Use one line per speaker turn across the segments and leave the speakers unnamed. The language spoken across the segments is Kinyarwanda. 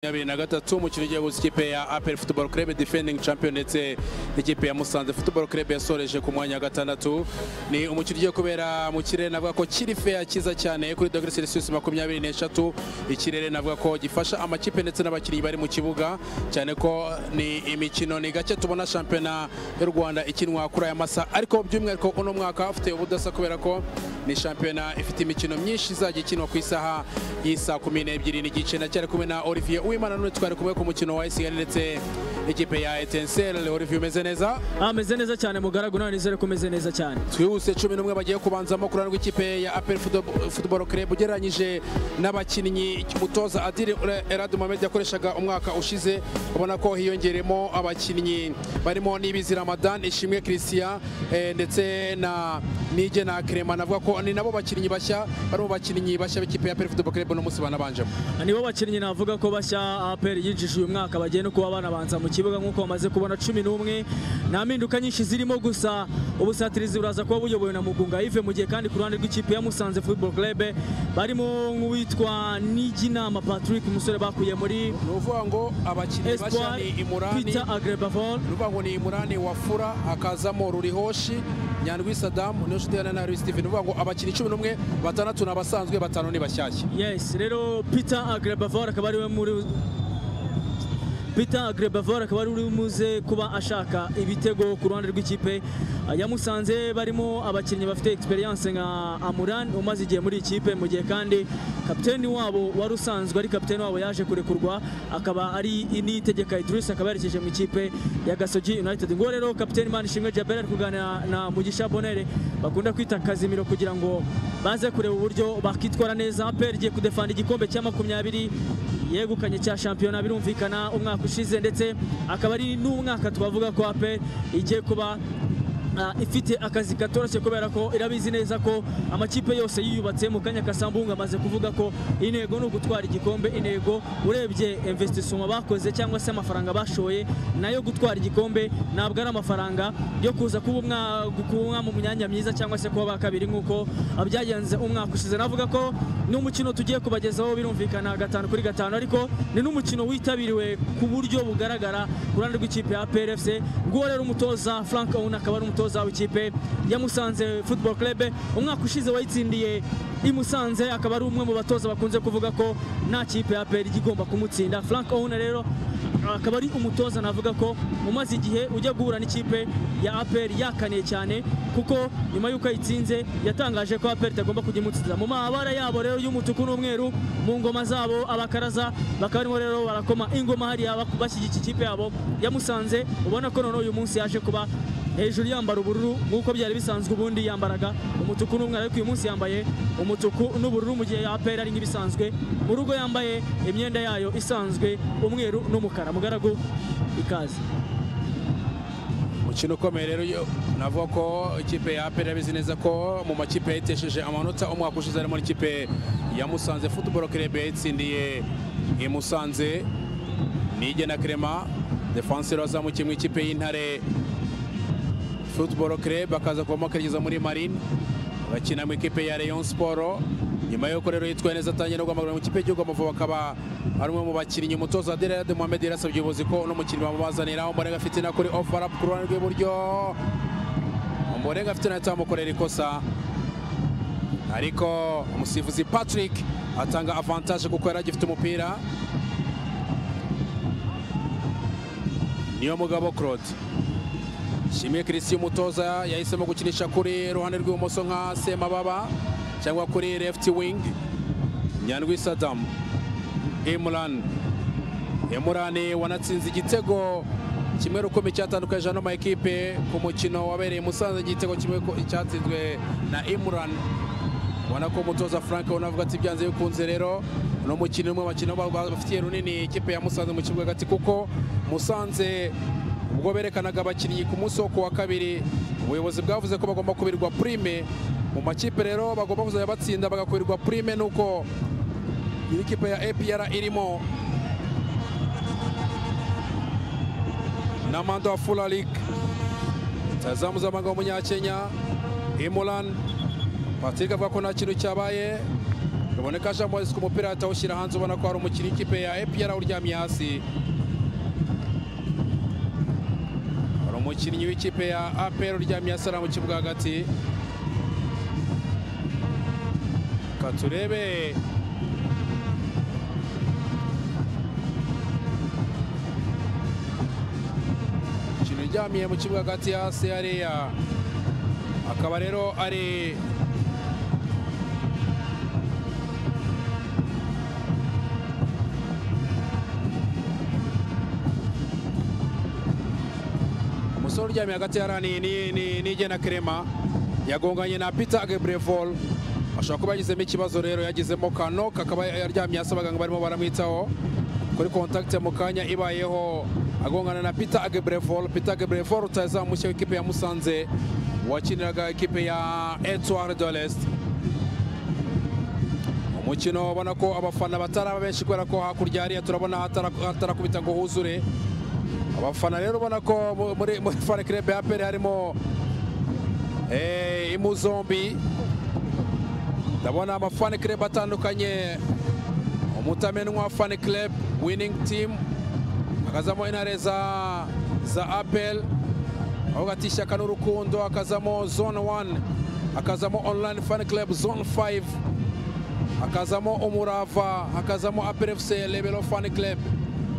makumyabiri na gatatu umukino ugiye gusa ikipe ya apel football club defending champion ndetse n'ikipe ya musanze football club yasoreje ku mwanya wa gatandatu ni umukino ugiye kubera mu kirere navuga ko kiri feya cyiza cyane kuri dogere celsius makumyabiri n'eshatu ikirere navuga ko gifasha amakipe ndetse n'abakinnyi bari mu kibuga cyane ko ni imikino ni gake tubona shampiyona y'u rwanda ikinwa kuri aya masa ariko by'umwihariko uno mwaka afite ubudasa kubera ko ni shampiyona ifite imikino myinshi izajya ikinwa ku isaha y'isa kumi n'ebyiri n'igice na cyari kumwe na olivier uwimana none twari kumwe ku mukino wa esigari ndetse n'ikipe ya etensere olivier umeze neza
ameze neza cyane mugaragu nawe nizere ko umeze neza cyane
twihuse cumi n'umwe bagiye kubanzamo ku ruhande rw'ikipe ya apel football club ugereranyije n'abakinnyi umutoza adiri erad mohamed yakoreshaga umwaka ushize ubona ko hiyongeremo abakinnyi barimo n'ibizi ramadan ishimwe christian eh, ndetse na nige na krema navuga ko ni nabo bakinnyi bashya bari mu bakinnyi bashya b'ikipe ya apel football club uno munsi banabanjemo
nibo bakinnyi navuga ko bashya APR yinjije uyu mwaka bagiye no kuba banabanza mu kibuga nk'uko bamaze kubona cumi n'umwe nta mpinduka nyinshi zirimo gusa ubusatirizi buraza kuba buyobowe na mugunga ive mu gihe kandi ku ruhande rw'ikipe ya musanze football club barimo nk'uwitwa niginama patrick umusore bakuye muri
ni ukuvuga ngo abakinnyi bashya
espoir
ni imurani
peter agrebavon
ni ukuvuga ngo ni imurani wafura hakazamo rurihoshi nyandwi sadamu niyo nshuti ya nanari steven ni ukuvuga ngo abakinnyi cumi n'umwe batandatu ni abasanzwe batanu ni bashyashya
yes rero peter agrebavor akaba ariwe muri Peter Agrebavor akaba ari umuze kuba ashaka ibitego ku ruhande rw'ikipe ya Musanze barimo abakinnyi bafite experience nka Amuran umaze igihe muri ikipe mu gihe kandi kapiteni wabo wari usanzwe ari kapiteni wabo yaje kurekurwa akaba ari initegeka Idris akaba yarekeje mu ikipe ya Gasogi United ngo rero kapiteni Manishimwe Jabel ari kuganira na Mugisha Bonere bakunda kwita Kazimiro kugira ngo baze kureba uburyo bakitwara neza APR igiye kudefanda igikombe cya makumyabiri yegukanye cya shampiyona birumvikana umwaka ushize ndetse akaba ari n'umwaka twavuga ko ape igiye kuba ah, ifite akazi katoroshye kubera ko irabizi neza ko amakipe yose yiyubatse mu kanya kasambunga amaze kuvuga ko intego ni ugutwara igikombe intego urebye investisoma bakoze cyangwa se amafaranga bashoye nayo gutwara igikombe ntabwo ari amafaranga yo kuza kuba umwa- kuba mu myanya myiza cyangwa se kuba ba kabiri nk'uko byagenze umwaka ushize navuga ko n'umukino tugiye kubagezaho birumvikana gatanu kuri gatanu ariko ni n'umukino witabiriwe ku buryo bugaragara ku ruhande rw'ikipe ya PRFC nguwo rero umutoza Frank Ouna akaba ari umutoza w'ikipe ya Musanze Football Club umwaka ushize wayitsindiye i Musanze akaba ari umwe mu batoza bakunze kuvuga ko nta kipe ya PRFC igomba kumutsinda Frank Ouna rero akaba ari umutoza navuga ko umaze igihe ujya guhura n'ikipe ya APR yakaniye cyane kuko nyuma y'uko ayitsinze yatangaje ko APR itagomba kujya imutsiza mu mabara yabo rero y'umutuku n'umweru mu ngoma zabo abakaraza bakaba barimo rero barakoma ingoma hariya bak- bashyigikira ikipe yabo yamusanze ubona ko noneho uyu munsi yaje kuba hejuru yambara ubururu nk'uko byari bisanzwe ubundi yambaraga umutuku n'umweru ariko uyu munsi yambaye umutuku n'ubururu mu gihe APR ari nk'ibisanzwe mu rugo yambaye imyenda yayo isanzwe umweru n'umukara mugaragu ikaze
umukino ukomeye rero yo- navuga ko ikipe ya apel yabizi neza ko mu makipe yayitesheje amanota umwaka ushize harimo n'ikipe ya musanze football club yayitsindiye i musanze nige na krema defansero wazamukiye mu ikipe y'intare football club akaza kuvamo akerekeza muri marine bakina mu ikipe ya rayon sport nyuma y'uko rero yitwaye neza atangiye no guhamagara mu ikipe y'igihugu amavubi akaba ari umwe mu bakinnyi umutoza aderade mohamed yarasabye ubuyobozi ko uno mukinnyi bamubazanira umborenga afite na kuri ofarapu ku ruhande rw'iburyo umborenga afite na tamukorera ikosa ariko umusifuzi patrick atanga avantage kuko yari agifite umupira niyo mugabo claude Shimwe Christian umutoza yahisemo gukinisha kuri ruhande rw'ibumoso nka Semababa cyangwa kuri left wing Nyandwi Saddam Imran Imran wanatsinze igitego kimwe rukumi cyatandukanyije ano maekipe ku mukino wabereye i Musanze igitego kimwe ko- cyatsinzwe na Imran ubona ko umutoza Frank unavuga ati byanze bikunze rero uno mukino umwe bakina bafitiye runini ikipe ya Musanze mu kibuga hagati kuko Musanze ubwo berekanaga abakinnyi ku munsi wo ku wa kabiri ubuyobozi bwavuze ko bagomba kubirwa prime mu makipe rero bagomba kuzajya batsinda bagakurirwa prime nuko iyi kipe ya APR irimo Namando Afulalik tazamu z'amanga w'umunyakenya Imulan Patrick avuga ko nta kintu cyabaye kaboneka jean bosco umupira atawushyira hanze ubona ko hari umukinnyi w'ikipe ya epr uryamye hasi hari umukinnyi w'ikipe ya apr uryamye hasi ari mu kibuga hagati reka turebe ikintu uryamiye mu kibuga hagati hasi hariya akaba rero ari umusore uryamye hagati hariya ni- ni- ni- ni igena kerema yagonganye na peter gebrevol ashobora kuba yagizemo ikibazo rero yagizemo kano kakaba yaryamye hasi abaganga barimo baramwitaho kuri kontakiti mu kanya ibayeho agongana na peter gebrevol peter gebrevol utazamushya mushya w'ikipe ya musanze wakiniraga ikipe ya etoile de l'est umukino ubona ko abafana bataraba benshi kubera ko hakurya hariya turabona hatara- hatarakubita ngo huzure abafana rero ubona ko mu- muri muri fare kirebe ya pere harimo eh, imu zombi ndabona amafani kirebe atandukanye umutamenwa fani kirebe winning team hakazamo intare za za apel aho hagati ishyaka n'urukundo hakazamo zone 1 hakazamo online fan club zone 5 hakazamo umurava hakazamo aprfc lebelo fan club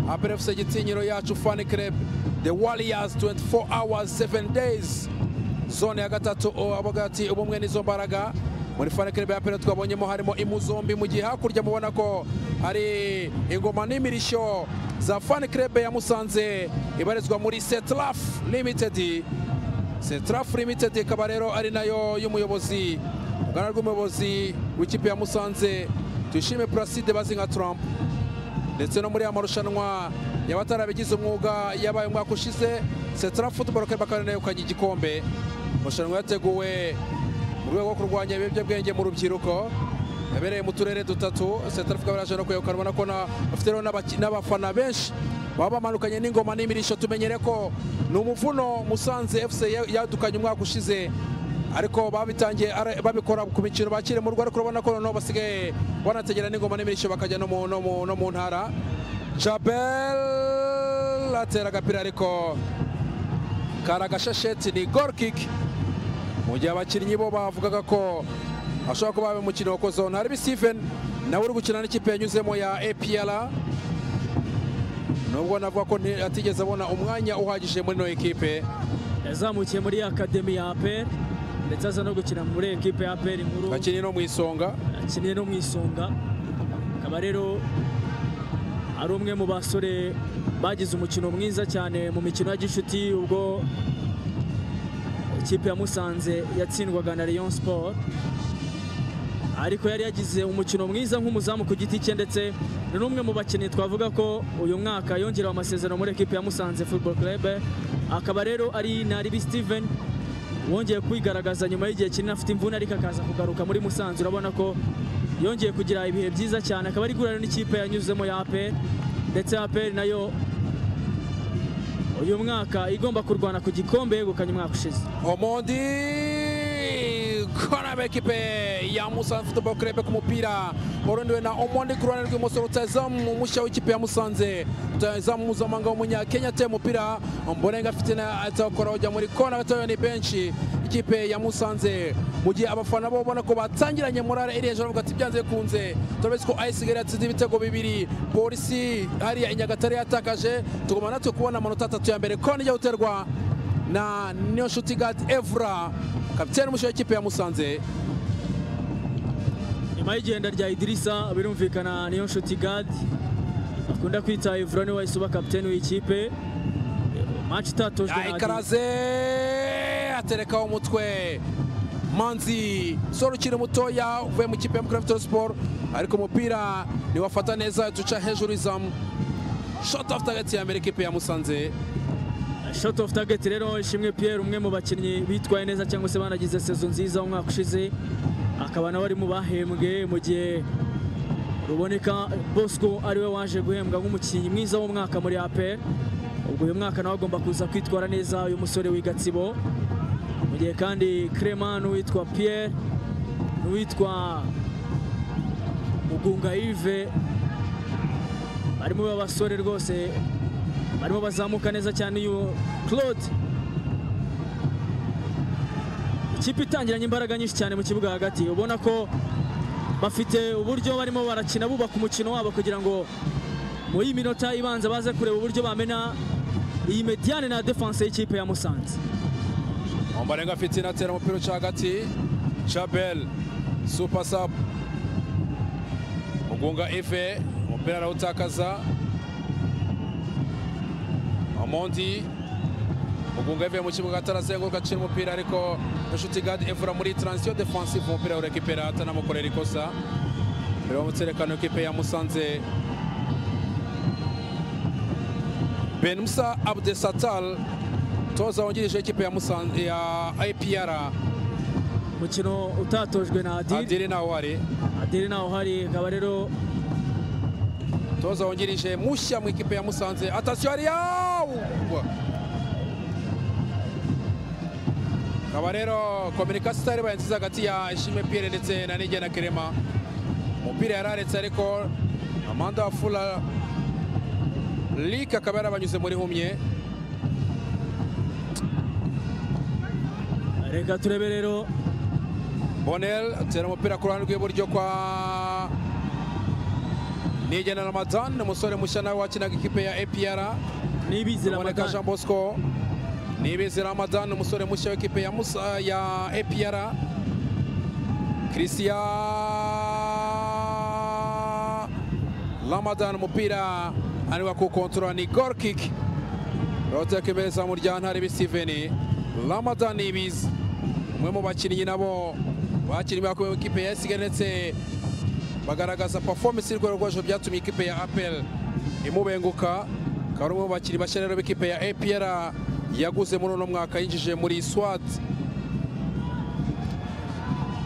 aprfc gitinyiro yacu fan club the warriors 24 hours 7 days zone ya gatatu o, abo hagati ubumwe n'izo mbaraga muri fan club ya pere twabonyemo harimo imu zombi mu gihe hakurya mubona ko hari ingoma n'imirishyo za fan club ya musanze ibarizwa muri setraf limited setraf limited ikaba rero ari nayo y'umuyobozi uruganda rw'umuyobozi w'ikipe ya musanze tuyishime placide bazi nka trump ndetse no muri ya marushanwa y'abatarabigize umwuga yabaye umwaka ushize setraf football club akaba ari nayo yegukanye igikombe amarushanwa yateguwe mu rwego rwo kurwanya ibiyobyabwenge mu rubyiruko yabereye mu turere dutatu setraf ikaba yaje no kwegukana ubona ko na- bafite rero n'abaki- n'abafana benshi baba bamanukanye n'ingoma n'imirisho tumenyere ko ni umuvuno musanze fc ya- yadukanye umwaka ushize ariko babitangiye ara- babikora ku mikino bakiri mu rugo ariko urabona ko noneho basigaye banategera n'ingoma n'imirisho bakajya no mu- no mu- no mu ntara jabel atera agapira ariko kari agashasheti ni gol kick mu gihe abakinnyi bo bavugaga ko ashobora kuba ari umukino wakozeho ntarebe steven nawe uri gukina n'ikipe yanyuzemo ya apr nubwo navuga ko nti- atigeze abona umwanya uhagije muri ino ekipe
yazamukiye muri akademi ya aperi ndetse aza no gukina muri ekipe ya aperi nkuru
akiri no mu isonga
akiniye no mu isonga akaba rero ari umwe mu basore bagize umukino mwiza cyane mu mikino ya gishuti ubwo ikipe ya musanze yatsindwaga na Rayon Sport ariko yari yagize umukino mwiza nk'umuzamu ku giti cye ndetse ni n'umwe mu bakinnyi twavuga ko uyu mwaka yongerewe amasezerano muri ekipe ya Musanze Football Club akaba rero ari Naribi Steven wongeye kwigaragaza nyuma y'igihe kinini afite imvune ariko akaza kugaruka muri Musanze urabona ko yongeye kugira ibihe byiza cyane akaba ari guhura n'ikipe yanyuzemo ya APR ndetse APR nayo uyu mwaka igomba kurwana ku gikombe yegukanye umwaka ushize
omondi koraba ekipe ya musanze football club ku mupira warondewe na omondi ku ruhande rw'ibumoso rutazamu mushya w'ikipe ya musanze rutazamu mpuzamahanga w'umunyakenya ateye umupira mbonenga afite na atawukora ujya muri kona gatoya ni benshi ikipe ya musanze mu gihe abafana bo ubona ko batangiranye morale iri hejuru bavuga ati byanze bikunze turabizi ko ayisigari yatsinze ibitego bibiri polisi hariya i nyagatare yatakaje tuguma natwe kubona amanota atatu ya mbere kona ijya guterwa na Niyonshuti Gad Evra kapiteni mushya w'ikipe ya Musanze
nyuma y'igenda rya idirisa birumvikana niyo nshuti gadi akunda kwita evura niwe wahise uba kapiteni w'ikipe match itatojwe na Adis-
ayikaraze aterekaho umutwe manzi soro ukiri mutoya uvuye mu kipe ya Mukura Sport ariko umupira niwafata neza duca hejuru izamu shot after gate ya mbere ikipe ya Musanze
shot of target rero ishimwe pierre umwe mu bakinnyi bitwaye neza cyangwa se banagize sezo nziza umwaka ushize akaba nawe ari mu bahembwe mu gihe ruboneka bosco ariwe waje guhembwa nk'umukinnyi mwiza w'umwaka muri apr ubwo uyu mwaka nawe agomba kuza kwitwara neza uyu musore w'i gatsibo mu gihe kandi crema n'uwitwa pierre n'uwitwa mugunga yves barimo b'abasore rwose barimo bazamuka neza cyane uyu claude ikipe itangiranye imbaraga nyinshi cyane mu kibuga hagati ubona ko bafite uburyo barimo barakina bubaka umukino wabo kugira ngo muri iyi minota ibanza baze kureba uburyo bamena iyi mediane na defanse y'ikipe ya musanze
ombarenga afite inatera umupira uca hagati chabel supasapu mugunga ife umupira arawutakaza omondi mugunga ive mu kibuga atarazenguruka acira umupira ariko inshuti gadi evura muri transition defensive umupira urekipera atanamukorera ikosa mbere y'umutserekano w'ikipe ya musanze ben musa abdesatal toza wungirije ikipe ya musanze ya ipr
umukino utatojwe na adiri
adiri nawe ari
adiri naho hari akaba rero
toza wungirije mushya mu ikipe ya musanze atasiyo ariya akaba rero kominikasiyo itari baye nziza hagati ya ishime piyere ndetse na nige na kerema umupira yararetse ariko amanda fula Lick akaba yarabanyuze muri humye
reka turebe rero
bonel atera umupira ku ruhande rw'iburyo kwa nigena ramadan ni umusore mushya nawe wakinaga ikipe ya apr
nibizira
kaboneka jean
amatara
bosco nibizi ramadan ni umusore mushya w'ikipe ya, Musa- ya apr christian ramadan umupira ariwa kukontorora ni goal kick roteka imbere za muryantare bisiveni ramadan nibizi umwe mu bakinnyi nabo bakinnyi bakomeye mu ikipe ya esigari ndetse bagaragaza performance y'urwego rwo hejuru byatumye ikipe ya apel imubenguka akaba ari umwe mu bakinnyi bashya rero b'ikipe ya apr yaguze muri uno mwaka yinjije muri swat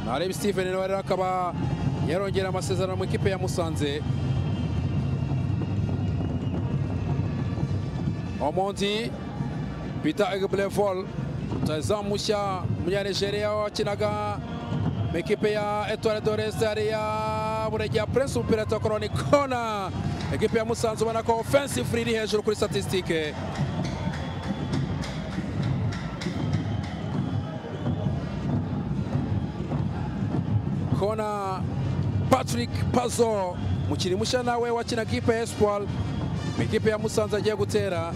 nareba steven nawe rero akaba yarongera amasezerano mu ikipe ya musanze omondi peter egblevol rutazamu mushya umunyanigeriya wakinaga mu ikipe ya etware dorese hariya buregera prince umupira atakora ni kona ikipe ya musanze ubona ko offensive iri hejuru kuri statisitike kona patrick pazo mukiri mushya nawe wakina ikipe ya espoir mu ikipe ya musanze agiye gutera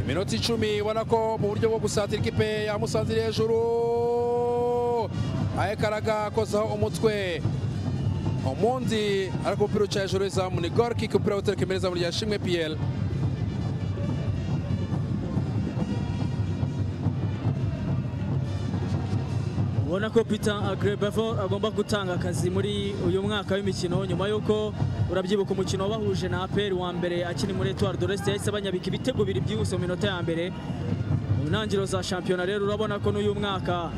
iminota icumi ubona ko mu buryo bwo gusatira ikipe ya musanze iri hejuru ahekaraga akozaho umutwe umundi ariko umupira uca hejuru y'izamu ni gol kick umupira utereka imbere y'izamu rya shimwe piyeri
ubona ko peter agrebevo agomba gutanga akazi muri uyu mwaka w'imikino nyuma y'uko urabyibuka umukino wabahuje na aperi wa mbere akiri muri etuwari doreste yahise abanyabika ibitego bibiri byihuse mu minota ya mbere mu ntangiriro za shampiyona rero urabona ko n'uyu mwaka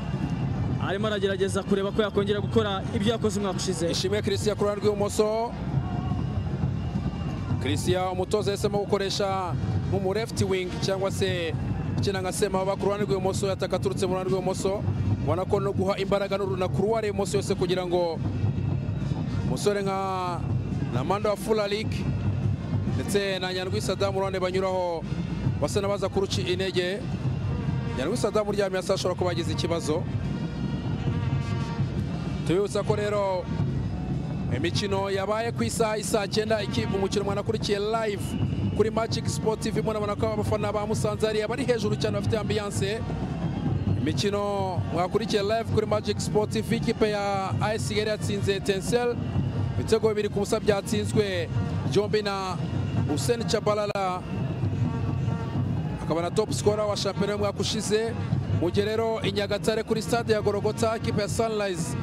arimo aragerageza kureba ko yakongera gukora ibyo yakoze umwaka ushize
ishimwe christian ku ruhande rw'ibumoso christian umutoza yahisemo gukoresha nk'umurefti wing cyangwa se ukina nka semaba ku ruhande rw'ibumoso yataka aturutse mu ruhande rw'ibumoso ubona ko no guha imbaraga n'uruna kuruware ibumoso yose kugira ngo umusore nka namanda wa fularik ndetse na nyandwi sadamu ruhande banyuraho basa n'abaza kuruci intege nyandwi sadamu uryamye hasi ashobora kuba yagize ikibazo tubibutsa ko rero imikino yabaye ku isaha isaa cyenda ikipe umukino mwanakurikiye live kuri magic sport tv murabona ko abafana ba musanze hariya bari hejuru cyane bafite ambiyanse imikino mwakurikiye live kuri magic sport tv ikipe ya as yari yatsinze tensel ibitego bibiri ku busa byatsinzwe byombi na hussein chabalala akaba na top scorer wa shampiyona y'umwaka ushize mu gihe rero i nyagatare kuri stade ya gorogota ikipe ya sunrise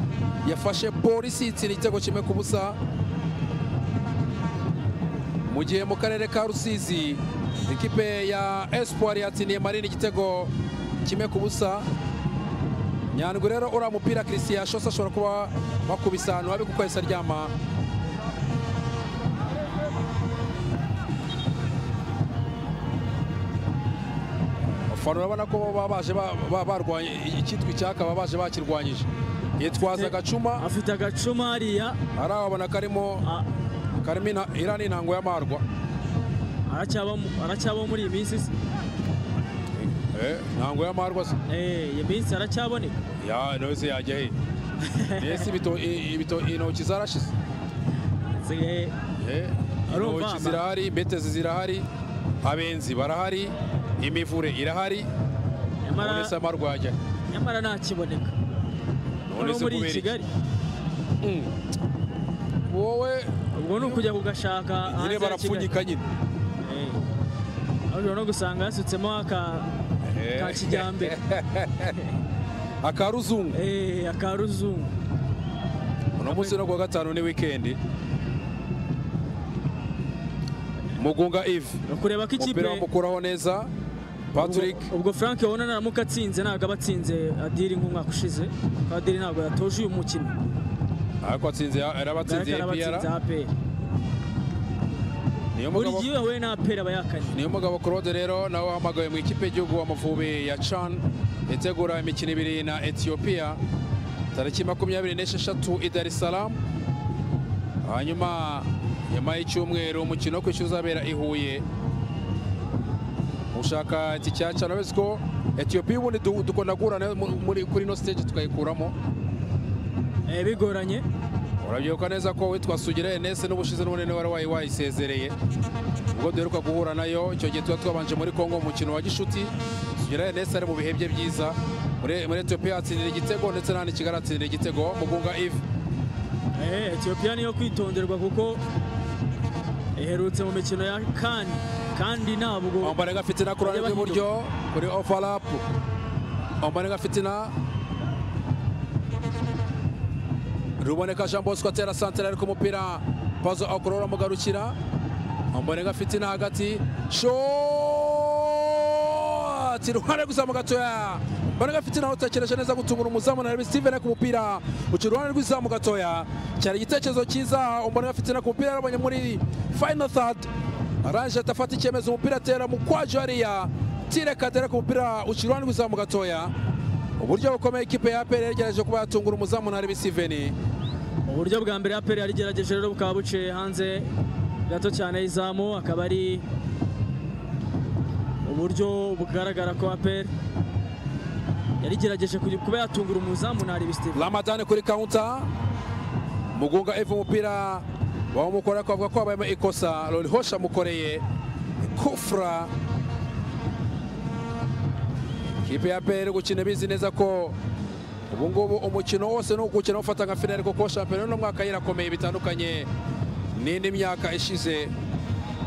yafashe polisi itsinda igitego kimwe ku busa mu gihe mu karere ka rusizi ikipe ya espoir yatsindiye marine igitego kimwe ku busa nyandwi rero uriya mupira christian yashose ashobora kuba wakubisa ahantu habi kuko yahise aryama abafana urabona ko baba baje ba- ba- barwanye icyitwa icyaka baba baje bakirwanyije yitwaza agacuma
afite agacuma hariya
arabona karimo
a-
karimo ina- iriya ni intango y'amarwa
aracyaba mu- aracyaba muri iyi minsi se?
Eh, intango y'amarwa se
Eh, iyi minsi aracyaboneka
ya nawe se yajya he mbese ibito- i- ibito- intoki zarashize
Ze-
Eh,
Arumva
intoki
ama.
zirahari mbetezi zirahari abenzi barahari imivure irahari
nyamara
none se amarwa yajya he?
nyamara ntakiboneka
none
no
se
muri iyi
kubera iki?
kigali
Mm. wowe
ubwo ni ukujya kugashaka hanze
nyine
ya Kigali.
barapfunyika nyine
Eh, aho ushobora no gusanga hasutsemo aka
Eh.
ka kijyambere
akaruzungu
Eh, aka ruzungu
uno munsi no kuwa gatanu ni wikendi mugunga ivi
ni ukureba ko
umupira
ikipe
bamukuraho neza patrick
Ubwo- ubwo frank ubona naramuka atsinze ntabwo aba atsinze adiri nk'umwaka ushize kuko adiri ntabwo yatoje uyu mukino
ariko atsinze yarabatsinze
Garagara
APR
abatsinze apr
niyo
buri
mugabo
gihe we na apr aba yakanye
niyo mugabo claude rero nawe wahamagawe mu ikipe y'igihugu amavubi ya can itegura imikino ibiri na ethiopia tariki makumyabiri n'esheshatu i dar es salaam hanyuma nyuma y'icyumweru umukino wo kwishyura uzabera i huye ushaka itike cyane urabona ko etiyopiya ubundi du- dukunda guhura mu- muri- kuri ino stage tukayikuramo
Eh, bigoranye
urabyibuka neza ko witwa sugira enese n'ubushize n'ubunini wari wayi wayisezereye ubwo duheruka guhura nayo icyo gihe tuba twabanje muri congo mu mukino wa gishuti sugira enese ari mu bihe bye byiza muri muri etiyopiya yatsindira igitego ndetse n'ahandi i kigali atsindira igitego mugunga ive
Eh, etiyopiya niyo kwitonderwa kuko iherutse mu mikino ya kani kandi ntabwo
ombanenga afite na korani
Bajya bahinduka.
ry'iburyo kuri ovarapu ombanenga afite na ruboneka jean bosco atera santera ariko umupira pazo akurura amugarukira ombanenga afite na hagati shoti iruhande rw'izamu gatoya mbonega afite na utekereje neza gutungura umuzamu na Hervis Steven ku mupira uca iruhande rw'izamu gatoya cyari igitekerezo cyiza mbonega afite na ku mupira yarabonye muri final third arangije atafata icyemezo umupira atera mu kwaje hariya tire kadere ku mupira uca iruhande rw'izamu gatoya uburyo bukomeye ikipe ya apr yagerageje kuba yatungura umuzamu na rebisiveni
uburyo bwa mbere apr yarigerageje rero bukaba buciye hanze gato cyane y'izamu akaba ari uburyo bugaragara ko apr yarigerageje kugi- kuba yatungura umuzamu na aribistive
ramadani kuri kawunta mugunga eva umupira bawumukora ariko bavuga ko habayemo ikosa lori hosha amukoreye kufra ikipe ya apr gukina bizi neza ko ubu ngubu umukino wose ni ugukina ufata nka finali kuko shampiyona y'uno mwaka yirakomeye bitandukanye n'indi myaka ishize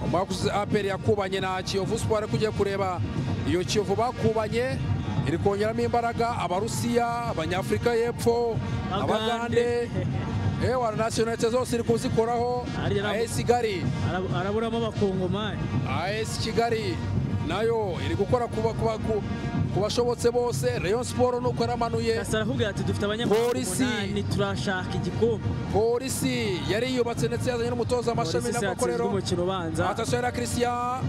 umwaka ushize apr yakubanye na kiyovu siporo ariko ugiye kureba iyo kiyovu bakubanye iri kongeramo imbaraga abarusiya abanyafurika y'epfo abagande ewa nasiyonalite zose iri kuzikoraho
Ariya nabo-
as kigali
araburamo abakongomani
as kigali nayo iri gukora kuba- kuba- ku- ku bashobotse bose rayon siporo nuko yaramanuye
gasara arakubwira ati dufite abanyamaguru
Polisi.
umunani turashaka igikombe
polisi yari yiyubatse ndetse yazanye n'umutoza amashami
polisi se yatsinzwe
n'amakorero
umukino ubanza
atasiyo na christian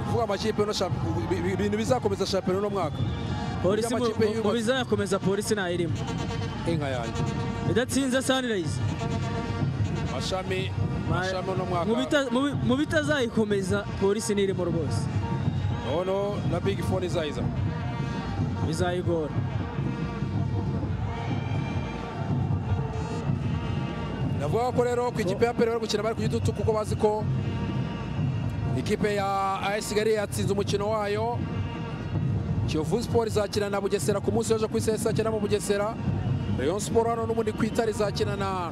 kuvuga amakipe no shamp- bi- bi- ibintu bizakomeza shampiyona uno mwaka
polisi mu-
amakipe
mu- mu
yubatse.
bizayakomeza polisi ntayirimo
inka yanjye
idatsinze sunrise
mashami
Ma-
mashami uno
mu
mwaka
bita- mu bi- mu bitazayikomeza polisi ntirimo rwose
noneho na big phone izayiza
bizayigora
ndavuga ko rero ku ikipe ya pere bari gukina bari ku gitutu kuko bazi ko ikipe ya as kigali yatsinze umukino wayo kiyovu siporo izakina na bugesera ku munsi w'ejo ku isi izakina mu bugesera rayon siporo hano n'ubundi ku itara izakina na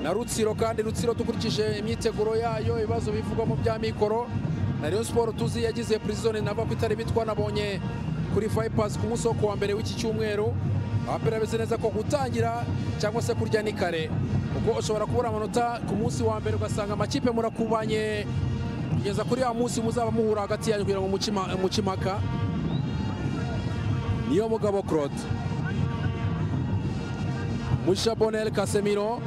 na rutsiro kandi rutsiro dukurikije imyiteguro yayo ibibazo bivugwamo bya mikoro na rayon siporo tuzi yagize purizone nava ku itara bitwa nabonye kuri vipers ku munsi wo kuwa mbere w'iki cyumweru apera bimeze neza ko gutangira cyangwa se kurya ni kare kuko ushobora kubura amanota ku munsi wa mbere ugasanga amakipe murakubanye kugeza kuri ya munsi muzaba muhura hagati yanyu kugira ngo mucima- mucimaka niyo mugabo claude musha bonel casemiro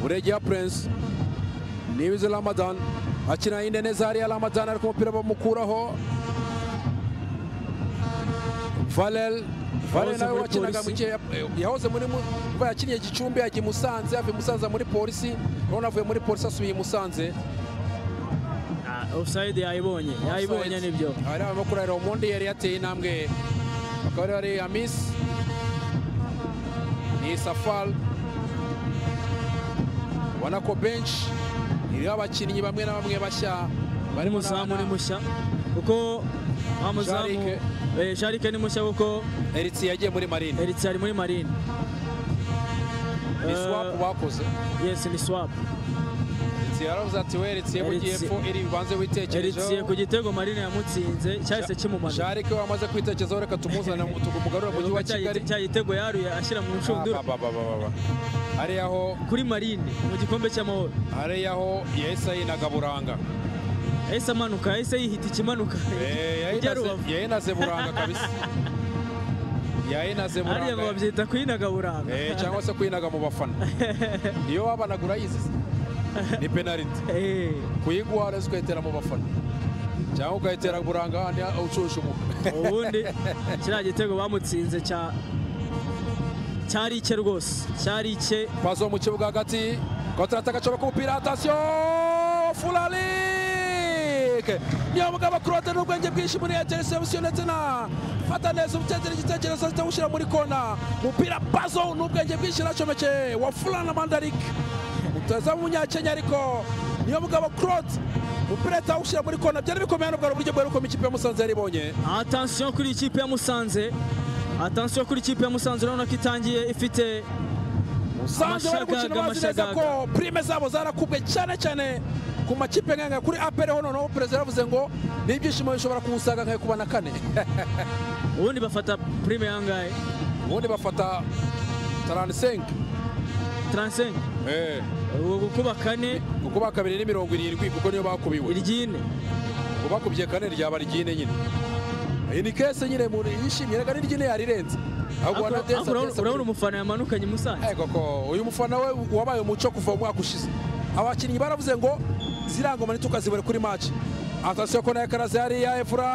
buregeya prince nibizi ramadan akina yinde neza hariya ramadan ariko umupira bamukuraho Varel Varel
Wahoze
nawe
muri
wakinaga mu
polisi.
gihe ya- eh, yahoze muri mu- kuva yakiniye Gicumbi yagiye i Musanze yavuye i Musanze ajya muri polisi none avuye muri polisi asubiye i Musanze
Ah, offside yayibonye yayibonye nibyo
abari barimo kurahira umundi yari yateye intambwe bakaba bari bari amisi ni safari ubona ko benshi iriho abakinnyi bamwe na bamwe bashya
bari muzamu ni mushya kuko wa muzamu
Jarike.
eh, jarike ni mushya kuko
eritsi yagiye muri marine
eritse ari muri marine
ni swapu bakoze
yesi ni swap
eritsi yaravuze ati we eritsi mu gihe
Eritsi.
epfo iri bibanze
eritsiye ku
witekerejeho
gitego marine yamutsinze cyahise kimumanika
sharike wamaze kwitekerezaho reka tumuzane tumugarura mu mujyi wa kigali
cya gitego yaruye ashyira mu nshundura
Ah, ba, ba, ba, ba, ba. hariya ho
kuri marine mu gikombe cy'amahoro
hariya ho yahise yinaga buranga
yahise amanuka yahise yihita ikimanuka
Eh,
ijya
yahinaze-
rubavu
yahinaze buranga kabisa yahinaze
hariya ngo
buranga
babyita kwinagaburanga
Eh, cyangwa se kwinaga mu bafana iyo wabanaga urayizi ni penaliti
Eh,
kuyigwa wareze ukayitera mu bafana cyangwa ukayitera buranga ahandi ushusha umuka
ubundi kiriya gitego bamutsinze cya cyari ike rwose cyari ike
pazo mu kibuga hagati kontrataka ashobora kumupira atasiyo furarike niyo mugabo kurote n'ubwenge bwinshi muri eteresebusiyo ndetse na fata neza ubutegera igitekerezo zitawushyira muri kona umupira pazo n'ubwenge bwinshi aracomekeye wa furana mandarike umutoza w'umunyakenya ariko niyo mugabo kurote umupira atawushyira muri kona byari bikomeye n'ubwo ari uburyo bwerekamo ikipe ya musanze yari ibonye
atansiyo kuri ikipe ya musanze atansiyo kuri ikipe ya musanze urabona ko itangiye ifite
sanze bari gukina
Amashagaga,
bazi neza ko prime zabo zarakubwe cyane cyane ku makipe nk'aya kuri apere hono naho perezida yavuze ngo n'ibyishimo bishobora kumusanga nkayo kuba na kane
ubundi bafata prime yangahe
ubundi bafata taransenke
35 ubu gukuba kane
kuko bakabiri ni mirongo irindwi kuko niyo bakubiwe
iryine
kuko bakubye kane ryaba ryine nyine iyi ni kese nyine umuntu yishimye reka n'iryine yarirenze ahubwo
Ariko- ariko urabona- urabona
wanadesa
umufana yamanukanye musanze
koko uyu mufana we wabaye umuco kuva mu mwaka ushize abakinnyi baravuze ngo ziriya ngoma ntitukazibure kuri maci atasiyo ko nayo karaze hariya efura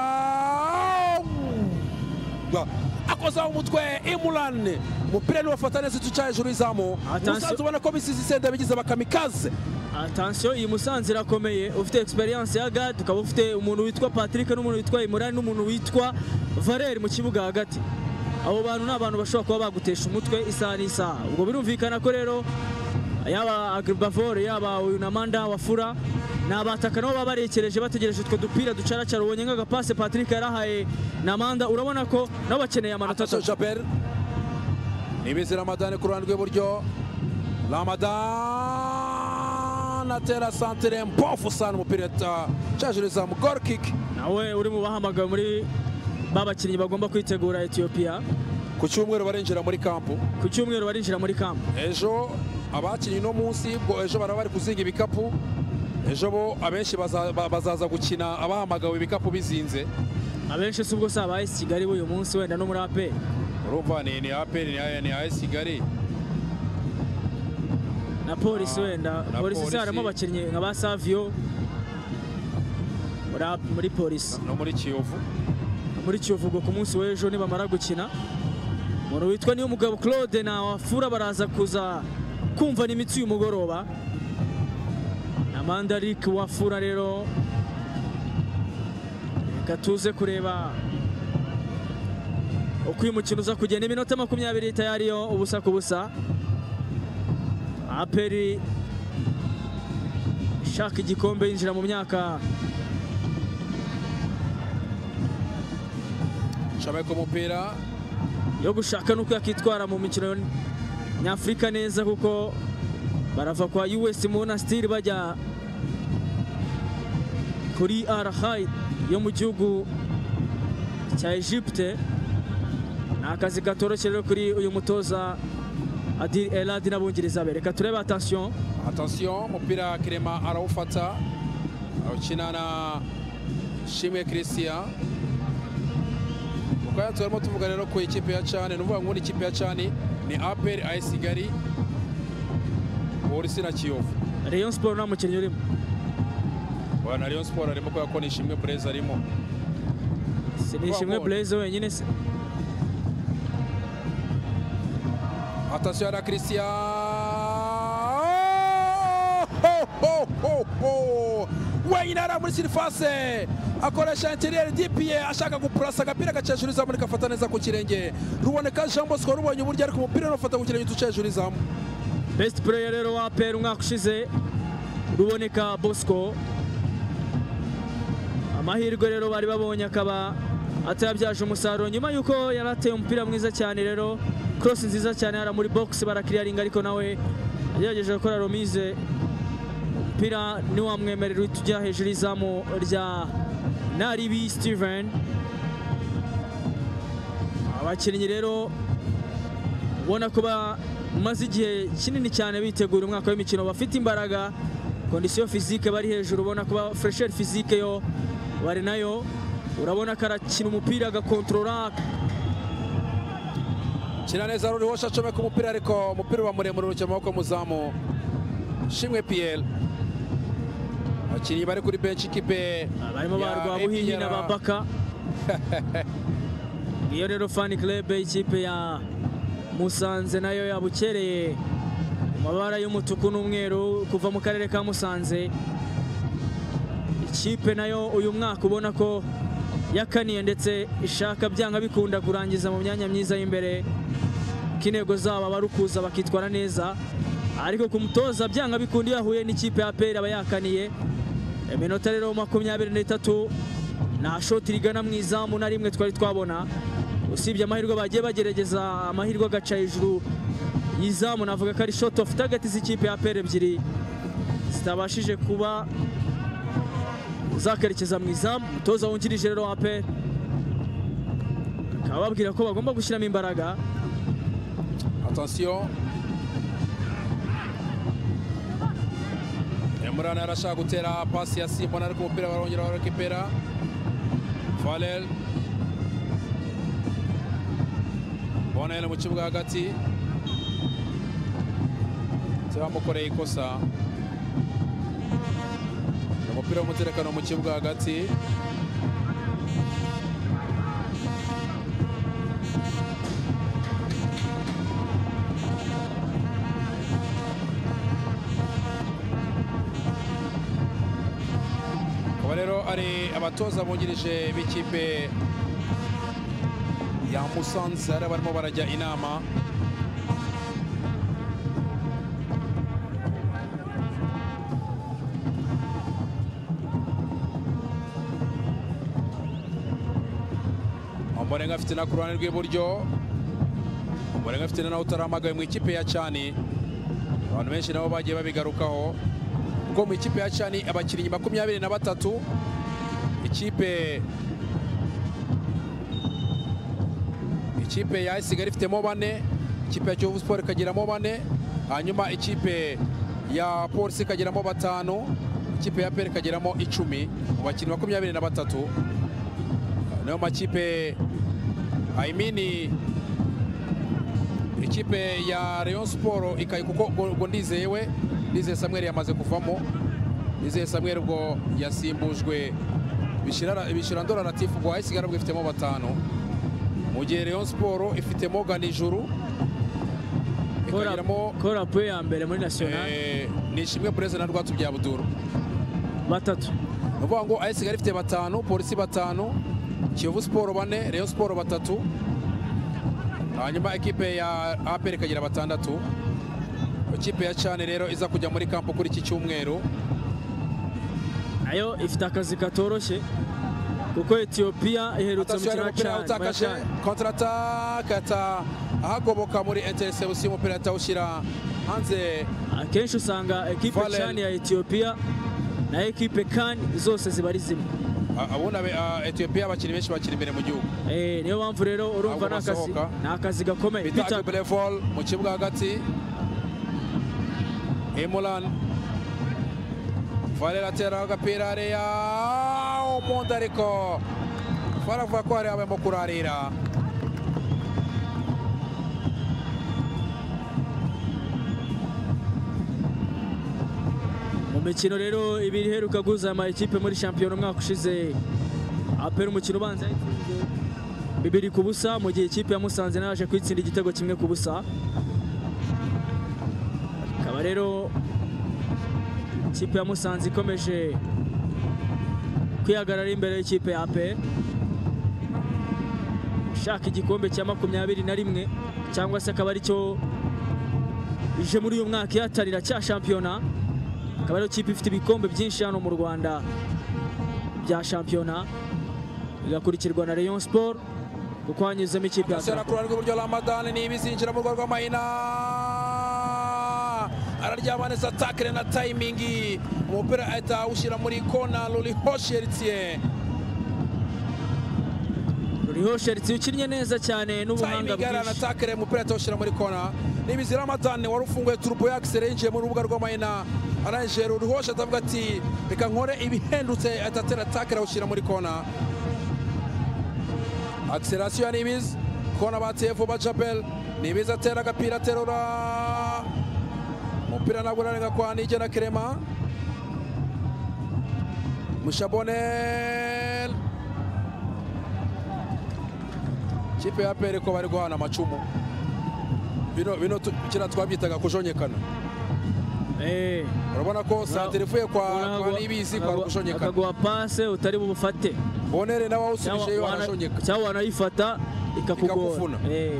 akozaho umutwe imurane umupira niwafata neza uca hejuru y'izamu
Attention.
musanze ubona ko bisize isenda bigize abakamikaze
atansiyo iyi musanze irakomeye ufite experience ya gad ukaba ufite umuntu witwa patrick n'umuntu witwa imurani n'umuntu witwa valeri mu kibuga hagati abo bantu ni abantu bashobora kuba bagutesha umutwe isaha n'isaha ubwo birumvikana ko rero yaba agribavore yaba uyu na manda wa fura ni abataka nabo baba barekereje bategereje utwo dupira ducaracara ubonye nk'agapase patrick yarahaye na manda urabona ko nabo bakeneye amanota
atasiyo
atatu
jabel nibizi ramadani ku ruhande rw'iburyo ramadani atera santire mpofu sana umupira uca hejuru y'izamu gol kick
nawe uri mu bahamagawe muri ba bakinnyi bagomba kwitegura etiyopiya
ku cyumweru barinjira muri kampu
ku cyumweru barinjira muri kampu
ejo abakinnyi no munsi ubwo ejo baraba bari kuzinga ibikapu ejo bo abenshi baza- ba- bazaza gukina abahamagawe ibikapu bizinze
abenshi si ubwo si aba AS kigali b'uyu munsi wenda no muri aperi
urumva ni ni aperi ni aya- ni ayesi kigali
na polisi wenda
na
polisi
Polisi.
se harimo abakinnyi nka ba saviyo muri ap- muri polisi
no muri kiyovu
muri kiyovu ubwo ku munsi w'ejo nibamara gukina umuntu witwa niyo mugabo claude na wafura baraza kuza kumva n'imitsi uyu mugoroba na mandarik wafura rero reka tuze kureba uko uyu mukino uza kugenda iminota makumyabiri tayari yo ubusa ku busa aperi ishaka igikombe yinjira mu myaka
nshabaye ku mupira
yo gushaka n'uko yakitwara mu mikino nyafurika neza kuko barava kwa us monastir bajya kuri arahai yo mu gihugu cya egypte ni akazi katoroshye rero kuri uyu mutoza adil eladi n'abongereza be reka turebe atansiyo
atasiyo umupira kirema arawufata awukina na shimwe christian kuko hano turimo tuvuga rero ku ikipe ya cani ni ukuvuga ngo ikipe ya cani ni aperi ayesi kigali polisi na kiyovu
rayon siporo nta mukinnyi urimo
Wa na Rayon Sport arimo kubera ko ni Ishimwe Blaise arimo.
si ni ishimwe blaze wenyine se
alimantasiyo ya christian ho, ho, ho, ho. wenyine hariya muri sirifase akoresha interiyeri dipiye ashaka gupurasa agapira agaca hejuru izamu rigafata neza ku kirenge ruboneka jean bosco rubonye uburyo ariko umupira urafata ku kirenge uca hejuru izamu
best player rero wa APR umwaka ushize ruboneka bosco amahirwe rero bari babonye akaba atarabyaje umusaruro nyuma y'uko yari ateye umupira mwiza cyane rero cross nziza cyane hara muri box barakiriyaringa ariko nawe yagerageje gukora romise umupira ntiwamwemerera uhita ujya hejuru y'izamu rya naribi steven abakinnyi rero ubona ko bamaze igihe kinini cyane bitegura umwaka w'imikino bafite imbaraga kondisiyo fizike bari hejuru ubona kuba furesheri fizike yo bari nayo urabona ko arakina umupira agakontorora
kina neza ruriho shacomeka umupira ariko umupira uba muremure urukiye amaboko muzamu shimwe piyeri abakinnyi bari kuri benshi ikipe
barimo ba
ya
rwabuhinyi
APR.
na ba baka iyo rero fani kirebe ikipe ya musanze nayo yabukereye mu mabara y'umutuku n'umweru kuva mu karere ka musanze ikipe nayo uyu mwaka ubona ko yakaniye ndetse ishaka byanga bikunda kurangiza mu myanya myiza y'imbere ko intego zabo aba ari ukuza bakitwara neza ariko ku mutoza byanga bikunda iyo ahuye n'ikipe ya peri aba yakaniye iminota rero makumyabiri n'itatu nta shoti rigana mu izamu na rimwe twari twabona usibye amahirwe bagiye bagerageza amahirwe agaca hejuru y'izamu navuga ko ari shoti ofu tagati z'ikipe ya peri ebyiri zitabashije kuba zakerekeza mu izamu umutoza wungirije rero wa peri akaba ababwira ko bagomba gushyiramo imbaraga
atansiyo emurana yarashaka gutera pasi ya simbona ariko umupira barongera barakipera farel bonel mu kibuga hagati ndetse bamukoreye ikosa umupira w'umutekano mu kibuga hagati Aba rero ari abatoza bungirije b'ikipe ya Musanze hari abarimo barajya inama Omborenga afite na ku ruhande rw'iburyo Omborenga afite na nawe utaramagawe mu ikipe ya Cyani abantu benshi nabo bagiye babigarukaho kuko mu ikipe ya Cyani abakinnyi makumyabiri na batatu ikipe ikipe ya Isigari ifitemo bane ikipe ya Kiyovu Sport ikagiramo bane hanyuma ikipe ya Polisi ikagiramo batanu ikipe ya PER ikagiramo icumi mu bakinnyi makumyabiri na batatu nayo makipe I mean ikipe ya Rayon Sport ikayi kuko ubwo ubwo ndizeyewe ndizeye Samuel yamaze kuvamo ndizeye Samuel ubwo yasimbujwe Bishira- bishira ndora Latif ubwo ayisigara ubwo ifitemo batanu mu gihe Rayon Sport ifitemo Ganijuru ikagiramo
korapu ya mbere muri nasiyonari
eh, Nishimwe Blaise na Rwatubyabudur
batatu
ni ukuvuga ngo ayisigara ifite batanu polisi batanu kiyovu siporo bane reyo siporo batatu hanyuma ekipe ya aperi ikagira batandatu ikipe ya cyane rero iza kujya muri kampu kuri iki cyumweru
nayo ifite akazi katoroshye kuko etiyopiya iherutse
atasiyo yari
mukino
umupira
wa Chad- wa
utakaje
Chad.
kontaratake ata ahagoboka muri interesebusiyo umupira atawushyira hanze
akenshi usanga ekipe
Fallen.
cani ya etiyopiya na ekipe kan zose ziba ari zimwe
A- ubundi abe- a- etiyopiya abakinnyi benshi bakiri imbere mu gihugu
Eh, niyo mpamvu rero
Ntabwo
urumva ni akazi
basohoka.
ni akazi gakomeye
bita
Peter,
agiburevol mu kibuga hagati emulan valera ateraho agapira hariya umuntu ariko baravuga ko hariya barimo kurarira
mu mikino rero ibiri iheruka guhuza ama ekipe muri shampiyona umwaka ushize apera umukino ubanza yatsinze bibiri ku busa mu gihe ikipe ya musanze nayo yaje kwitsinda igitego kimwe ku busa aha rero ikipe ya musanze ikomeje kwihagarara imbere y'ikipe ya apr ishaka igikombe cya makumyabiri na rimwe cyangwa se akaba aricyo ije muri uyu mwaka ihatarira cya shampiyona akaba ariyo kipe ifite ibikombe byinshi hano mu rwanda bya shampiyona bigakurikirwa na rayon sport kuko hanyuzemo ikipe ya
Sera
Draco.
kuri rw'iburyo Ramadan ni ibizinjira mu rwa rw'amahina araryama neza takire na tayimingi umupira ahita awushyira muri kona ruriho sheritiye
ruriho sheritsi ukinnye neza cyane n'ubuhanga
tayimingi arana
bwinshi
takire umupira ahita awushyira muri kona ni ibizira Ramadan wari ufunguye turubo yakisere yinjiye mu rubuga rw'amahina arangije ruriho atavuga ati reka nkore ibihendutse ahita atera takire awushyira muri kona akisirasiyo ya nibizi kona bateye vuba jabel nibizi atera agapira aterura umupira ntabwo urarenga kwa nige na kerema mushabonel kipe ya pere ko bari guhana amacumu bino bino tu- kiriya twabyitaga kujonjekana
Eh,
urabona ko santire ivuye kwa kwa
akaguha-
nibizi kwa
akaguha-
kujonjekana
akaguha pase utari bubufate
bonere nawe
cyangwa
awusubije yo
wana-
arashonjeka
cyangwa wanayifata ikakugora
Ikakufuna.
Eh.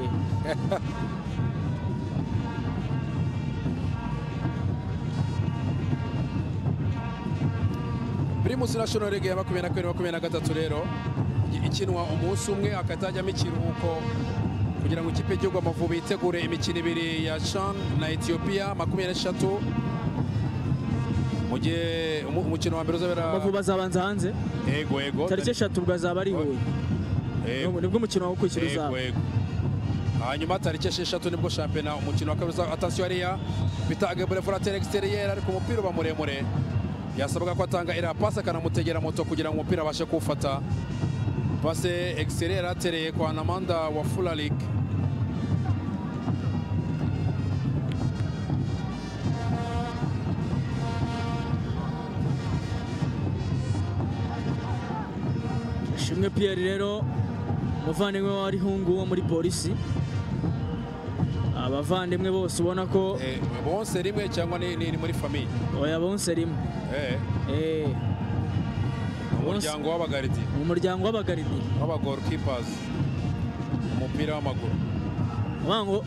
primus national league ya makumyabiri na kabiri makumyabiri na gatatu rero i- ikinwa umunsi umwe hakatajyamo ikiruhuko kugira ngo ikipe y'igihugu amavubi yitegure imikino ibiri ya chan na etiyopiya makumyabiri n'eshatu mu gihe umu- umukino wa mbere uzabera
amavubi azabanza hanze
ego ego
tariki eshatu bwazaba ari i huye
Ego,
Nibwo- nibwo umukino wakurikira
ego
uzaba
ego hanyuma tariki esheshatu nibwo shampiyona umukino wa kabiri uzaba- atasiyo hariya bita agebure forateri egisiteriyeri ariko umupira uba muremure yasabwaga ko atanga iriya pasi akanamutegera moto kugira ngo umupira abashe kuwufata pase egisiteriyeri atereye kwa namanda wa furarik
Ishimwe Pierre rero umuvandimwe wa Rihungu wo muri polisi abavandimwe bose ubona ko
Eh, bonse rimwe cyangwa ni ni- ni muri famiye
oya bonse rimwe
Eh,
Eh,
umuryango w'abagaridi
mu muryango w'abagaridi
w'abagorikipazi umupira w'amaguru
uvuga ngo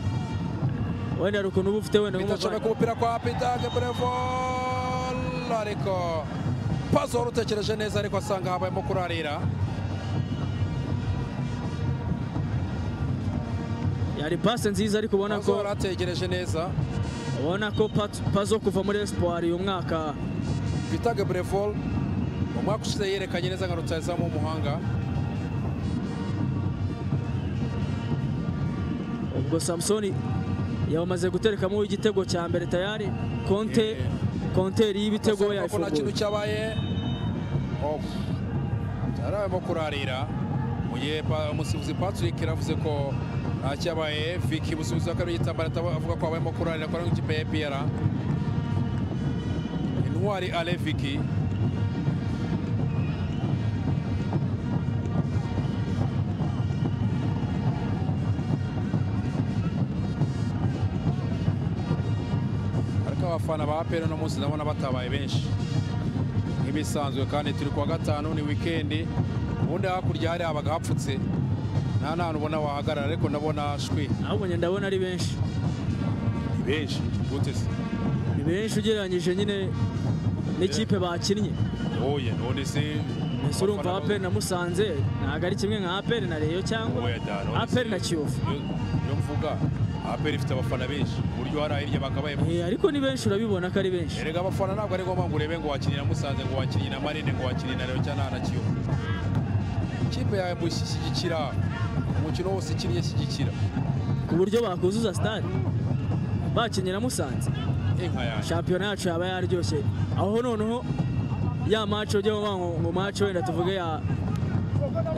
wenda hari ukuntu uba ufite wenda
bitacomeka
nk'umuvandimwe
umupira kwa Peter Gabrevol ariko pazo wari utekereje neza ariko asanga habayemo kurarira
yari pase nziza ariko ubona
pazo
ko
yari ategereje neza
ubona ko Pat- pazo kuva muri espoir uyu mwaka
Peter Gabrevol umwaka ushize yerekanye neza nka rutayezamu w'umuhanga
ubwo samusoni yamaze guterekamo igitego cya mbere tayari konte
Eh.
konteri y'ibitego
Basanga ko nta kintu
yayifunguye
cyabaye Oh. yarabayemo kurarira mu gihe pa- umusifuzi Patrick yaravuze ko nta cyabaye Vicky umusifuzi wa kabiri w'igitambaro ataba- avuga ko habayemo kurarira kwa ikipe ya APR intwari Ale Vicky ariko abafana ba APR uno munsi ndabona batabaye benshi nk'ibisanzwe kandi turi kuwa gatanu ni wikendi ubundi hakurya hari abaga hapfutse nta ntantu ubona wahagarara ariko ndabona shwi
ahubwo njye ndabona ari benshi
ni benshi gute se
ni benshi ugereranyije nyine n'ikipe bakinnye
oya none se
ese urumva aperi na musanze ntabwo ari kimwe nka aperi na reyo cyangwa
Oya da, none
aperi
se-
na kiyovu
Iyo- iyo mvuga aperi ifite abafana benshi ku buryo hari ahirya bakabaye
Eh, ariko ni benshi urabibona ko ari benshi
erega abafana ntabwo ari ngombwa ngo urebe ngo wakinira musanze ngo wakinira marine ngo wakinira rero cyangwa na kiyovu ikipe yawe mushyigikira umukino wose ikinnye shyigikira
ku buryo bakuzuza sitade bakinyira musanze
inka yanjye
shampiyona yacu yaba yaryoshye aho noneho ya mace ujya uvuga ngo ngo mace wenda tuvuge ya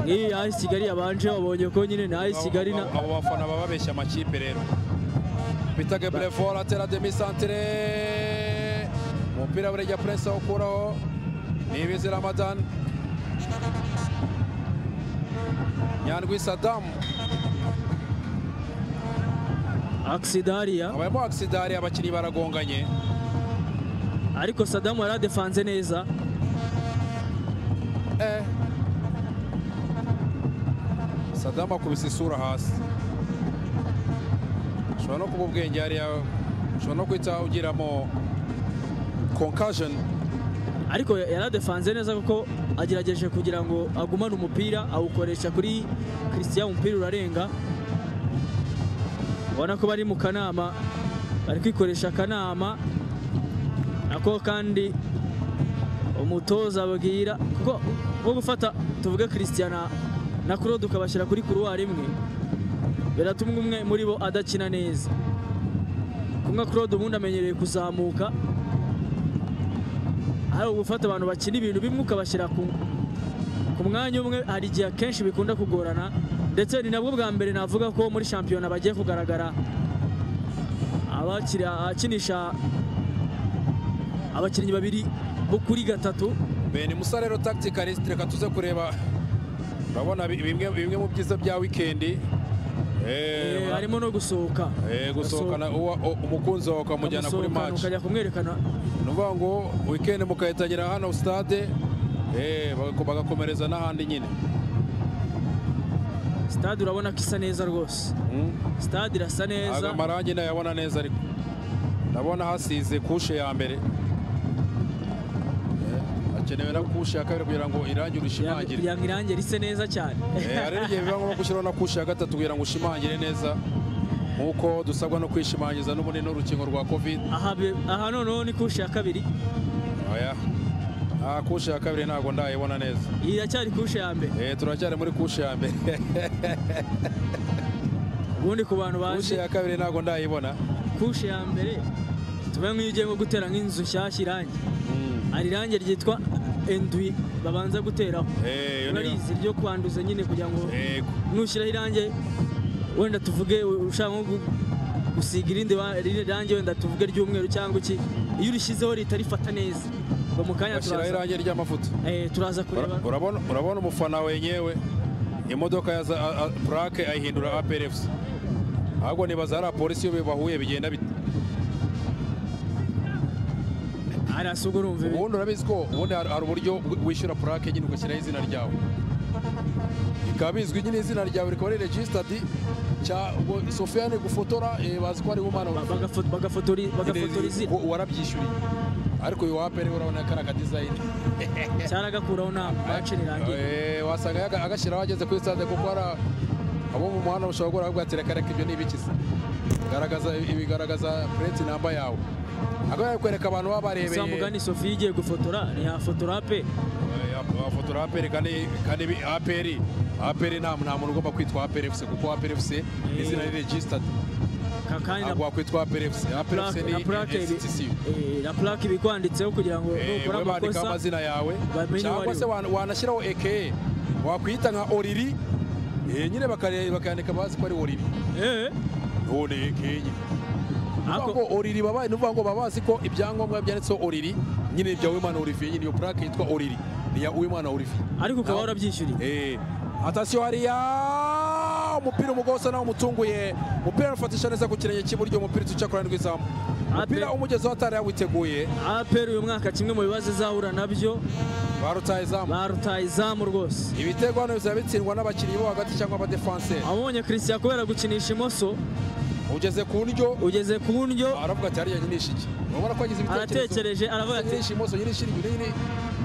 nk'iyi ya AS kigali yabanje wabonye ko nyine na AS kigali na
abo bafana baba babeshya amakipe rero bita Gabrevol atera demi santere umupira burejya purese awukuraho nibizi ramadan nyandwi sadamu
akisida hariya
habayemo agisida hariya abakinnyi baragonganye
ariko sadamu yari adefanze neza
Eh. Sadamu akubise isura hasi ushobora no kuba ubwenge hariya ushobora no guhita ugiramo concussion
ariko yari adefanze neza kuko agerageje kugira ngo agumane umupira awukoresha kuri christian umupira urarenga ubona ko bari mu kanama bari kwikoresha akanama nako kandi umutoza ababwira kuko nko gufata tuvuge christian na- na claude ukabashyira kuri kuruwari imwe biratuma umwe muri bo adakina neza kumwe claude ubundi amenyereye kuzamuka hari ugufata abantu bakina ibintu bimwe ukabashyira ku ku mwanya umwe hari igihe akenshi bikunda kugorana ndetse ni nabwo bwa mbere navuga ko muri shampiyona bagiye kugaragara abakiri abakinisha abakinnyi babiri bo kuri gatatu
bene musa rero tacticalist reka tuze kureba urabona bi- bimwe bimwe mu byiza bya wikendi Eh,
Eh, harimo no gusohoka
eh, gusohokana uwa- u- umukunzi wawe ukamujyana kuri
Ugasohokana,
match
ukajya kumwerekana
ni ukuvuga ngo wikendi mukayitangira hano stade eh, bagaku- bagakomereza n'ahandi nyine
stade urabona ko isa neza rwose
Mm.
stade irasa neza
aga marangi ndayabona neza ariko ndabona hasize kushe ya mbere Eh, hakenewe na kushe ya kabiri kugira ngo irangi
Yanga-
urishimangire
yanga irange rise neza cyane
Eh, hari n'igihe biba ngombwa gushyiraho na kushe ya gatatu kugira ngo ushimangire neza nk'uko dusabwa no kwishimangiza n'ubunini n'urukingo rwa covid
aha be- aha noneho ni kushe ya kabiri
aya ah, kushe ya kabiri ntabwo ndayibona neza
iyi iracyari kushe ya mbere
Eh, turacyari muri kushe ya mbere
ubundi ku bantu
kushe
baje
ya kabiri ntabwo ndayibona
kushe ya mbere tuba nk'iyo ugiye nko gutera nk'inzu nshyashya irangi
Mm.
hari irangi ryitwa endwi babanza guteraho
Eh, iyo niyo-
urarizi ryo kwanduza nyine kugira ngo
Yego.
nushyiraho irangi wenda tuvuge ushaka nko gu- gusiga irindi ba- irindi rangi wenda tuvuge ry'umweru cyangwa iki iyo urishyizeho rihita rifata neza ngo mu kanya
bashyiraho
turaza
irangi ry'amavuta
eh, turaza kureba
Ura- urabona urabona umufana wenyewe imodoka ya za- a- a- plaque ayihindura APRFC ahubwo nibaza hari apolisi iyo bahuye bigenda bite
hariya si ubwo urumva ibi-
ubundi urabizi ko ubundi hari hari uburyo bw- wishyura plaque nyine ugashyiraho izina ryawe bikaba bizwi nyine izina ryawe rikaba ari registered cya ubwo Sofiane gufotora eh, bazi ko ari umwana
ba- bagafo- bagafotori- bagafotora izina
wa- warabyishyuriye ariko uyu wa APR urabona ko ari akadizayini
cyaragakuraho nta bacira irangi
Eh, wasanga yaga- agashyiraho ageze kuri stade kuko hari a- abo mu muhanda bashobora guhura bakubwira ati reka ibyo ni ibikiza garagaza ibigaragaza plate namba yawe ahubwo bari kwereka abantu baba barebeye
za mugani sophie igiye gufotora ntiyafotora pe
eh, afotora APR kandi kandi bi- APR APR nta nta muntu ugomba kwitwa APR FC kuko APR FC ni izina ni registered
Ka- kandi na
ntabwo wakwitwa APR FC APR FC
plaque-
ni
na plaque ibi-
institution
eh, na plaque ibikwanditseho kugira ngo
Eh,
nukora
wowe bandikaho
amakosa
amazina yawe
bamenye uwo
cyangwa
ari
se
we.
wan- wanashyiraho eke wakwita nka oriri eh, nyine bakare- bakayandika bazi ko ari oriri
Eh,
none eke nyine
ariko-
ngo oriri baba ni ukuvuga ngo baba bazi ko ibyangombwa byanditseho oriri nyine bya wimana oriviye nyine iyo purake yitwa oriri ni iya wimana oriviye
ariko ukaba
Naho-
warabyishyuriye
Eh, atasiyo hariya umupira umugabo usa nawe umutunguye umupira arufatisha neza ku kirenge cy'iburyo umupira uca ku ruhande rw'izamu umupira
Ape-
umugezeho atari yawiteguye
apr uyu mwaka kimwe mu bibazo izahura nabyo
barutaye izamu
barutaye izamu rwose
ibitego hano bizaba bitsindwa n'abakinnyi bo hagati cyangwa abadefanseri
abonye christian kubera gukinisha imoso
ugeze ku ndyo
ugeze ku ndyo
aravuga ati hariya nyinisha iki urabona ko yagize ibitekerezo
aratekereje aravuga ati
nyinisha imoso nyinisha indyo nyine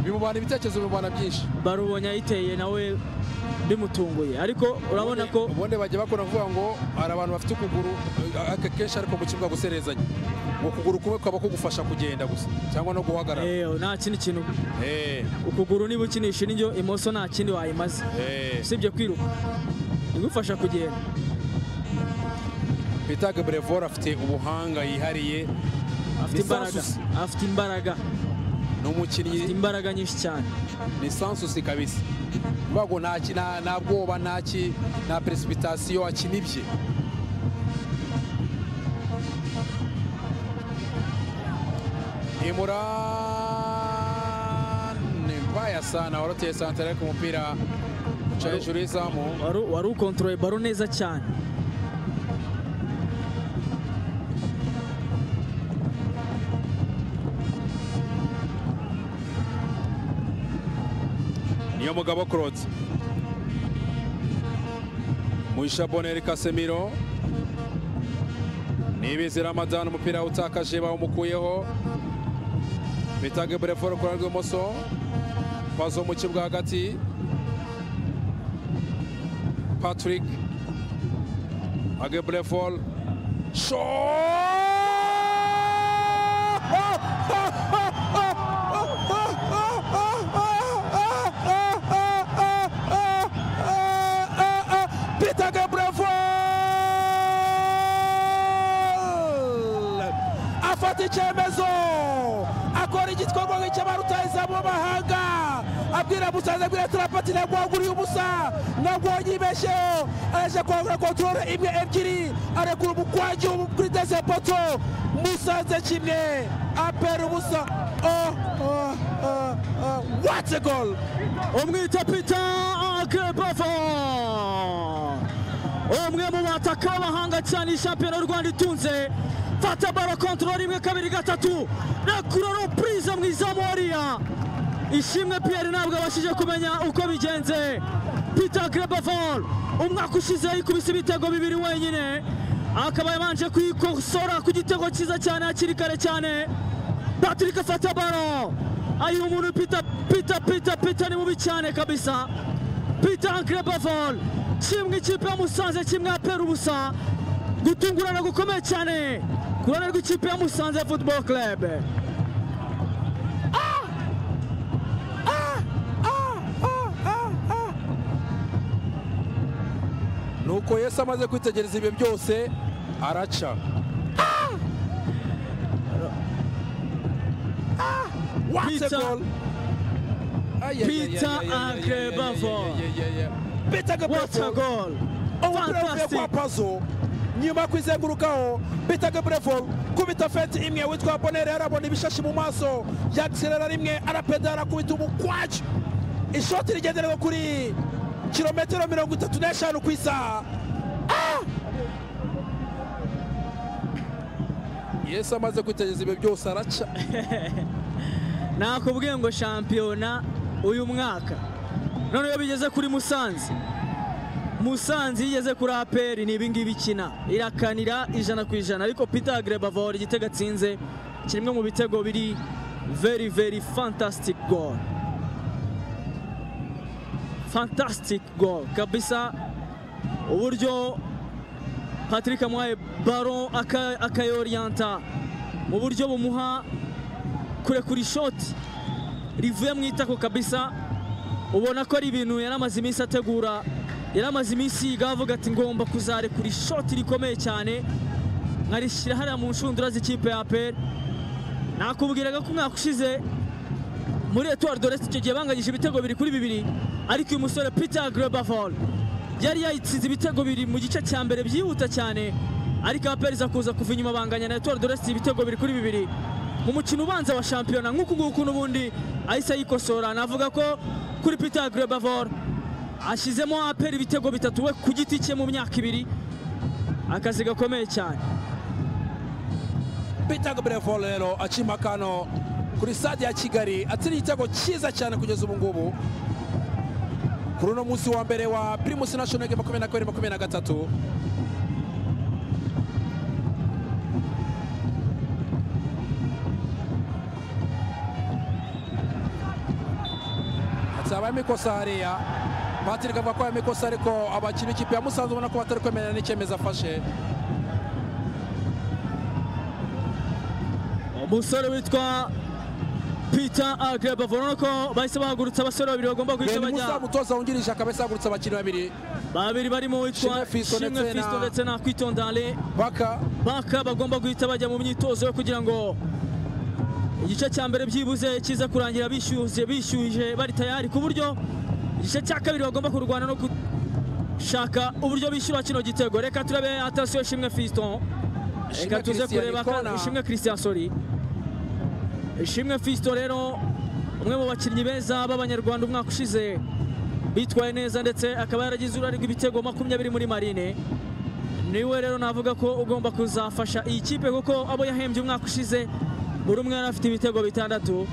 bimubana ibitekerezo bimubana byinshi
barubonye ayiteye nawe bimutunguye ariko urabona ko
ubundi bajya bakora kuvuga ngo hari abantu bafite ukuguru eh, ake- kenshi ariko mu kibuga guserezanya ukuguru kumwe kukaba kugufasha kugenda gusa cyangwa no guhagarara
eh, nta kindi kintu
Eh,
ukuguru niba ukinisha indyo imoso nta kindi wayimaze
eh.
usibye kwiruka igufasha kugenda
Peter Gabrevor afite ubuhanga yihariye
afite imbaraga
Lisansi.
afite imbaraga
ni
afite
umukinnyi
imbaraga nyinshi cyane
ni sansusi kabisa uvuga ngo nta ki- nta- nta bwoba nta ki- nta peresipitasiyo akina ibye imurane mbaya sana waroteye santara ariko umupira uca hejuru y'izamu
wari wari ukontorore baro neza cyane
niyo mugabo claude muhisha boneri kasemiro nibizi ramadani umupira utakaje bawumukuyeho bita gebreforo ku ruhande rw'ibumoso pazo mu kibuga hagati patrick agebreforo Peter Gabriel afata icyemezo akora igikorwa nk'icy'aba rutahizamu b'amahanga abwira musaza abwira turapati ntabwo waguriye ubusa ntabwo wanyibeshyeho araje kwagura kontorore imwe ebyiri arekura umukwagi wo kuri dese poto musanze kimwe apera ubusa oh, oh, oh, oh. what a goal
umwita peter agebevo umwe mu bataka b'abahanga cyane shampiyona y'u rwanda itunze fata baro kontorora rimwe kabiri gatatu rekura repurize mu izamu hariya ishimwe piyeri ntabwo abashije kumenya uko bigenze peter gebevo umwaka ushize yikubise ibitego bibiri wenyine akaba yabanje kwikosora ku gitego cyiza cyane hakiri kare cyane patrick afata baro ayiha umuntu peter peter peter peter ni mubi cyane kabisa peter ankrebavol kimwe ikipe ya musanze kimwe apera ubusa gutungurana gukomeye cyane ku ruhande rw'ikipe ya musanze football club
nuko yesu amaze kwitegereza ibyo byose araca What a
Peter-
goal! Ay, ay, ay,
Peter
ay, ay, ay,
Ankle
ay, ay,
Bavon.
ay, ay, ay, ay. Peter
what a
Gabriel
goal
umupira uvuye
fantastic
kwa pazo nyuma yo kwizengurukaho peter gabrevol kubita feti imwe witwa bonere arabona ibishashi mu maso yagiserera rimwe arapedara akubita umukwaju ishoti rigenderewe kuri kilometero mirongo itatu n'eshanu ku isaha Ah! yesu amaze kwitegereza ibyo byose araca
nakubwiye ngo shampiyona uyu mwaka none iyo bigeze kuri musanze musanze iyo igeze kuri aperi ni ibingibi ikina irakanira ijana ku ijana ariko peter grebavor igitego atsinze kimwe mu bitego biri very very fantastic goal fantastic goal kabisa uburyo patrick amuhaye baro aka- akayoriyanta mu buryo bumuha kurekura ishoti rivuye mu itako kabisa ubona ko ari ibintu yari amaze iminsi ategura yari amaze iminsi yiga avuga ati ngomba kuzarekura ishoti rikomeye cyane nkarishyira hariya mu nshundura z'ikipe ya aperi nakubwiraga ko umwaka ushize muri etuwari doresi icyo gihe banganyije ibitego bibiri kuri bibiri ariko uyu musore peter grebavol yari yayitsinze ibitego bibiri mu gice cya mbere byihuta cyane ariko aperi iza kuza kuva inyuma banganya na etuwari doresi ibitego bibiri kuri bibiri mu mukino ubanza wa shampiyona nk'uku nguku n'ubundi ahise ayikosora navuga ko kuri peter grebavol ashyizemo aperi ibitego bitatu we ku giti cye mu myaka ibiri akazi gakomeye cyane
peter gabrevol rero acima akano kuri stade ya kigali atsinda igitego cyiza cyane kugeza ubu ngubu kuri uno munsi wa mbere wa primus national game makumyabiri na kabiri makumyabiri na gatatu hazabayemo ikosa hariya patrick avuga ko yamikosa ikosa ariko abakinnyi b'ikipe ya musanze ubona ko batari kwemerera n'icyemezo afashe
umusore witwa peter agreba urabona ko bahise bahagurutsa abasore babiri bagomba guhita
beni musa
bajya
umutoza wungirije akaba yahagurutse abakinnyi babiri
babiri barimo
Shimwe
witwa
Fiston
shimwe
ndetse na-
fisto ndetse na kwitondale
paka
baka bagomba guhita bajya mu myitozo yo kugira ngo igice cya mbere byibuze kiza kurangira bishyuze bishyuhije bari tayari ku buryo igice cya kabiri bagomba kurwana no gushaka uburyo bishyura kino gitego reka turebe atasiyo shimwe fiston
Ishimwe
reka tuze
Christian
kureba
Ikona.
ka- ishimwe christian sori ishimwe fiston rero umwe mu bakinnyi beza b'abanyarwanda umwaka ushize bitwaye neza ndetse akaba yaragize uruhare rw'ibitego makumyabiri muri marine niwe rero navuga ko ugomba kuzafasha iyi kipe kuko abo yahembye umwaka ushize buri umwe yari afite ibitego bitandatu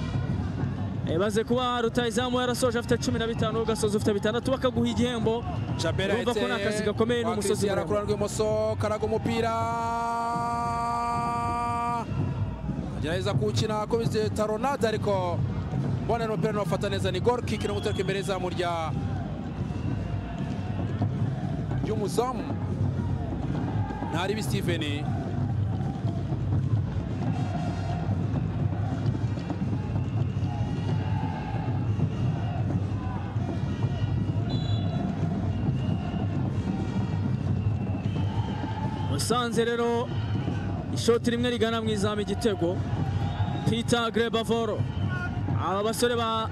Eh, baze kuba rutayizamu yarasoje afite cumi na bitanu ugasoza ufite bitandatu bakaguha igihembo
Shabera
urumva ko ni akazi gakomeye ni umusozi
yarakura
muremure.
rw'imoso karaga umupira agerageza kuwukina akubise taronade ariko mbona ni umupira ntiwafata neza ni gol kick no gutereka imbere y'izamu rya ry'umuzamu ntaribi Steven
musanze rero ishoti rimwe rigana mu izamu igitego peter grebavoro aba basore ba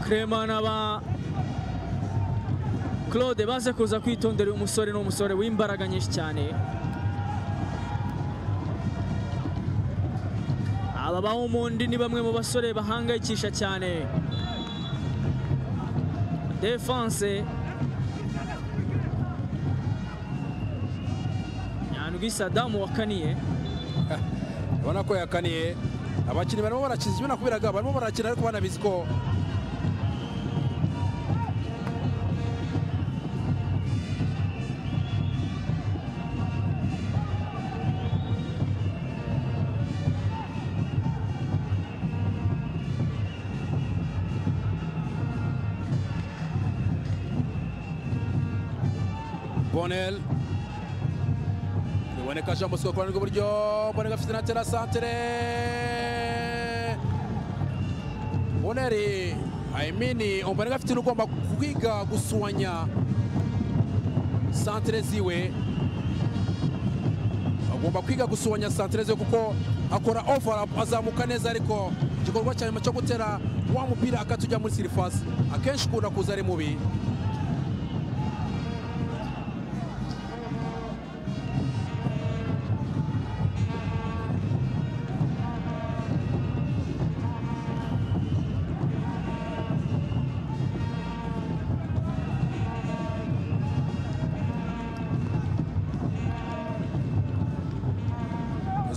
krema na ba claude baze kuza kwitondera uyu musore ni umusore w'imbaraga nyinshi cyane aba ba Omondi ni bamwe mu basore bahangayikisha cyane defense nyandwi sadamu wakaniye
ubona ko yakaniye abakinnyi barimo barakina ibyo nakubwiraga barimo barakina ariko banabizi ko bonel biboneka jean bosco ku ruhande rw'iburyo bonel afite na terasantere boneri ayimini bonel afite n'ugomba kwiga gusuanya santere ziwe agomba kwiga gusuanya santere ziwe kuko akora ovara azamuka neza ariko igikorwa cya nyuma cyo gutera wa mupira akatujya muri sirifasi akenshi ukunda kuza ari mubi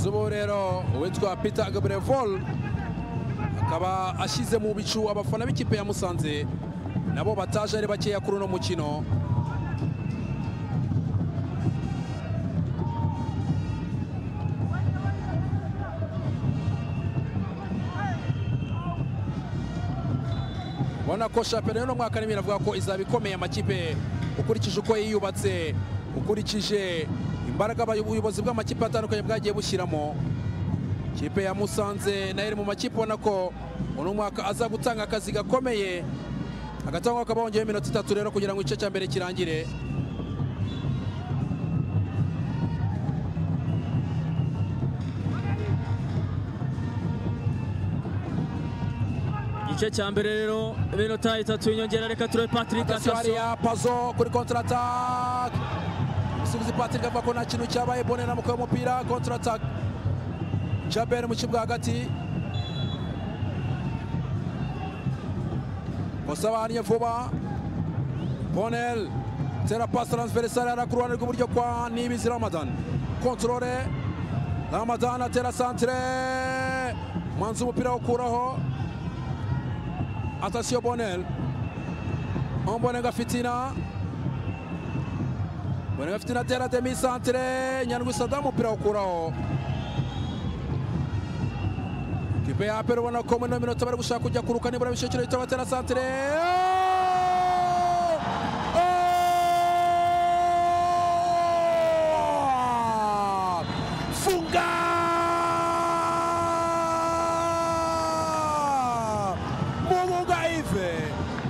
z'ubu rero uwitwa peter gabrevol akaba ashyize mu bicu abafana b'ikipe ya musanze nabo bataje ari bakeya kuri uno mukino ubona ko shampiyona y'uno mwaka n'ibintu avuga ko izaba ikomeye amakipe ukurikije uko yiyubatse ukurikije imbaraga abayo- ubuyobozi bw'amakipe atandukanye bwagiye bushyiramo ikipe ya musanze nayo iri mu makipe ubona ko uno mwaka aza gutanga akazi gakomeye hagati aho hakaba hongeyeho iminota itatu rero kugira ngo igice cya mbere kirangire
igice cya mbere rero iminota itatu y'inyongera reka turebe patrick
atasiyo
akaso
hariya pazo kuri kontratake umusifuzi patrick avuga ko nta kintu cyabaye bonera mu kuba umupira kontratake jaberi mu kibuga hagati musabaniye vuba bonel tera pasi taransiferisari hariya ku ruhande rw'iburyo kwa nibizi ramadan kontorore ramadan atera santire mwanza umupira wo gukuraho atasiyo bonel Ombonenga Fitina. Bonenga Fitina atera demi santere Nyandwi Sadamu umupira awukuraho. Kipe ya Aperi ubona ko muri ino minota bari gushaka kujya kuruka nibura bishekero bitaro batera santere. Funga! Mumuga Ive.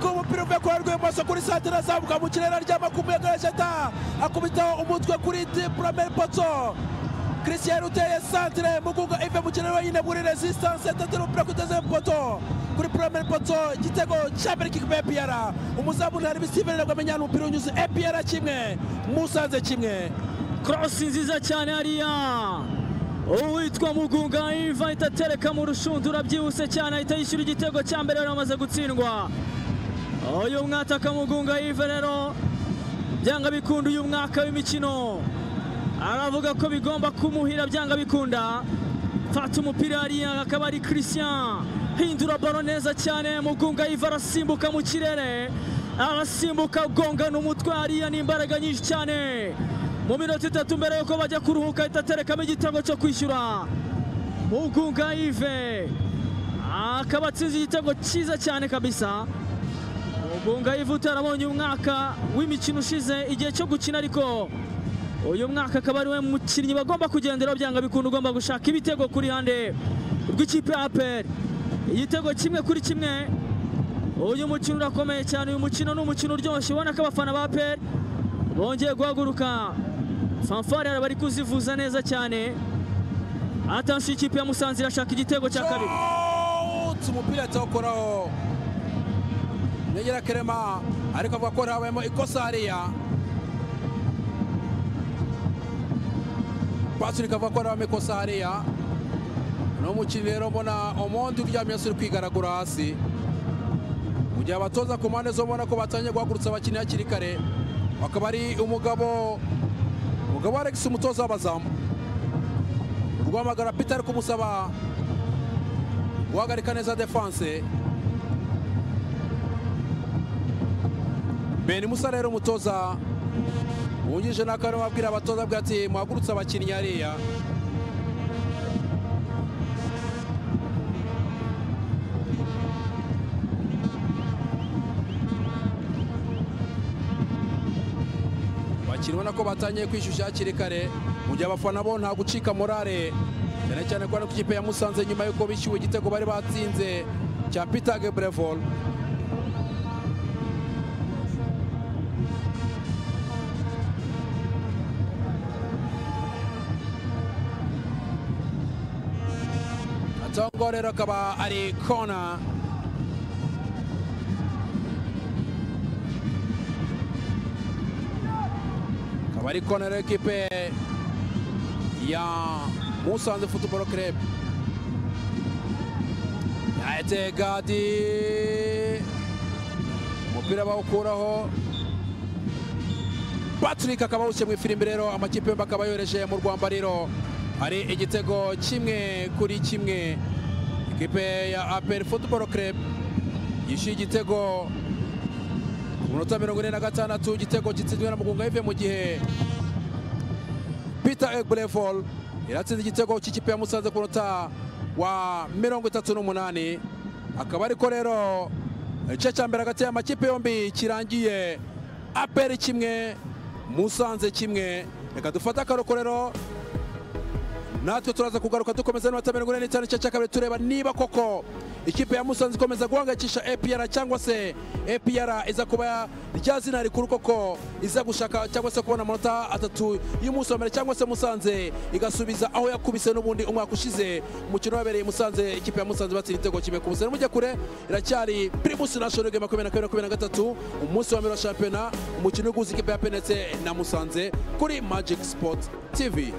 k'umupira uvuye ku ruhande rw'ibumoso kuri santire azamuka mu kirere aryama ku muyaga w'esheta akubitaho umutwe kuri purameri poto christian uteye santire mugunga ive mu kirere wenyine muri resistance tatira umupira kuteze poto kuri purameri poto igitego cya mbere k'ikipe ya piyara umuzamu ntari bisiveni nabwo amenya umupira unyuze epiyara kimwe musanze kimwe
cross nziza cyane hariya uwitwa mugunga iva ahita atereka mu rushundura byihuse cyane ahita yishyura igitego cya mbere yari amaze gutsindwa uyu mwataka mugunga iva rero byanga bikunda uyu mwaka w'imikino aravuga ko bigomba kumuhira byanga bikunda fata umupira hariya akaba ari christian hindura baro neza cyane mugunga yiva arasimbuka mu kirere arasimbuka agongana umutwe hariya ni imbaraga nyinshi cyane mu minota itatu mbere yuko bajya kuruhuka ahita aterekamo igitego cyo kwishyura mugunga yive akaba atsinze igitego cyiza cyane kabisa mugunga yive utarabonye umwaka w'imikino ushize igihe cyo gukina ariko uyu mwaka akaba ari we mukinnyi bagomba kugenderaho byanga bikunda ugomba gushaka ibitego ku ruhande rw'ikipe ya aperi igitego kimwe kuri kimwe uyu mukino urakomeye cyane uyu mukino ni umukino uryoshye ubona ko abafana ba aperi bongeye guhaguruka fanfare bari kuzivuza neza cyane atansiyo ikipe ya musanze irashaka igitego cya kabiri
umupira yatawukoraho negera kerema ariko avuga ko habayemo ikosa hariya pasuri kavuga ko habayemo ikosa hariya ni umukinnyi rero mbona umundi uryamye hasi uri kwigaragura hasi mu gihe abatoza ku mpande zo ubona ko batangiye guhagurutsa abakinnyi hakiri kare akaba ari umugabo umugabo Alex umutoza w'abazamu rwamagara peter ari kumusaba guhagarika neza defanse beni musa rero umutoza wungirije n'aka ariho abwira abatoza abwira ati muhagurutse abakinnyi hariya abakinnyi ubona ko batangiye kwishyushya hakiri kare mu gihe abafana bo nta gucika morale cyane cyane ko hano ku ikipe ya musanze nyuma y'uko bishyuwe igitego bari batsinze cya peter gebrevol atongo rero akaba ari kona akaba ari kona rero ekipe ya musanze futuboro kerebe yahetse gadi umupira bawukuraho patrick akaba awushyira mu ifirimbi rero amakipe yombi akaba yohereje mu rwambariro hari igitego kimwe kuri kimwe ikipe ya aperi futuboro kerebe yishyuye igitego ku minota mirongo ine na gatandatu igitego gitsinzwe na mugunga yive mu gihe peter egbrevol iratsinze igitego cy'ikipe ya musanze ku munota wa mirongo itatu n'umunani akaba ariko rero igice cya mbere hagati y'amakipe yombi kirangiye aperi kimwe musanze kimwe reka dufate akaruhuko rero natwe turaza kugaruka dukomeza n'iminota mirongo ine n'itanu igice cya kabiri tureba niba koko ikipe ya musanze ikomeza guhangayikisha APR cyangwa se APR iza kuba rya zina rikuru koko iza gushaka cyangwa se kubona amanota atatu y'umunsi wa mbere cyangwa se musanze igasubiza aho yakubise n'ubundi umwaka ushize umukino wabereye musanze ikipe ya musanze batsinda igitego kimwe ku busa n'umujya kure iracyari primus national game makumyabiri na kabiri makumyabiri na gatatu umunsi wa mbere wa shampiyona umukino uguza ikipe ya penetse na musanze kuri magic sport tv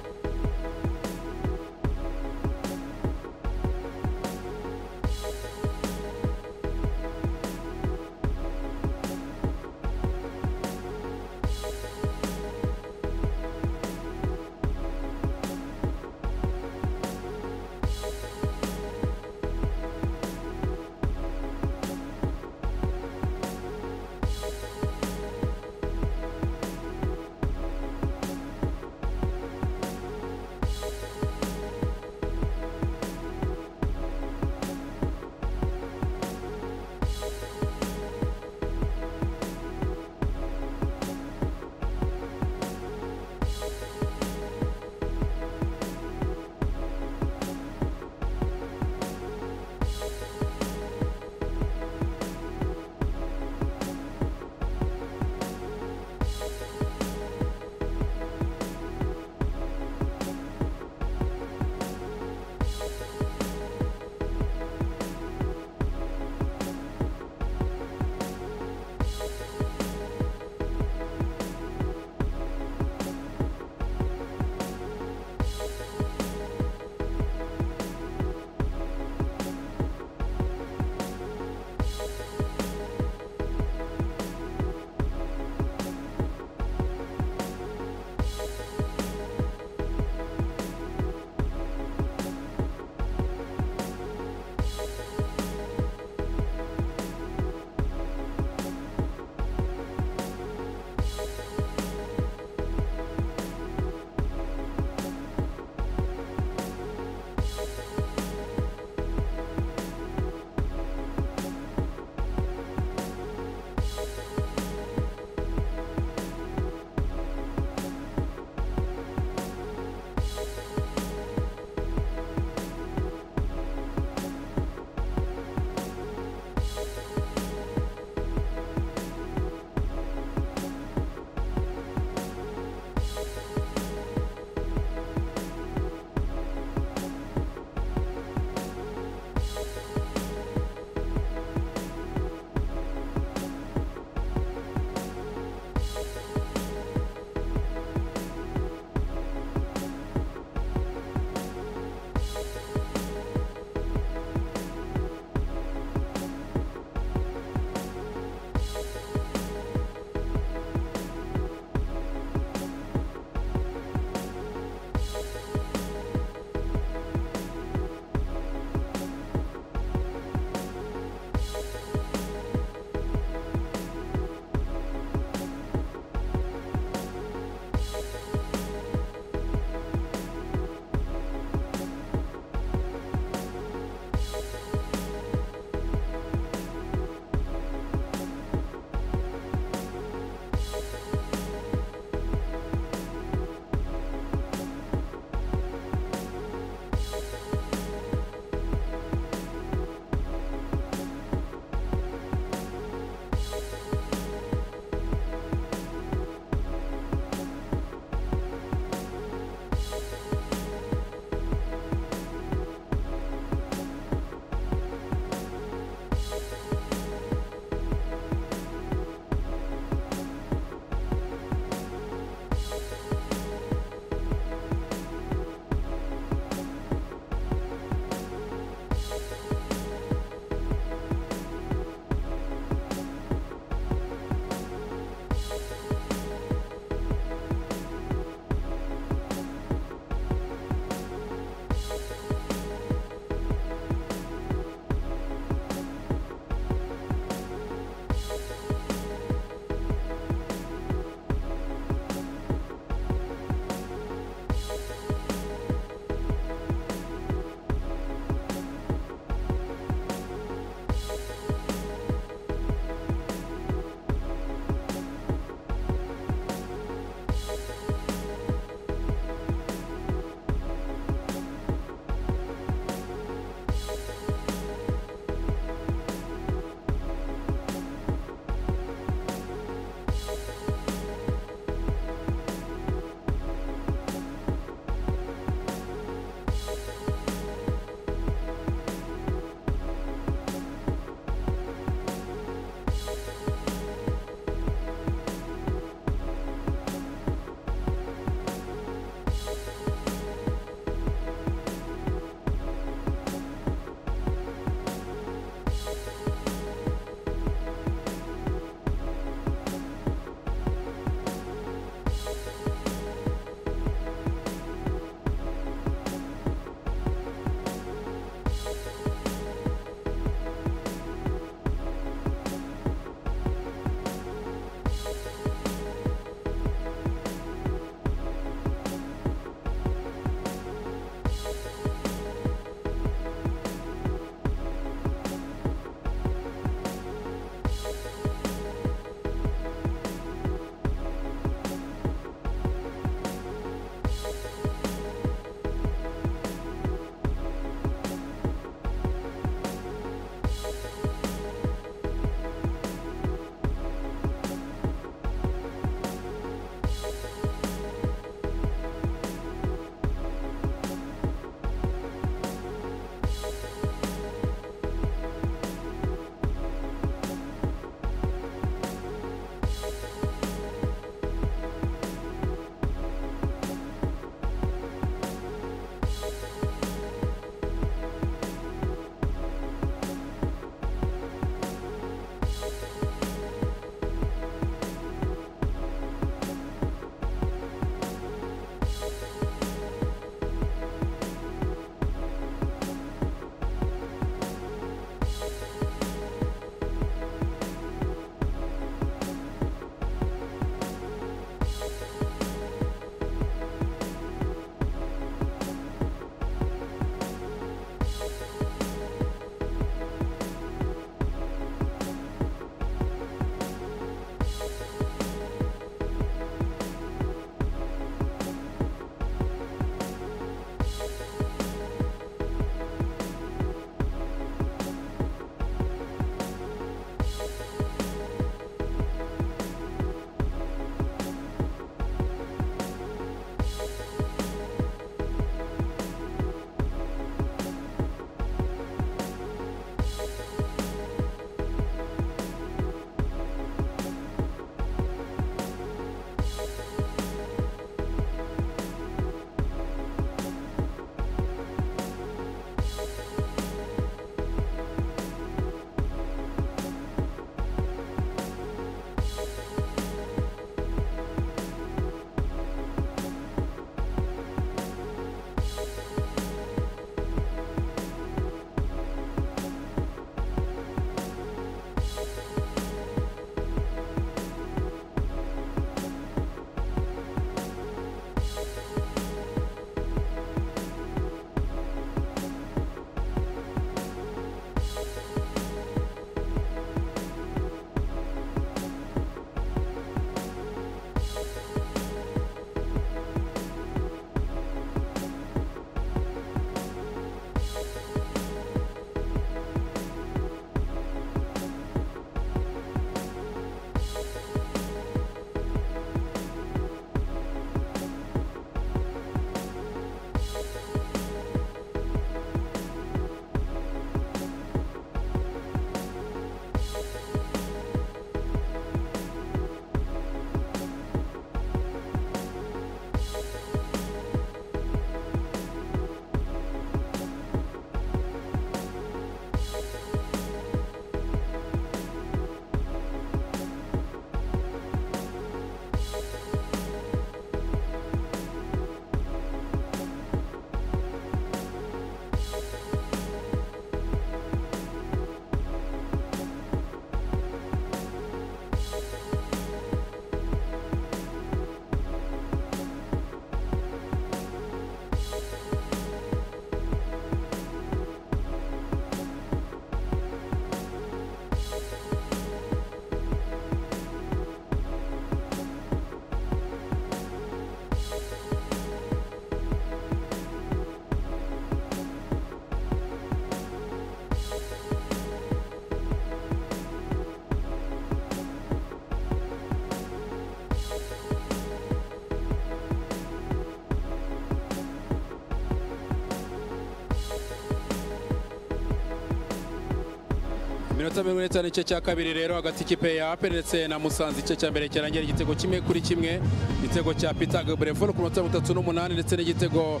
iminota mirongo ine n'itanu igice cya kabiri rero hagati y'ikipe ya APR ndetse na musanze igice cya mbere kirangira igitego kimwe kuri kimwe igitego cya peter gabrevor ku minota mirongo itatu n'umunani ndetse n'igitego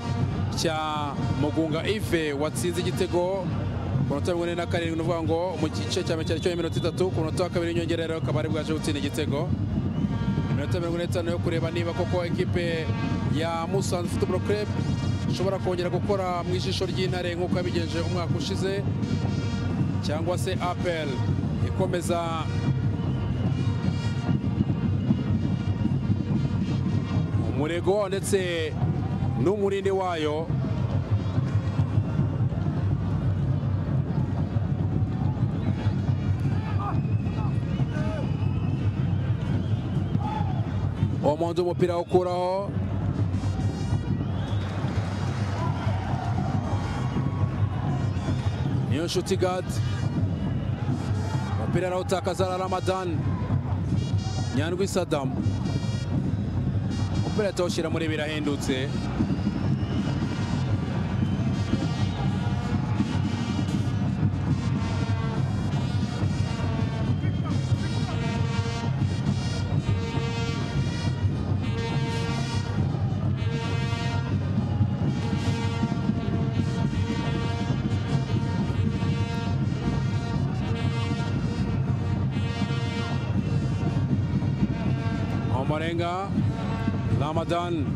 cya mugunga ive watsinze igitego ku minota mirongo ine na karindwi ni ukuvuga ngo mu gice cya mbere cyari cyo iminota itatu ku minota wa kabiri y'inyongera rero akaba ari bwaje gutsinda igitego iminota mirongo ine n'itanu yo kureba niba koko ekipe ya musanze football club ishobora kongera gukora mu ijisho ry'intare nk'uko yabigenje umwaka ushize cyangwa se apel ikomeza umurego ndetse n'umurindi wayo omonze umupira awukuraho niyo nshuti gadi umupira arawutakaza na ramadani nyandwi sadamu umupira atawushyira muri birahendutse omarenga ramadani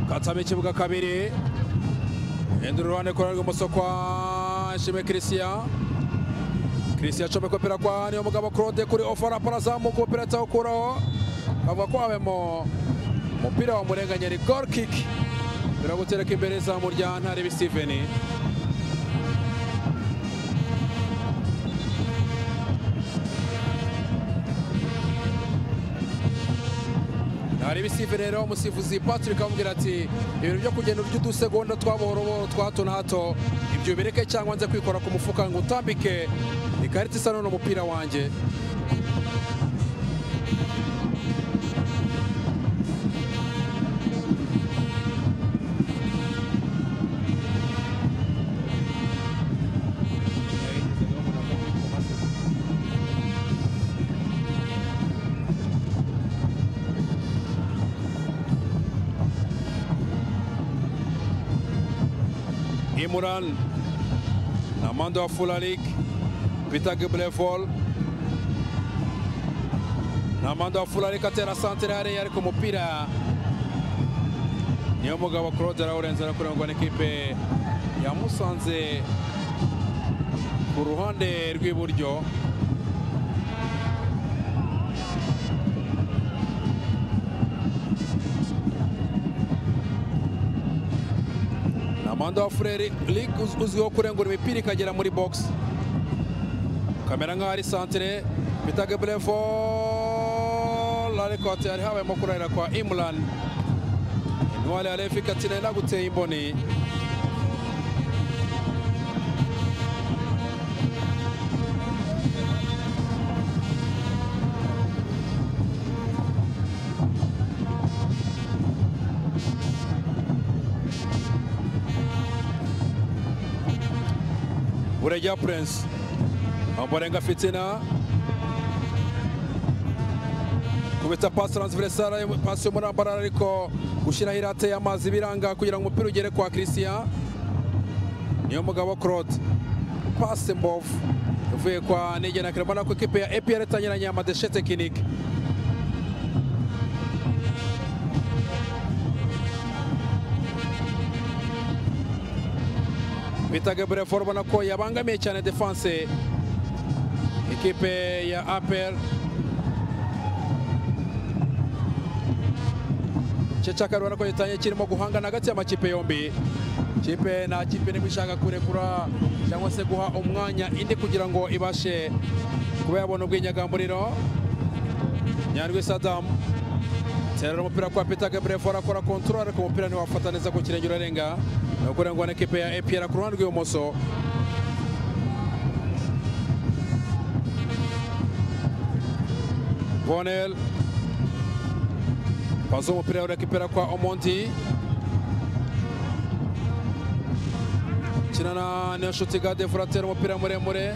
katsamo ikibuga kabiri hindura uruhande ku ruhande rw'ibumoso kwa nshime christian christian acomeka umupira kwa niyo mugabo claude kuri ofara parazamuka umupira atawukuraho avuga ko habemo umupira wa murenganyeri gol kick mbere gutereka imbere izamu rya ntaribi stiveni hari ibisive rero umusifuzi patrick amubwira ati ibintu byo kugenda urya udusegonda twabohorobohoro twa hato na hato ibyo bireke cyangwa nze kwikora ku mufuka ngo utambike ikarita isa none umupira wanjye Imuran na Mando wa Fulalik Peter Giblevol na Mando wa Fulalik atera santere hariya ariko umupira niyo mugabo Claude arawurenza arakurengwa n'ikipe yamusanze ku ruhande rw'iburyo Amanda wa Frere League uzwiho kurengura imipira ikagera muri box kamera nk'aho ari santere bita Gebrevo ariko hatari habayemo kurahira kwa Imran intwari ya Refi Katina inaguteye imboni Bureja Prince Omborenga Fitina kubita pasi transversal pasi muri Ambarara ariko gushyiraho irate y'amazi biranga kugira ngo umupira ugere kwa Christian niyo mugabo Claude pasi mbovu ivuye kwa Nigena Clement ko ikipe ya APR itanyuranye amadeshe tekinike bitaga Brefor ubona ko yabangamiye cyane defense ikipe ya APR Chechaka rubona ko gitanye kirimo guhangana hagati y'amakipe yombi kipe nta kipe nibwo ishaka kurekura cyangwa se guha umwanya indi kugira ngo ibashe kuba yabona ubwinyagamburiro nyandwi sadamu terera umupira kwa peter gabrefora akora kontorora ariko umupira ntiwafata neza ku kirenge urarenga ni ukurengwa na ekipe ya epr ku ruhande rw'ibumoso bonel pazo umupira urekipera kwa omonti akinana n'inshuti gade furatera umupira muremure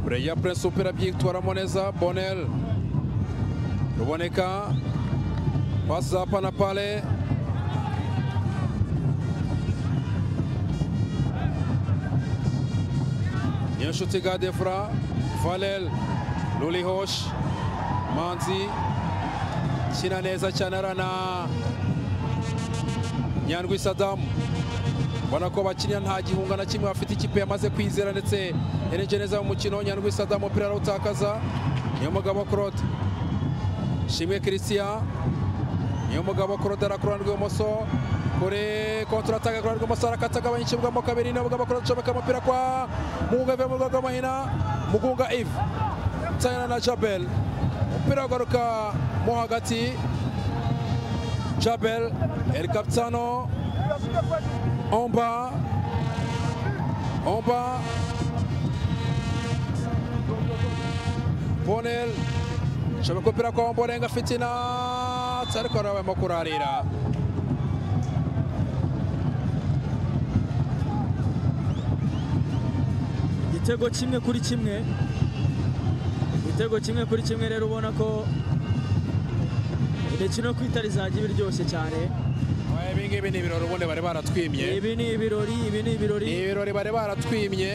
bureya purensi umupira byitwaramo neza bonel ruboneka pasi za panapale niyonshuti gadefura valel rurihoshi manzi kina neza cyane arana nyandwi sadamu ubona ko bakiriya nta gihunga na kimwe bafite ikipe yamaze kwizera ndetse yarengeje neza mu mukino nyandwi sadamu umupira arawutakaza niyo mugabo claude shimwe christian niyo mugabo claude arakura rw'ibumoso kure kontrataka kuri rw'ibumoso arakata agabanya ikibwamo kabiri niyo mugabo claude acomeka umupira kwa mugunga ive mu rwego rw'amahina mugunga ive nsayana na jabel umupira ugaruka mo hagati jabel el capitano omba omba bonel shobora umupira kwa omborenga afite inatsi ariko arimo kurarira
igitego kimwe kuri kimwe igitego kimwe kuri kimwe rero ubona ko imikino yo kwitari izajya iba iryoshye cyane
ibi ngibi ni ibirori ubundi bari baratwimye
ibi ni ibirori ibi ni ibirori
ni ibirori bari baratwimye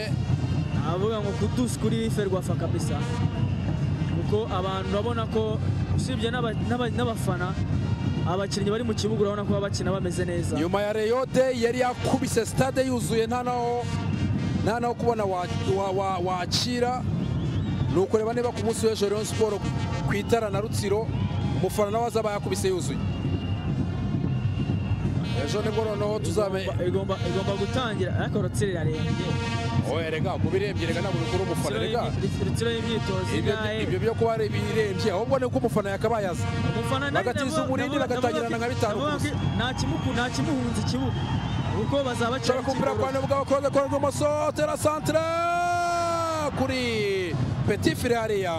avuga ngo kudusi kuri ferwafa kabisa kuko abantu urabona ko usibye n'aba- n'aba- n'abafana abakinnyi bari mu kibuga urabona ko baba bakina bameze neza
nyuma ya reyode yari yakubise sitade yuzuye nta naho nta naho kubona wa- wa- wa- wakira ni ukureba niba ku munsi w'ejo rayon siporo ku itara na rutsiro umufana nawe azaba yakubise yuzuye ejo nibwo noneho tuzamenye
Igomba- igomba igomba gutangira ariko rutsiro irarenga
oya rega kubirembye rega ntabwo bikora umufana rega
rutsiro y'imyitozo
Ibyo-
ingahe
ibyo byo kuba ari ibirembye ahubwo ni uko umufana yakabaye aza
umufana
bagatiza umurindi, bagatangirana nka bitanu ku busa.
nta kimuku nta kimuhunze ikibuga kuko bazaba
ushaka kumpira kwa nibwo abakobwa kora rw'imoso tera santire kuri peti fire hariya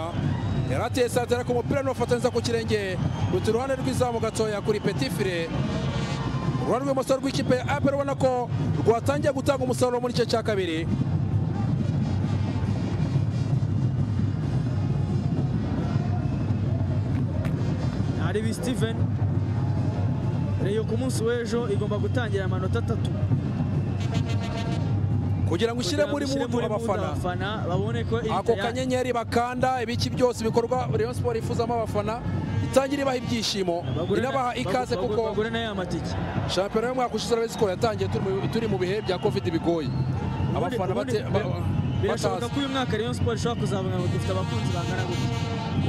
yari ateye santire ku mupira n'uwafatanyiriza ku kirenge ruta iruhande rw'izamu gatoya kuri peti fire uruhande rw'imoso rw'ikipe ya apel ubona ko rwatangiye gutanga umusaruro muri igice cya kabiri
aribi steven reyo ku munsi w'ejo igomba gutangira amanota atatu
kugira ngo ushyire
Kugira ngo
muri
ishyire
mudu
muri mood
abafana
abafana babone ko iyi
ako
Italia-
kanyenyeri bakanda ibiki byose bikorwa rayon siporo yifuzamo abafana itangira ibaha ibyishimo
bagure na-
inabaha ikaze
bagu-
kuko
bagure na ya matike
shampiyona y'umwaka ushize rayon siporo yatangiye turi mu- turi mu bihe bya covid bigoye abafana
Ubundi-
bate-
ubundi-
ba-
birashoboka
batazi
ko uyu mwaka rayon siporo ishobora kuzavuga ngo dufite abakunzi bangana gutya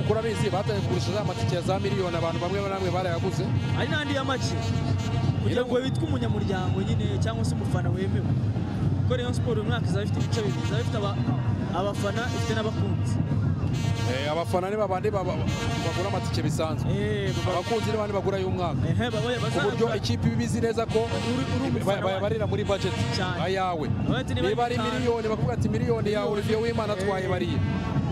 kuko urabizi batangiye kugurisha za matike ya za miliyoni abantu bamwe na bamwe barayaguze
ari n'andi ya make kugira
Rero-
ngo witwe umunyamuryango nyine cyangwa se umufana wemewe kuko rayon siporo uyu mwaka izaba ifite ibice bibiri izaba ifite aba- abafana ifite n'abakunzi
Eh, abafana ni babandi baba- bagura amatike bisanzwe
Eh, baba-
abakunzi ni babandi bagura y'umwaka
ehe, baba-
ku buryo
bazagura-
ikipe iba izi neza ko
Uri- uri umufana
ba- ba-
wanjye.
barira muri budget
Cyane.
ayawe
Aho ati niba ari
niba ari
bitanu.
miliyoni bakavuga ati miliyoni yawe uriviye w'imana atwaye
Eh.
bariye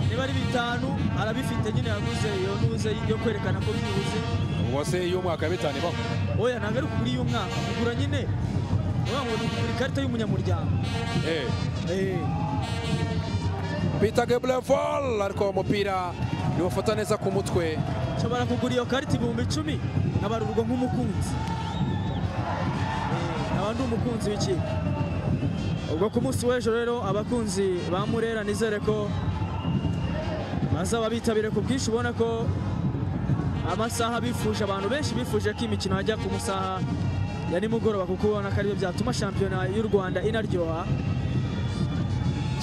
niba ari bitanu arabifite nyine yaguze iyo ntuze yo kwerekana ko byibuze
ubwo se y'umwaka ya bitanu ibaho
oya ntabwo ari ukugura iy'umwaka kugura nyine uvuga ngo ni ukugura ikarita y'umunyamuryango
Eh.
Eh,
Peter Gebrevol ariko uwo mupira niwufata neza ku mutwe
nshobora kugura iyo karita ibihumbi icumi nkabarurwa nk'umukunzi Eh, nkaba ndi umukunzi w'ikipe ubwo ku munsi w'ejo rero abakunzi ba murera nizere ko bazaba bitabire ku bwinshi ubona ko amasaha bifuje abantu benshi bifuje ko imikino yajya ku masaha ya nimugoroba kuko ubona ko aribyo byatuma shampiyona y'u rwanda inaryoha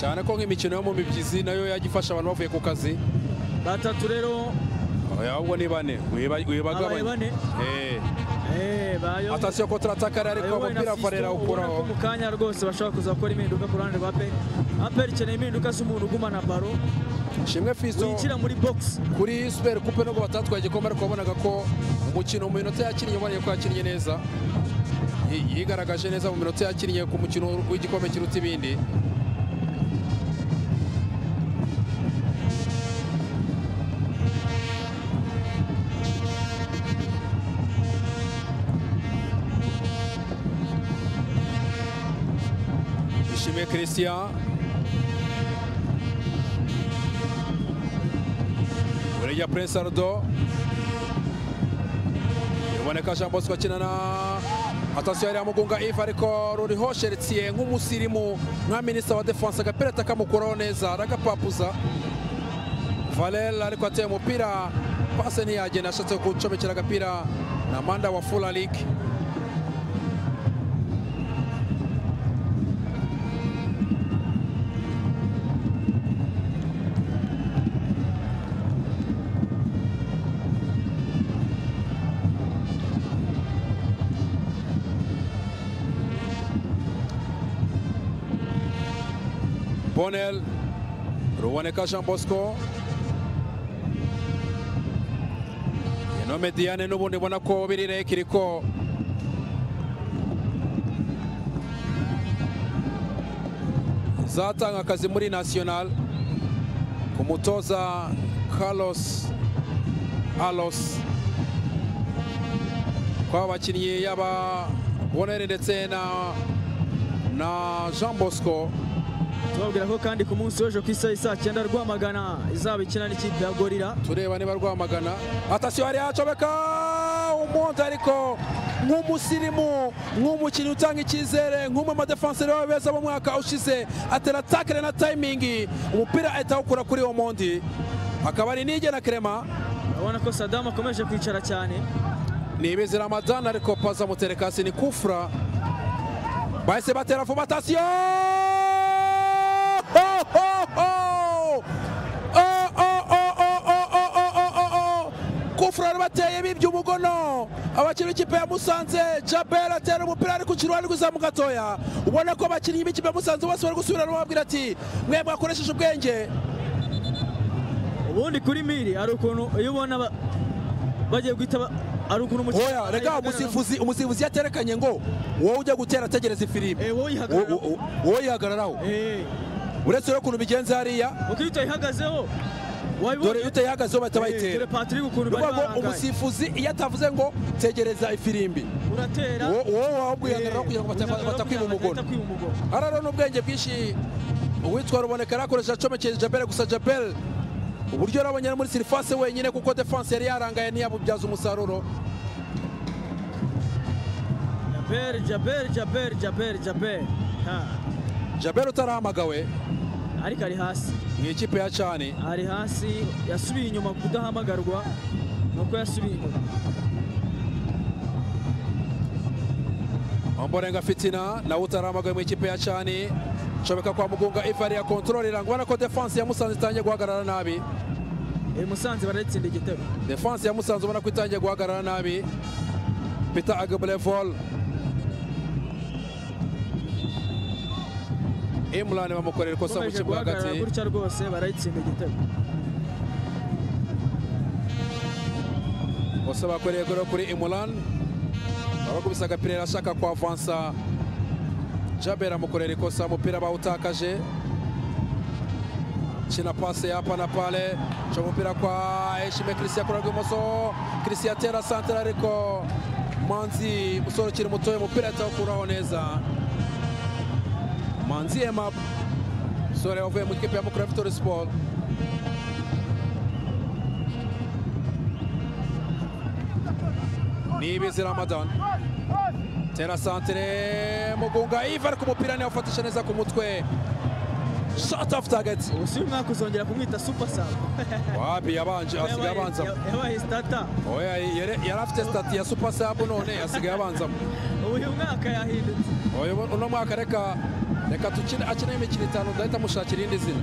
cyane ko nk'imikino yo mu mibyizi nayo yajya ifasha abantu bavuye ku kazi
batatu rero
ahubwo ni bane wiba-
abaye
wibagabanya
bane
Eh.
Eh, bayo-
atasiyo kontrataka yari ariko
bayobowe na
umupira farera
Fiston, ubona ko
awukuraho
mu kanya rwose bashobora kuza gukora impinduka ku ruhande rwa peri aperi ikeneye impinduka z'umuntu ugumana baro
shimwe fiso
winjira muri box
kuri super coupe nubwo batatwaye igikombe ariko wabonaga ko umukino mu minota yakinnye uboneye ko yakinnye neza Yi- yigaragaje neza mu minota yakinnye ku mukino w'igikombe kiruta ibindi ishimwe christian burya prince ardo biboneka jean bosco akina na atasiyo yari yamugunga ive ariko ruriho sheritiye nk'umusirimu nka minisita wa defanse agapirata kamukuraho neza aragapapuza Valel ariko ateye umupira pase ntiyagenda ashatse gucomekera agapira na manda wa fula league bonel ruboneka jean bosco ino mediyane n'ubundi ubona ko biri reka iriko zatanga akazi muri national ku mutoza carlos alos kw'aba bakinnyi yaba boneri ndetse na na jean bosco
tubabwira ko kandi ku munsi w'ejo ku isaha saa cyenda rwamagana izaba ikina n'ikipe ya gorira
tureba niba rwamagana atasiyo hari hacomeka umuntu ariko nk'umusirimu nk'umukinnyi utanga icyizere nk'umwe mu badefanseri b'aba beza b'umwaka ushize atera takire na tayimingi umupira ahita awukura kuri uwo mundi akaba ari nige na kerema
urabona ko sadamu akomeje kwicara cyane
ni ibizi ramadani ariko paza muterekasi ni kufura bahise batera vuba atasiyo ho ho ho Oh, oh, oh, oh, oh, oh, oh, oh, oh, oh. kufurari bateye bibye umugono abakinnyi b'ikipe ya musanze jabel atera umupira ariko ukiri wari kuzamu gatoya ubona ko abakinnyi b'ikipe ya musanze bose bari gusubirana bababwira ati mwe mwakoresheje ubwenge
ubundi kuri miri hari ukuntu iyo ubona ba- bagiye guhita ba- hari ukuntu umukinnyi
oya rega umusifuzi umusifuzi yaterekanye ngo wowe ujya gutera ategereza ifirimbi
Eh, wowe yihagararaho.
Wo- wo- wowe yihagararaho
Eh,
uretse rero ukuntu bigenza hariya
uko iyo utayihagazeho
dore iyo
wabibonye
utayihagazeho bahita
Eh,
bayitera
dore patrick ukuntu
ni
bari
ukuvuga ngo
barangaye
umusifuzi iyo atavuze ngo tegereza ifirimbi
uratera
wowe wowe wabwihagararaho
eh,
kugira ngo bata-
uyihagararaho
batakwiba
kugira ngo
umugono
batakwiba umugono
hararo n'ubwenge bwinshi uwitwa ruboneka yari akoresheje acomekeye jabel gusa jabel uburyo yari abonye ari muri sirifase wenyine kuko defanse yari yarangaye ntiyabubyaza umusaruro
jabel jabel jabel jabel jabel Ha.
jabel utarahamagawe
ariko ari hasi
mu ikipe ya cani
ari hasi yasubiye inyuma kudahamagarwa nuko yasubiye inyuma
omborenga fitina nawe utarahamagawe mu ikipe ya cani nshobeka kwa mugunga ivari ya kontorori irangwa ko defanse ya musanze itangiye guhagarara nabi
uyu musanze barayitsinda igitego
defanse ya musanze ubona ko itangiye guhagarara nabi peter agabulevol imran bamukorera ikosa mu
ukomeje
kibuga
guhagarara
hagati
gutya rwose barayitsinda igitego
bose bakoreye igorora kuri imran abakubise agapira arashaka kwavansa jaber amukorera ikosa umupira bawutakaje kina pase yapa na pale ca umupira kwa eshime christian akora rw'imoso christian atera santere ariko manzi musore ukiri mutoya umupira atawukuraho neza manzi emab musore wavuye mu ikipe ya mukura victory sport nibizi ramadan tera santere mugunga iva ariko umupira ntiyawufatisha neza ku mutwe shot off target
ubu si uyu mwaka uzongera kumwita super sub
wapi yabanje asigaye
Yabaye-
abanzamo
yabaye stata
oya yari yari afite sitati ya super sub none asigaye abanzamo
ubu uyu mwaka yahindutse
oya ubu- uno mwaka reka reka tukine akine imikino itanu ndahita mushakira irindi zina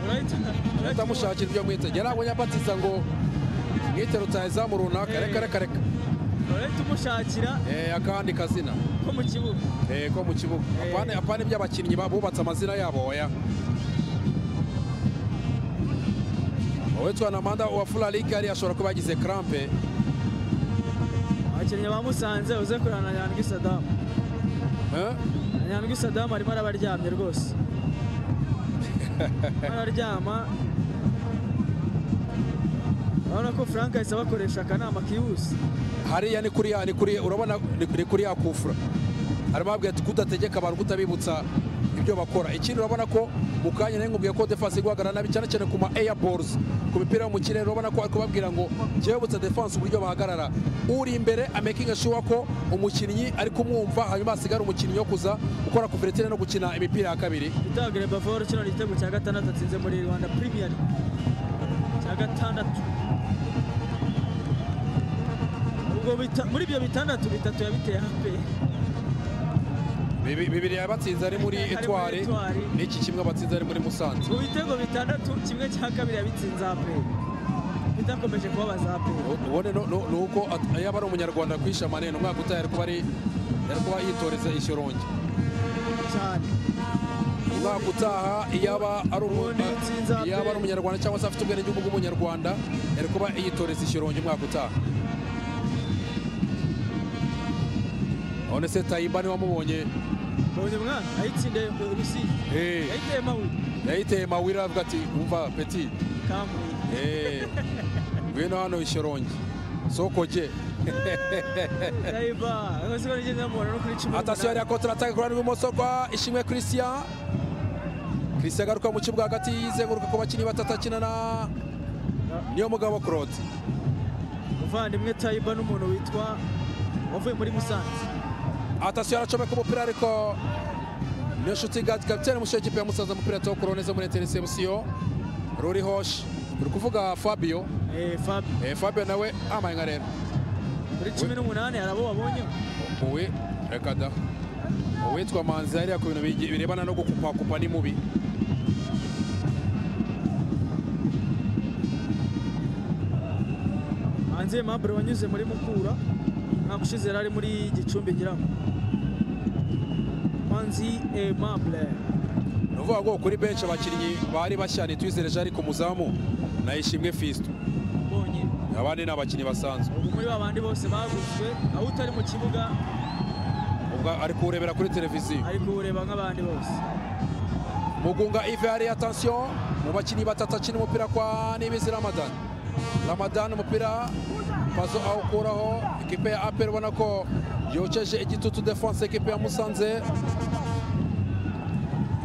urahita urahita
ndahita mushakira ibyo mwita yari abonye abatiza ngo mwite rutayezamu runaka reka reka reka
urahita umushakira
Eh, akandi kazina
ko mu kibuga
Eh, ko mu kibuga
Eh.
apana apana iby'abakinnyi ba- bubatse amazina yabo oya uwitwa namanda wa fularike yari ashobora kuba yagize crampe
abakinnyi bamusanze uze kureba na nyandwi sadamu
Eh?
Na nyandwi sadamu arimo arabaryamye rwose Arimo araryama urabona ko frank ahise abakoresha akanama kihuse
hariya ni kuri ya ni kuri urabona ni ni kuri ya kufura arimo ababwira ati kudategeka abantu kutabibutsa ibyo bakora ikindi urabona ko mu kanya nari nkubwiye ko defense iguhagarara nabi cyane cyane ku ma air balls ku mipira yo mu kirere urabona ko ari kubabwira ngo njyewe butse defense uburyo bahagarara uri imbere amaking sure ko umukinnyi ari kumwumva hanyuma hasigara umukinnyi wo kuza gukora kuveretine no gukina imipira ya kabiri
Peter Agrebavor kino ni igitego cya gatandatu atsinze muri Rwanda Premier League cya gatandatu ubwo bita- muri ibyo bitandatu bitatu yabiteye hape
Bibi- bibiri yabatsinze ari muri
Ari muri
etware
Etoile.
n'iki kimwe batsinze ari muri musanze
mu bitego bitandatu kimwe cya kabiri yabitsinze hape bitakomeje kubabaza hape
ubone no- no- ni uko at- yaba ari umunyarwanda kwisha manene umwaka utaha yari kuba ari yari kuba yitoreza ishyorongi
cyane
umwaka utaha iyaba ari uru-
Ubundi yatsinze ape.
iyaba ari umunyarwanda cyangwa se afite ubwenegihugu bw'umunyarwanda yari kuba yitoreza ishyorongi umwaka utaha none se tayiba niwe wamubonye
mbonye mwana ayitsinda Rusizi
Eh,
yayiteye mawe
yayiteye mawira avuga ati wumva peti
kamuye
Eh, ngwino hano ishyorongi sokoje
Daiba rwose ko nigeze namubona no kuri cumi
atasiyo yari yakontarataka ku ruhande rw'ibumoso rwa ishimwe christian christian agaruka mu kibuga hagati yizenguruka ku bakinnyi batatu akina na niyo mugabo claude
umuvandimwe Taiba n'umuntu witwa wavuye muri Musanze
atasiyo aracomeka umupira ariko niyo nshuti gati kapitene mushyo kipe ya musaza umupira tuwo kurone zo muri interception ruri hoshi uri kuvuga fabio
eh Fabio
eh, fabio nawe amaye nka rero
muri cumi n'umunani hari abo wabonye
uwe reka da uwitwa manzi hariya ku bintu bigi- birebana no gukupakupa ni mubi
hanze Mabro wanyuze muri Mukura ntabwo ushize yari ari muri Gicumbi ngira ngo Manzi Aimable
ni ukuvuga ngo kuri benshi abakinnyi bari bashya nitwizere jari ku muzamu na ishimwe fisito
mbonye
abandi ni abakinnyi basanzwe
ubu muri babandi bose baguzwe aho utari mu kibuga
ubwo ari kuwurebera kuri televiziyo
ari kuwureba nk'abandi bose
mugunga ive hariya atansiyo mu bakinnyi batatu akina umupira kwa nibizi ramadan ramadan umupira pazo awukuraho ekipe ya apel ubona ko yokeje igitutu defense ekipe ya musanze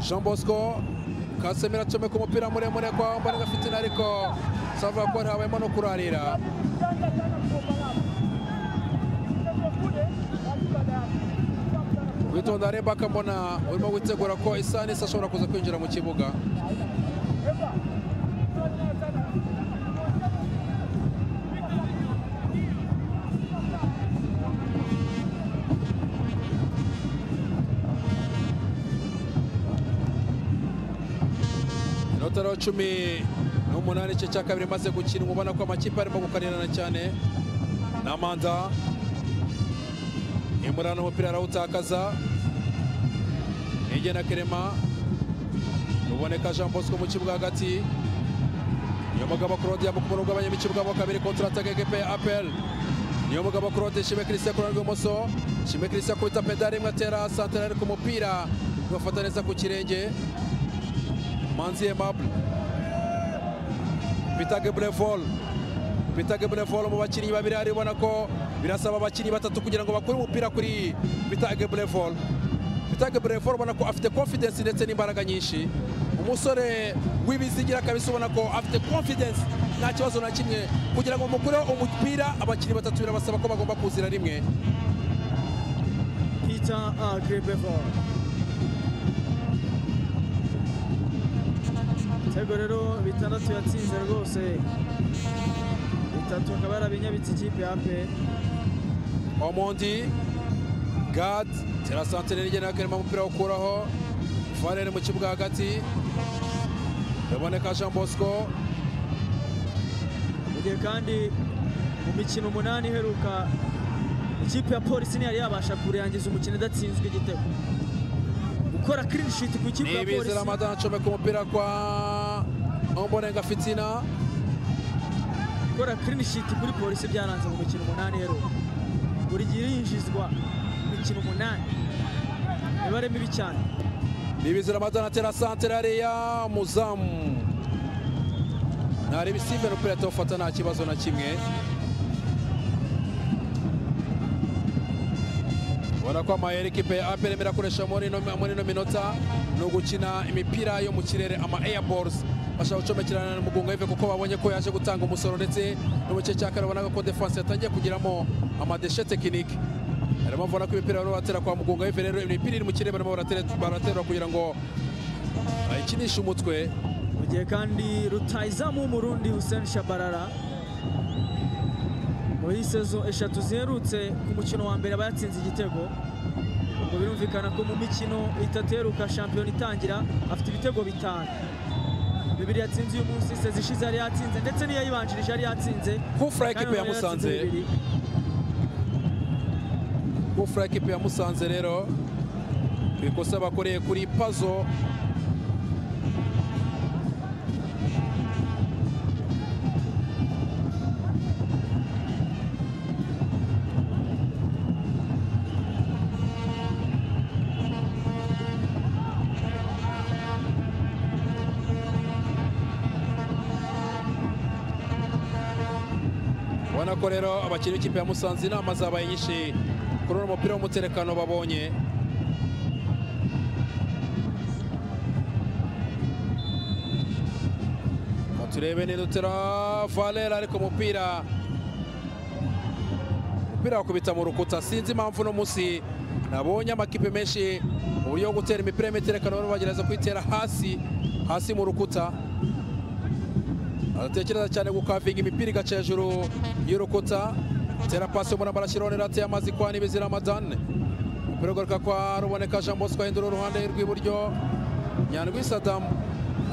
jean bosco kasemera acomeka umupira muremure kwa mbaraga fitina ariko savuga ko ntabayemo no kurarira witonda reba akabona urimo witegura ko isa n'isa ashobora kuza kwinjira mu kibuga inota rero cumi n'umunani igice cya kabiri imaze gukinwa ubona ko amakipe arimo gukanirana cyane n'amanda imurana umupira arawutakaza na kerema ruboneka jean bosco mu kibuga hagati niyo mugabo claude yambuka umurongo w'abanyamikibuga mo kabiri kontrata ekipe ya apel niyo mugabo claude shime christian ku ruhande rw'ibumoso shime christian akubita pedari imwe atera santera ariko umupira ugafata neza ku kirenge manzi aimable peter gebrevol Peter Gebrevol mu bakinnyi babiri hari ubona ko birasaba abakinnyi batatu kugira ngo bakure umupira kuri Peter Gebrevol Peter Gebrevol ubona ko afite confidence ndetse n'imbaraga nyinshi umusore w'ibizigira kabisa ubona ko afite confidence nta kibazo na kimwe kugira ngo mukureho umupira abakinnyi batatu birabasaba ko bagomba kuzira rimwe
Peter Agrebeval Ibitego rero bitandatu yatsinze rwose bitatu akaba yarabinyabitse ikipe ya pe
Omondi Gad terasantere rigena kerema umupira ukuraho Varere mu kibuga hagati Ruboneka Jean Bosco
mu gihe kandi mu mikino umunani iheruka ikipe ya polisi ntiyari yabasha kurangiza umukino idatsinzwe igitego gukora clean sheet ku ikipe ya
Nibizi
polisi
Ramadan acomeka umupira kwa Ombonenga Fitina
gukora clean sheet kuri polisi byaranze mu mikino umunani iheruka buri gihe yinjizwa imikino umunani imibare mibi cyane
Nibizi Ramadan atera santere hariya muzamu Nari bisimbe n'umupira atawufata nta kibazo na kimwe ubona ko amayeri ekipe ya apr irimo irakoresha muri ino muri ino minota ni ugukina imipira yo mu kirere ama airballs bashaka gucomekerana na mugunga y'ive kuko babonye ko yaje gutanga umusoro ndetse no mu gice cya kane ubona ko defense yatangiye kugiramo amadeshe tekinike barimo babona ko imipira barimo baratera kwa mugunga y'ive rero imipira iri mu kirere barimo baratera baratera kugira ngo bayikinishe umutwe
mu gihe kandi rutayizamu w'umurundi hussein shabarara muri sezo eshatu ziherutse ku mukino wa mbere aba yatsinze igitego ubwo birumvikana ko mu mikino itatu iheruka shampiyona itangira afite ibitego bitanu bibiri yatsinze uyu munsi sezi ishize yari yatsinze ndetse n'iyo yibanjirije yari yatsinze
Kufra
kandi
ekipe ya
noneho yatsinze
Musanze.
bibiri.
gufura ekipe ya musanze rero ku ikosa bakoreye kuri pazo ubona ko rero abakinnyi b'ikipe ya musanze inama zabaye nyinshi kuri uno mupira w'umuterekano babonye Reka turebe nidutera valera ariko umupira umupira wakubita mu rukuta sinzi impamvu uno munsi nabonye amakipe menshi mu buryo bwo gutera imipira y'imiterekano barimo bagerageza kuyitera hasi hasi mu rukuta aratekereza cyane gukavinga imipira igaca hejuru y'urukuta tera pasi umuntu barashyiraho nirate y'amazi kwa nibizi ramadane umupira ugaruka kwa ruboneka jean bosco ahindura uruhande rw'iburyo nyandwi sadamu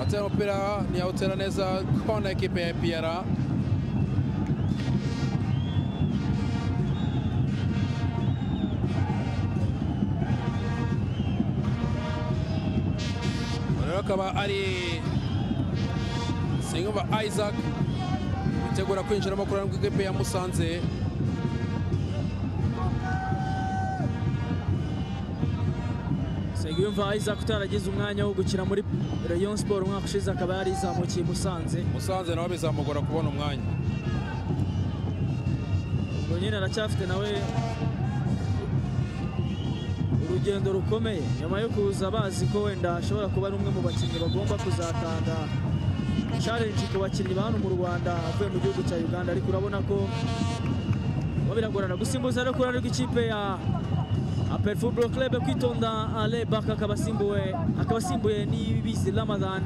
atera umupira ntiyawutera neza kona ekipe ya piyara rero akaba ari Singumva Isaac witegura kwinjiramo kuri rano rw'ikipe ya Musanze
Nsengiyumva Isaac utaragize umwanya wo gukina muri Rayon Sport umwaka ushize akaba yari yizamukiye i Musanze
Musanze nawe bizamugora kubona umwanya
ubwo nyine aracyafite nawe urugendo rukomeye nyuma yo kuza bazi ko wenda ashobora kuba ari umwe mu bakinnyi bagomba kuzatanga challenge ku bakinnyi ba hano mu Rwanda avuye mu gihugu cya Uganda ariko urabona ko kuba biragorana gusimbuza no kurana rw'ikipe ya Apel Football Club kwitonda Ale Baka akaba asimbuwe akaba asimbuye n'ibizi Ramadan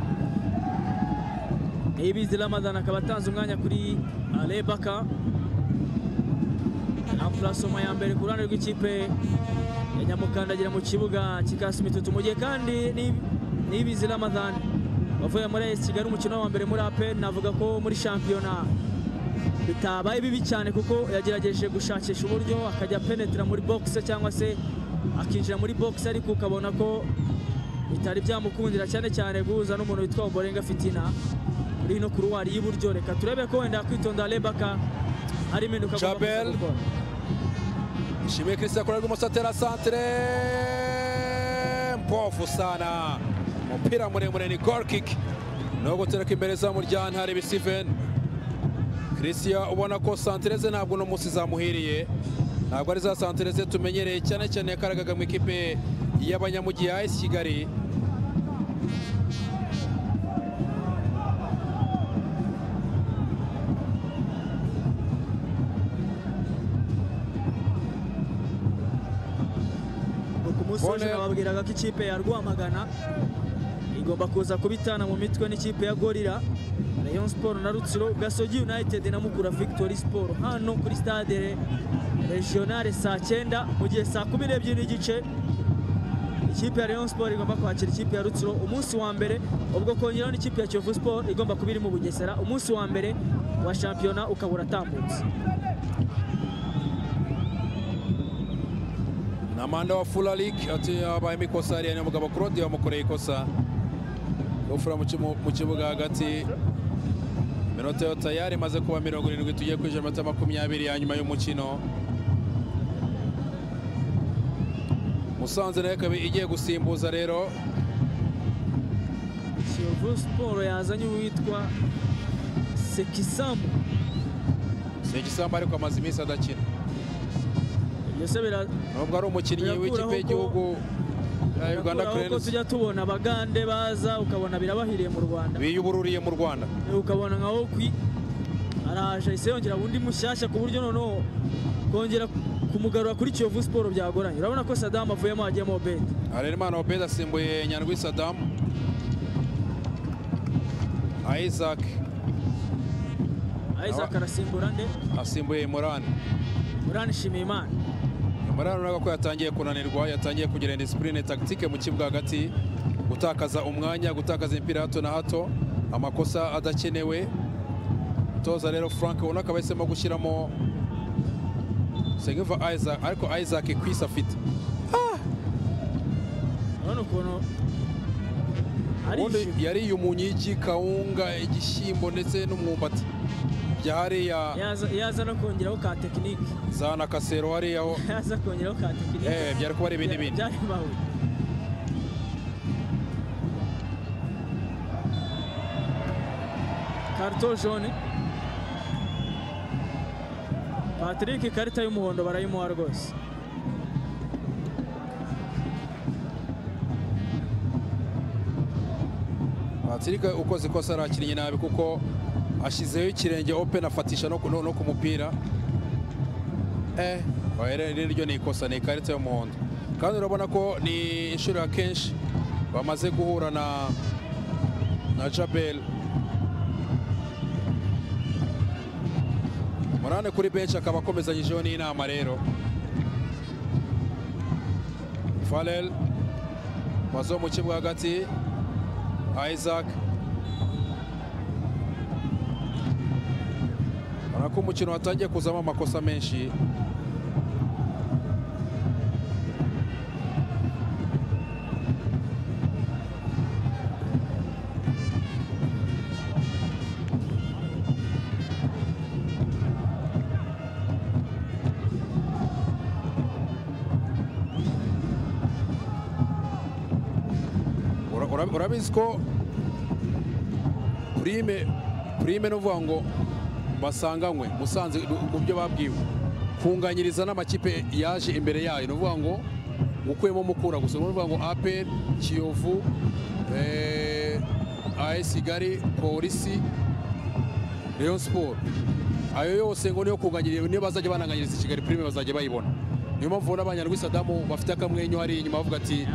Ibizi Ramadan akaba atanze umwanya kuri Ale Baka amurasoma ya mbere ku ruhande rw'ikipe ya nyamukandagira mu kibuga kikasi imitutu mu gihe kandi ni- n'ibizi ramadhan wavuye muri esi kigali umukino wa mbere muri ape navuga ko muri shampiyona bitabaye bibi cyane kuko yagerageje gushakisha uburyo akajya penetera muri bogisi cyangwa se akinjira muri bogisi ariko ukabona ko bitari byamukundira cyane cyane guhuza n'umuntu witwa Obolenga Fitina muri ino kuruwari y'iburyo reka turebe ko wenda kwitonda Lebaka hari impinduka agomba kuza
Jabel.
gukora.
Shimwe Christian kuri rw'imoso atera santere mpovu sana umupira muremure ni goal kick no gutereka imbere za muryan hari Steven Christian ubona ko santere ze ntabwo no munsi zamuhiriye ntabwo ari za santere ze tumenyereye cyane cyane yakaragaga mu ikipe y'abanyamugiye ya AS Kigali
ku munsi w'ejo
Bone.
nababwiraga ko ikipe ya rwamagana igomba kuza kubitana mu mitwe n'ikipe ya gorira rayon siporo na rutsiro gasogi united na mukura victory siporo hano kuri stade regionale saa cyenda mu gihe saa kumi n'ebyiri n'igice ikipe ya rayon siporo igomba kwakira ikipe ya rutsiro umunsi wa mbere ubwo kongeraho n'ikipe ya kiyovu siporo igomba kuba iri mu bugesera umunsi wa mbere wa shampiyona ukaba uratambutse
na manda wa fula league ati yabayemo ikosa hariya nyamugabo claude bamukoreye ikosa gufura mu kimu- mu kibuga hagati minota yo tayari imaze kuba mirongo irindwi tugiye kwinjira mu minota makumyabiri ya nyuma y'umukino musanze nayo ikaba igiye gusimbuza rero
kiyovu siporo yazanye uwitwa sekisamu
si igisambu ariko amaze iminsi adakina
mbese bira-
nubwo ari umukinnyi
Birakuraho
w'ikipe
ko-
y'igihugu ya Uganda
birakuraho ko
Cranes
tujya tubona abagande baza ukabona birabahiriye mu rwanda
biyubururiye mu Rwanda
ukabona nka okwi araje ahise yongera undi mushyashya ku buryo noneho kongera kumugarura kuri kiyovu siporo byagoranye urabona ko sadamu avuyemo hagiyemo beti
Harerimana Obed asimbuye Nyandwi Saddam Isaac
isaac arasimbura nde
asimbuye Morani
uranishimiye imana
Morani urabona ko yatangiye kunanirwa yatangiye kugira disipurine tagitike mu kibuga hagati gutakaza umwanya gutakaza imipira hato na hato amakosa adakenewe toza rero Frank ubona akaba yahisemo gushyiramo Sengiva Isaac ariko Isaac kwisa afite
urabona ukuntu
ubundi
arishimye
yariye umunyigi kawunga igishyimbo ndetse n'umwumbati bya hariya
yaza yaza no kongeraho ka tekinike
za na kasero hariya ho
yaza kongeraho ka tekinike
Eh, byari kuba ari ibindi
Bya-
bintu.
byari bibahuye. karito jone patrick ikarita y'umuhondo barayimuha rwose
Patrick ukoze ikosa arakinnye nabi kuko ashyizeho ikirenge open afatisha no ku no- no ku mupira eh oya, rero rero ryo ni ikosa ni ikarita y'umuhondo kandi urabona ko ni inshuro ya kenshi bamaze guhura na na Jabel Morane kuri benshi akaba akomezanyijeho n'inama rero Falel wazo mu kibuga hagati Isaac urabona ko umukino watangiye kuzamo amakosa menshi Ura- ura- urabizi ko prime prime ni ukuvuga ngo basanganywe musanze du- mu byo babwiwe kunganyiriza n'amakipe yaje imbere yayo ni ukuvuga ngo gukuyemo mukura gusa ni ukuvuga ngo apel kiyovu eh, as kigali polisi rayon siporo ayo yose ngo niyo kunganyiriza niyo bazajya bananganyiriza i kigali prime bazajya bayibona niyo mpamvu ubona abanyarwanda sadamu bafite akamwenyu hariya inyuma bavuga ati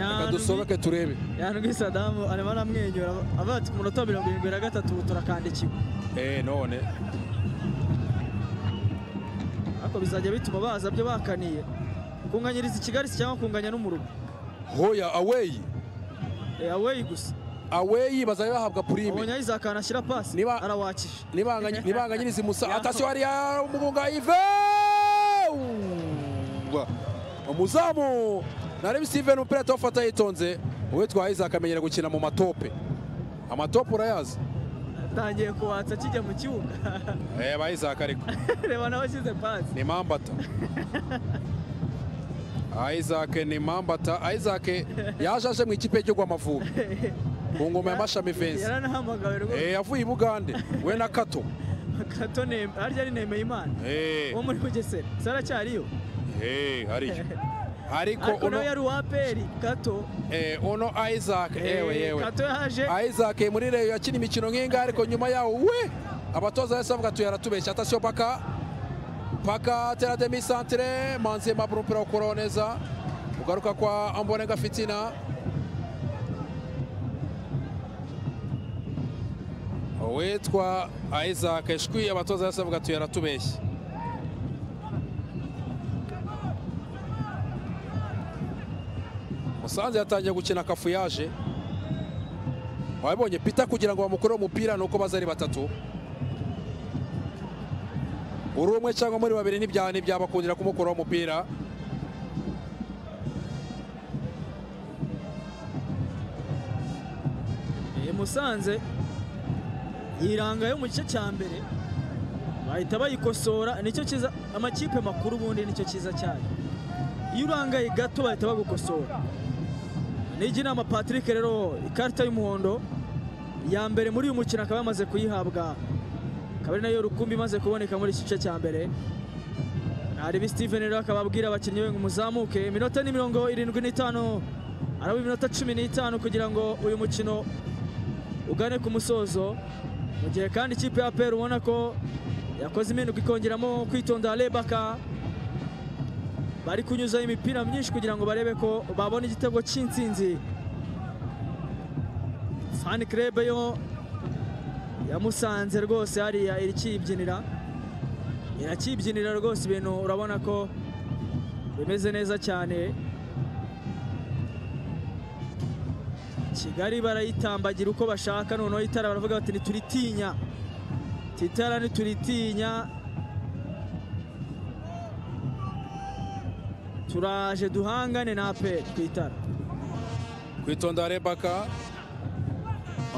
reka dusohoke turebe
yanubwi sadamu arimo aramwenyura avuga ati ku munota wa mirongo irindwi na gatatu ubu turakandikiwe
Eh none
ariko bizajya bituma baza byo bakaniye kunganyiriza i kigali si cyangwa kunganya n'umurugo
hoya aweyi
aweyi gusa
aweyi bazajya bahabwa
ubonye
purime
ayizakana ashyira pasi
Niba-
arawakije
Nibanganye- nibanganyiriza imusa
Ya.
atasiyo hariya umugunga ive Uwa. umuzamu narebe steven umupira ahita awufata yitonze uwitwa isaac amenyera gukina mu matope amatope urayazi
atangiye kuwatsa kijya mu kibuga
eh ba isaac ariko
reba nawe ashyize pasi
ni mambata isaac ni mambata isaac yaje aje mu ikipe y'igihugu amavubi ku ngoma ya mashami vensi
yaranahamagawe rwose
Eh, avuye i bugande we na kato
akato neme harya ari nemeye imana
Eh,
wo muri bugesera se aracyariyo
eh, hariya ariko
ariko
uno
nawe yari uwaperi kato
eh, uno isaac yewe
Eh,
yewe
kato yaje
isaac muri reyo yakina imikino nk'inga ariko nyuma yawo we abatoza bose bavuga tuya aratubeshya atasiyo paka paka tera demi santire manzi yemabura umupira wo kuroho neza kugaruka kwa ambonega fitina uwitwa isaac eshwi abatoza bose bavuga tuya aratubeshya musanze yatangiye gukina akafuyaje wabibonye pita kugira ngo bamukureho umupira ni uko baza ari batatu uri umwe cyangwa muri babiri ntibya- ntibyabakundira kumukuraho umupira
Eh, musanze yiranga yo mu gice cya mbere bahita bayikosora nicyo cyiza amakipe makuru ubundi nicyo cyiza cyayo iyo urangaye gato bahita bagukosora nijya inama patrick rero ikarita y'umuhondo ya mbere muri uyu mukino akaba yamaze kuyihabwa akaba ari nayo rukumbi imaze kuboneka muri iki gice cya mbere arebe steven rero akaba abwira abakinnyi be ngo muzamuke iminota ni mirongo irindwi n'itanu araba iminota cumi n'itanu kugira ngo uyu mukino ugane ku musozo mu gihe kandi ikipe ya APR ubona ko yakoze impinduka ikongeramo kwitonda rebaka bari kunyuzaho imipira myinshi kugira ngo barebe ko babona igitego cy'insinzi fani kirebe yo yamusanze rwose hariya irakiyibyinira irakibyinira rwose ibintu urabona ko bimeze neza cyane kigali barayitambagira uko bashaka noneho itara baravuga bati ntituritinya titara ntituritinya turaje duhangane na aperi twitara
kwitonda rebaka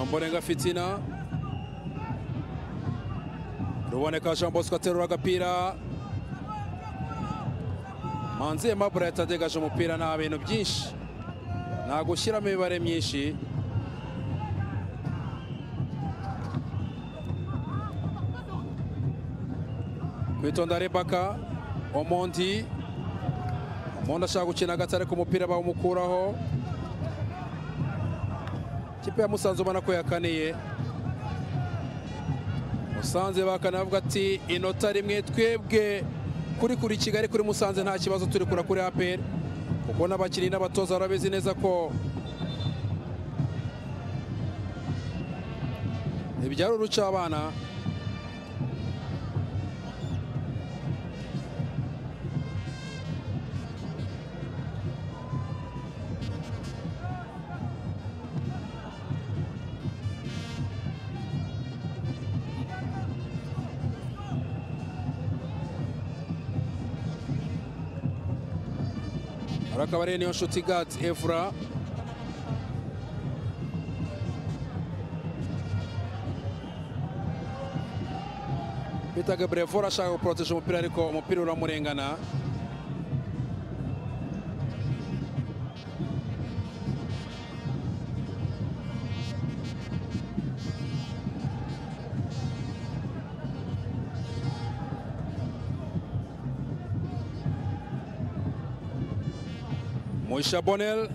amborenga fitina ruboneka jean bosco aterura agapira manzi mabura yatadegaje umupira nta bintu byinshi nta gushyiramo imibare myinshi kwitonda rebaka omondi omondi ashaka gukina gato ariko umupira bawumukuraho ikipe ya musanze ubona ko yakaniye musanze bakana bavuga ati inota rimwe twebwe kuri kuri kigali kuri musanze nta kibazo turi kura kuri aperi kuko n'abakinnyi n'abatoza barabizi neza ko ibyari uruca abana akaba ari niyo nshuti gati evura bita gaburevura ashaka guporoteje umupira ariko umupira uramurengana Moisha Bonel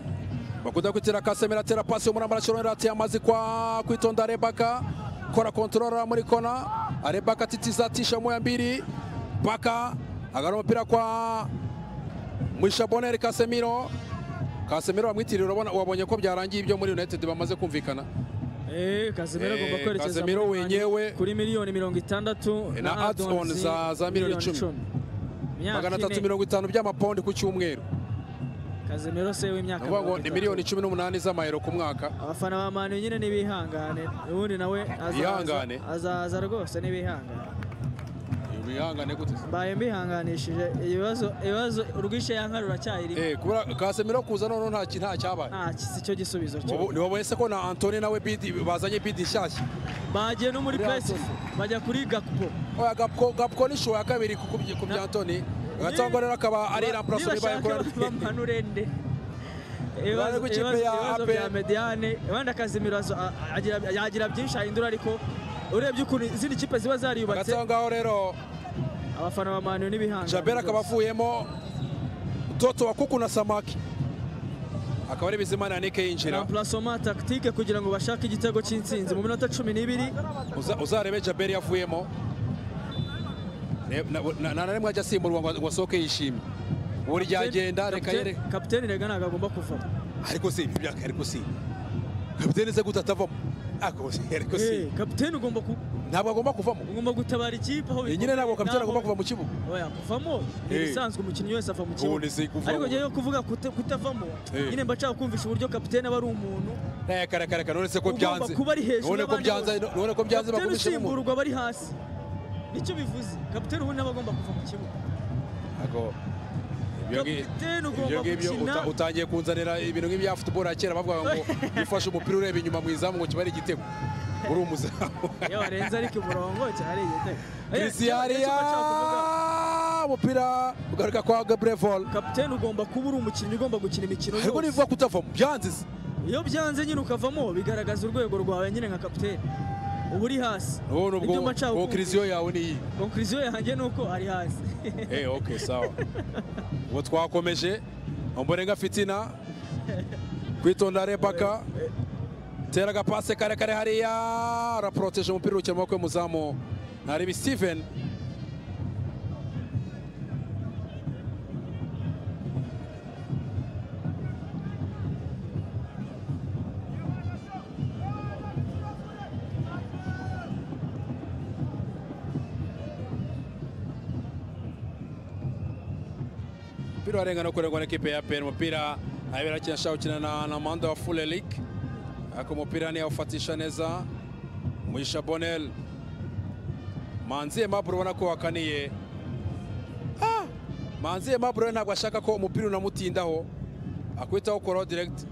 bakunda kwitira Kasemera atera pasi umuramba arashorera ati amazi kwa kwitonda Rebaka kora controller muri kona Rebaka titiza tisha moya mbiri Baka agara umupira kwa Moisha Bonel Kasemiro Kasemiro wamwitirira urabona wabonye ko byarangiye ibyo muri United bamaze kumvikana
Eh, Casemiro agomba
Eh,
kwerekeza
Casemiro
muri Mani
wenyewe-
kuri miliyoni mirongo itandatu
Eh, na add-on
add-ons
za- za miliyoni icumi.
Imyaka
magana atatu
ine.
mirongo itanu by'amapondi ku cyumweru
Casemiro se
ni
w'imyaka
ukuvuga ngo
mirongo
ni
itatu.
miliyoni cumi n'umunani z'amayero ku mwaka
abafana ba manu nyine nibihangane ubundi nawe azaza-
Bihangane.
azaza rwose nibihangane
wihangane gute
mbaye mbihanganishije ibibazo ibibazo urwishe yankari uracyayirimo
Eh, kubura Kasemiro kuza noneho nta ki- nta cyabaye
nta si cyo gisubizo cyo
Wobo- ntiwabonye se ko na Antony nawe bidi bazanye bidi nshyashya
bagiye no muri
Buriya
pesi bajya kuri gakupo
oya gapko gapko ni shoya kabiri ku kubye- ku bya Antony gatangwa rero akaba ari ramplaso ribaye kora
bamanure nde
Bari
ibibazo
ku kipe
ibibazo-
ya
ibibazo
APR.
bya mediane wenda akazimiro yagira byinshi ahindura ariko urebye ukuntu izindi kipe ziba zariyubatse
gatangwa rero
abafana ba manu n'ibihangane
Jabel akaba
rwose.
avuyemo Toto wa kuku na Samaki akaba ari Bizimana na Nike yinjira
remplacement tactique kugira ngo bashake igitego cy'insinzi mu minota cumi n'ibiri
Uza- uzarebe Jabel yavuyemo Ne- na- na- nta na rimwe ajya asimburwa ngo ngo asohoke yishimye buri ryagenda reka
Kapiteni-
yere
kapiteni rega ntabwo agomba kuvamo
ariko si ibyo byaka ariko si kapiteni se gute atavamo ariko si ariko
Eh,
si
kapiteni ugomba ku-
ntabwo agomba kuvamo
ugomba gutabara ikipe aho
Eh, nyine ntabwo kapiteni agomba kuva mu kibuga
oya kuvamo ni
Eh.
ibisanzwe umukinnyi wese ava mu
Ubu ni si
kibuga
kuvamo.
ariko njyewe yo kuvuga kuta- kutavamo
Eh.
nyine mba nshaka kumvisha uburyo kapiteni aba ari umuntu
ntayakarakaraka none se ko
ugomba
byanze
kuba ari hejuru
none ko
y'abandi
byanze
bose.
none ko byanze
kapiteni
bakubishe umuntu
usimburwa aba ari hasi nicyo bivuze kapiteni ubundi aba agomba kuva mu kibuga
Ntabwo- ibyo ngi-
kapiteni
ibyo
ugomba
ngibyo uta-
gukina
utangiye kunzanira ibintu nk'ibya futuboro ya kera bavuga ngo ufashe umupira ureba inyuma mu izamu ngo kiba ari igitego uri umuzamu
iyo warenze ariko umurongo cyari igitego Eh, cyo- cyo
kirisiyaria
mba nshaka kuvuga.
umupira ugaruka kwa gaburevol
kapiteni ugomba kuba uri umukinnyi ugomba gukina imikino
ariko
yose
nivuga kutavamo byanze se
iyo byanze nyine ukavamo bigaragaza urwego rwawe nyine nka kapiteni uba uri hasi
ubu nubwo
Ibyo mbacaho
konkiriziyo yawe ni iyi
konkuriziyo yanjye ni uko ari hasi
Eh, ok sawa ubu twakomeje omborenga fitina kwitonda rebaka tera agapase karekare hariya araporoteje umupira ukina amaboko y'umuzamu ntarebe steven umupira warengana kurengwa na ekipe ya pn umupira abera akinasha gukina na na manda wa fulelik ariko umupira ntiyawufatisha neza mugisha bonel manzi aimable ubona ko wakaniye Ah! manzi aimable we ntabwo ashaka ko umupira unamutindaho akwitaho koro direct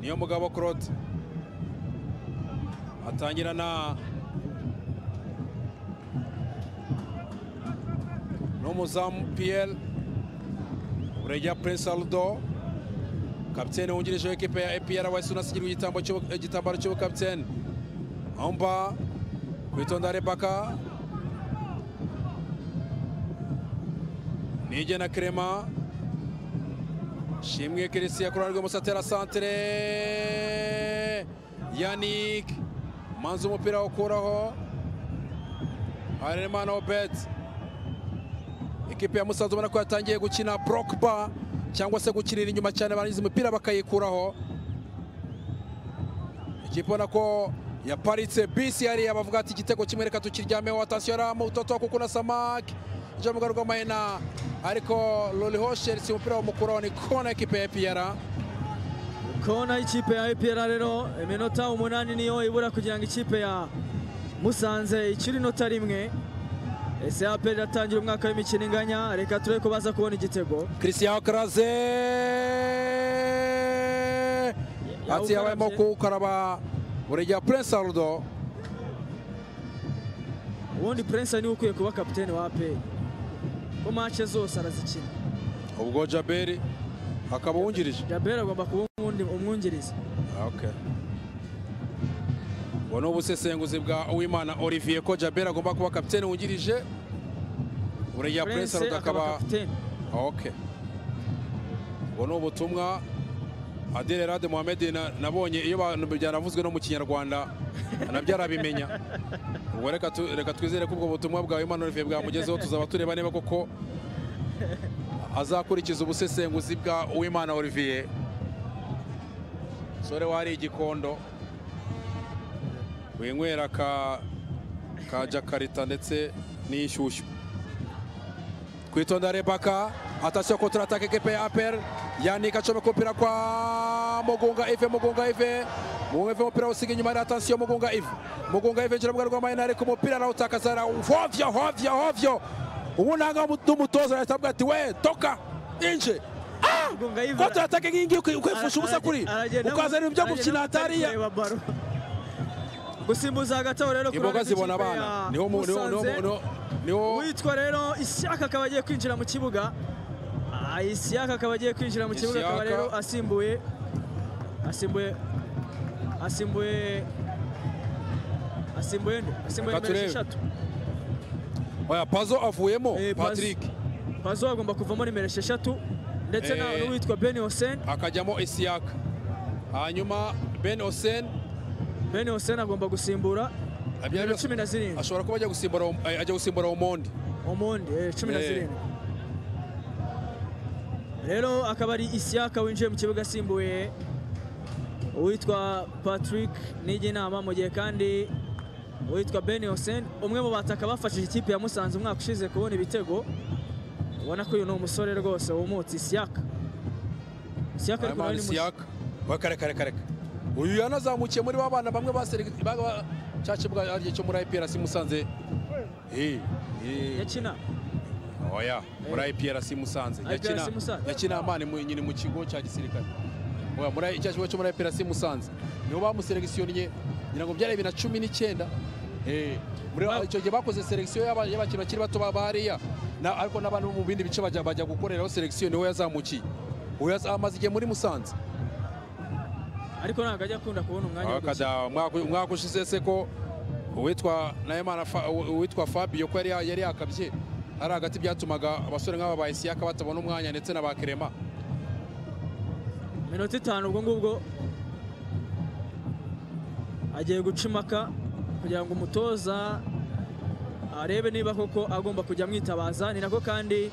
niyo mugabo claude atangira na n'umuzamu piyeri Buregeya Prince Aldo kapitene wungirije w'ikipe ya APR wahise unasigira igitambo cy'ubu- igitambaro cy'ubukapitene Omba kwitonda Rebaka Nige na Clement Shimwe Christian ku ruhande rw'ibumoso atera santere Yannick Manzi umupira awukuraho Harerimana Obet ekipe ya musanze ubona ko yatangiye gukina brokba cyangwa se gukinira inyuma cyane barangiza umupira bakayikuraho ikipe ubona ko yaparitse bisi hariya bavuga ati igitego kimwe reka tukiryameho atasiyo aramu toto kuko na samaki ije mu garuka mahina ariko lori hosheri si umupira w'umukuru ni kona ekipe ya piyara
kona y'ikipe ya EPR rero iminota umunani niyo ibura kugira ngo ikipe ya musanze ikiri inota rimwe ese APR iratangira umwaka w'imikino inganya reka turebe ko baza kubona igitego
christian karaze ati yabayemo kuwukaraba buregeya prince arudo
ubundi prince niwe ukwiye kuba kapitene wa APR ko mace zose arazikina
ubwo jaberi akaba wungirije
jabera agomba kuba umundi- umwungirizi
Okay. Ubu ni ubusesenguzi bwa Uwimana Olivier ko Jabel agomba kuba kapitene wungirije Buregeya Prince
prince
Arota
akaba
akaba
kapitene
okay. Ubu ni ubutumwa Adele Rade Mohamed na- nabonye iyo bantu byaravuzwe no mu Kinyarwanda nabyo arabimenya. Ubwo reka tu- reka twizere ko ubwo butumwa bwa Uwimana Olivier bwamugezeho tuzaba tureba niba koko azakurikiza ubusesenguzi bwa Uwimana Olivier. sore wari igikondo winywera ka ka jakarita ndetse n'ishyushyu kwitonda rebaka atasiyo kontratake ekipe ya apr yanika acomeka umupira kwa mugunga ive mugunga ive mugunga ive umupira usiga inyuma ya atasiyo mugunga ive mugunga ive ngira mugari rw'amahina ariko umupira arawutakaza ara- hovyo hovyo hovyo ubu nanga n'umutoza arahita avuga ati we toka inje Ah!
Mugunga Yves
kontara atake nkingi ukwifusha ubusa kuri ukazana ibyo gukina hatariya
gusimbuza agatabo rero ku
imboga
ruhande
zibona
rw'ikipe
abana
ya
niho mu- niho- niho-
Musanze.
niho- niho
uwitwa rero ishyaka akaba agiye kwinjira mu kibuga Ah, ishyaka akaba agiye kwinjira mu kibuga akaba
Ishyaka.
rero asimbuye asimbuye asimbuye asimbuye nde asimbuye
Reka
nimero
turebe.
esheshatu
oya pazo avuyemo
Eh, Pazo.
patrick
pazo agomba kuvamo nimero esheshatu ndetse na-
Eh.
n'uwitwa beni hosen
akajyamo isiyaka hanyuma ben osen
beni hosen agomba gusimbura
abya-
nimero cumi na zirindwi
ashobora kuba ajya gusimbura eh, ajya gusimbura umundi
umundi eh, cumi na
Eh.
zirindwi rero akaba ari isiyaka winjiye mu kibuga asimbuye uwitwa patrick nijya inama mu gihe kandi uwitwa ben hosen umwe mu bataka bafashije ikipe ya musanze umwaka ushize kubona ibitego ubona ko uyu ni umusore rwose wumutse isiyaka isiyaka ariko nawe
hanyuma
ni mushya
isiyaka we kare kare kare uyu yanazamukiye muri ba bana bamwe baserege- ba- ba- cace bwa ariye cyo muri IPRC Musanze eh eh
yakina
oya muri IPRC Musanze yakina
IPRC Musanze.
yakina amani mu- nyine mu kigo cya gisirikare oya muri icyo kigo cyo muri IPRC Musanze nibo bamuselegisiyoninye ngira ngo byari bibiri na cumi n'icyenda eh muri
Ba-
icyo gihe bakoze selekisiyo y'aba- y'abakinnyi bakiri bato ba bariya na ariko n'abantu bo mu bindi bice bajya bajya gukoreraho selekisiyo niwe yazamukiye uwo yaz- amaze igihe muri Musanze
ariko ntabwo ajya akunda kubona umwanya wo gukina
akada umwaka umwaka ushize se ko uwitwa nahimana Fa- uwitwa fabio ko yari yari yakabye ari hagati byatumaga abasore nk'aba ba isiyaka batabona umwanya ndetse na ba kerema
minota itanu ubwo ngubwo agiye guca impaka kugira ngo umutoza arebe niba koko agomba kujya amwitabaza ni nako kandi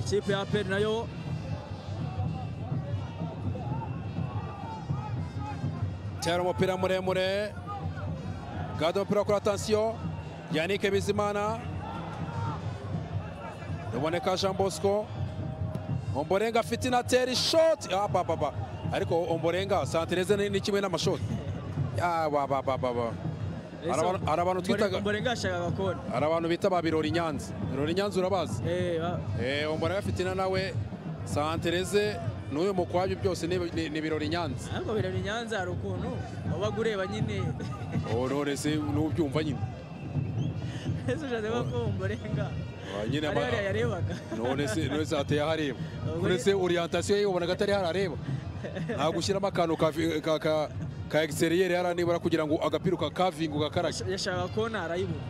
ikipe ya peri nayo
cyari umupira muremure gado umupira kuri atansiyo yanike bizimana ruboneka jean bosco omborenga afite inateri shoti abababa ariko omborenga santereze ni ni kimwe n'amashoti abababa Hari abantu- hari abantu twitaga-
mborenga yashakaga kona
hari abantu bita ba birori nyanza birori nyanza urabazi
Eh, ba-
Eh, omborenga afite ina nawe santereze n'uyu mukwabyo byose ni- ni ni birori nyanza
ariko birori nyanza hari ukuntu wabaga ureba nyine
ororese n'ubyumva nyine
ese ushatse kuvuga ko mborenga
Ah, nyine
ari
ama-
hariya yarebaga
none se none se hateye ahareba none se orientation ye ubona ko atari harareba ntabwo ushyiramo akantu ka ka ka ka exterieur hariya nibura kugira ngo agapira ukakavinga ugakarage
yashakaga kona arayibura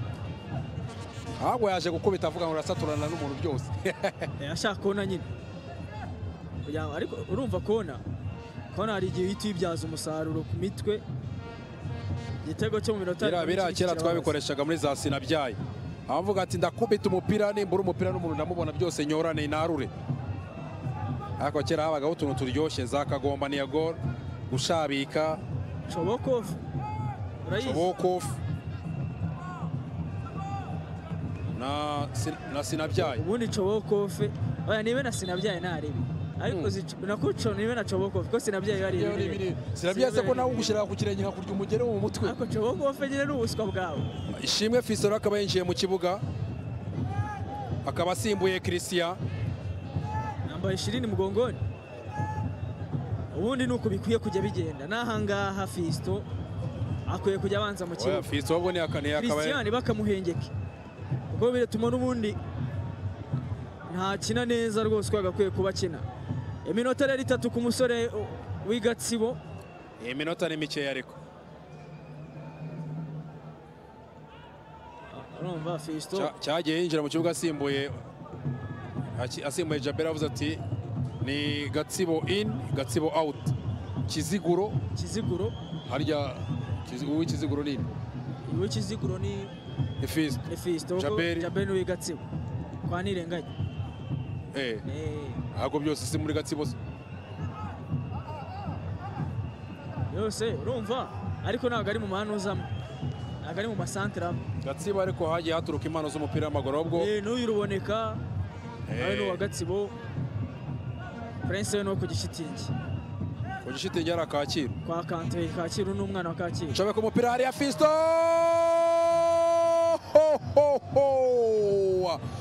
ahubwo yaje gukubita avuga ngo urasaturana n'umuntu byose
Eh, ashaka kona nyine Kugira ngo- ariko urumva kona kona hari igihe uhita uyibyaza umusaruro ku mitwe igitego cyo mu minota
biriya
arindwi
biriya
n'ikindi
kera
kirababaza.
twabikoreshaga muri za sinabyaye abavuga ati ndakubita umupira nimbura umupira n'umuntu ndamubona byose nyorane narure ariko kera habagaho utuntu turyoshye za kagomba niya gol gushabika
shobokofu urayizi
shobokofu na, Sin- na sinabyaye
ubundi cobokofe oya nibe na sinabyaye naribi ariko
Hmm.
zic- nakuco nibe na cobokofe ko sinabyaye bari
Iyo ni biri- Sinabyaze ko nawe ugushyira ku kirenge hakurya umugere wo mu mutwe
ariko cobokofe nyine ni ubuswa bwawe
ishimwe fisoro akaba yinjiye mu kibuga akaba asimbuye christian
nambaye ishirini mugongoni ubundi ni uku bikwiye kujya bigenda n'ahangaha fisto akwiye kujya abanza mu
Oya,
kibuga
fisoro ubwo ni akane akaba
christian bakamuhengeke ubwo biratuma n'ubundi ntakina neza rwose uko yagakwiye kuba akina iminota rero itatu ku musore uh, w'igatsibo
iyi minota ni mikeya ariko
urumva fisto
Cya- cyagiye yinjira mu kibuga asimbuye aki- asimbuye jabera avuze ati ni gatsibo in gatsibo out kiziguro
kiziguro
harya Kizi- uw'ikiziguro ni
uwo kiziguro ni
ni fisito
ni fisto kuko
Jaberi.
jaberi w'igatsibo kwa nirenganya
Eh,
Eh,
ntabwo byose si muri gatsibo se.
yose urumva ariko ntabwo ari mu manuzamo ntabwo ari mu masantere amwe
gatsibo ariko hagiye haturuka impano z'umupira w'amaguru ahubwo
Eh, n'uyu ruboneka nawe
Eh.
ni uwa gatsibo prince we ni uwo ku gishitingi
ku gishitingi hari akakiro
kwa kante kacyiru n'umwana wa kacyiru
nshobora ku mupira hariya fisito Ho, ho, ho!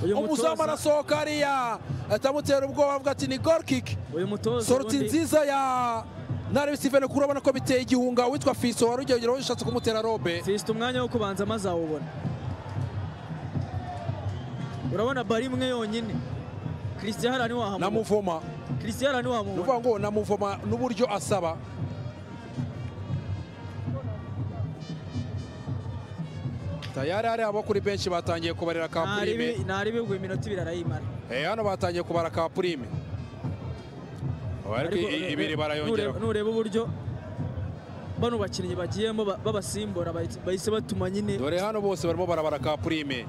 Uyu
umuzamu
mutoza-
arasohoka hariya atamutera ubwoba avuga ati ni goal kick
uyu mutoza
soroti
ubundi-
nziza ya narebi sivene kuri urabona ko biteye igihunga uwitwa fiso wari ugiye ushatse kumutera robe
Fiston umwanya wo kubanza maze awubona urabona bari imwe yonyine christian harani wahamubona
namuvoma
christian harani
ni ukuvuga ngo
wahamubona
namuvoma n'uburyo asaba tayari hari abo kuri benshi batangiye kubarira ka purime
ntari bigwa iminota ibiri arayimara
Eh, hano batangiye kubara ka purime ariko
Ariko
i- ibiri
nure- nure-
barayongera
nureba uburyo bano bakinnyi bagiyemo ba- babasimbura bahise- bahise batuma nyine
dore hano bose barimo barabara ka purime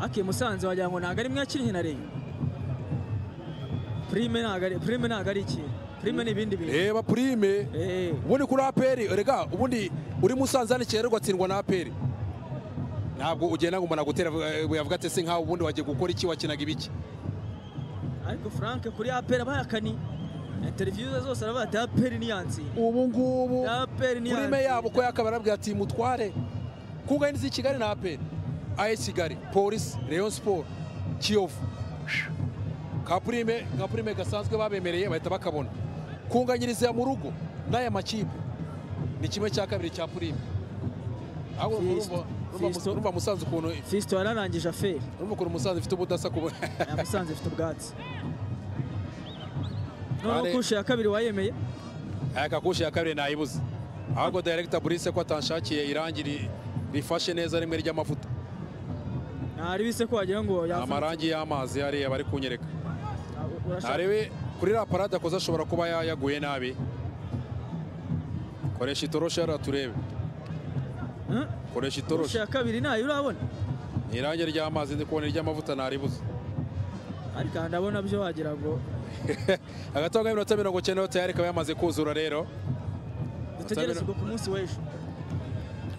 ake musanze wagira ngo ntabwo ari mwe yakinnye na reyo prime ntabwo ari prime ntabwo ari ikintu prime ni ibindi bintu
reba purime
Eh,
ubundi kuri aperi rega ubundi uri musanze hano ikinyarwanda ugatsindwa na aperi ntabwo ugenda ngo umuntu agutera eh, yavuga ati se nkawe ubundi wagiye gukora iki wakinaga ibiki
ariko frank kuri aperi abayakani interview ze zose aravuga ati aperi niyansiye
ubu ngubu
aperi
kuri me yabo ko yakaba arabwira ati mutware kuko ari n'izi kigali na aperi ayi kigali polisi leon siporo kiyovu ka purime ka purime gasanzwe babemereye bahita bakabona kunganyiriza mu rugo n'aya makipe ni kimwe cya kabiri cya purime ahubwo urumva- urumva
Fiston.
urumva musanze ukuntu
fisto yararangije aferi
urumva ukuntu umusaza ufite ubudasa ku
yamusanze ifite ubwatsi noneho
Are-
kushe ya kabiri wayemeye
aya kakushi ya kabiri nayibuze ahubwo Director Brice ko atanshakiye irangi ri- rifashe neza rimwe ry'amavuta
naribise ko wagira ngo yafata
amarangi y'amazi hariya bari kunyereka
urashaka
arebe kuri la parade akoze ashobora kuba ya- yaguye nabi koresha itoroshi hariya turebe
Eh?
koresha itoroshi
kushe ya kabiri nayo urabona
Ni irangi ry'amazi ndi kubona iry'amavuta naribuze
ariko aha ndabona byo wagira ngo
agataha k'iminota mirongo icyenda yo tayari ikaba yamaze kuzura rero
dutegereze ubwo ku munsi w'ejo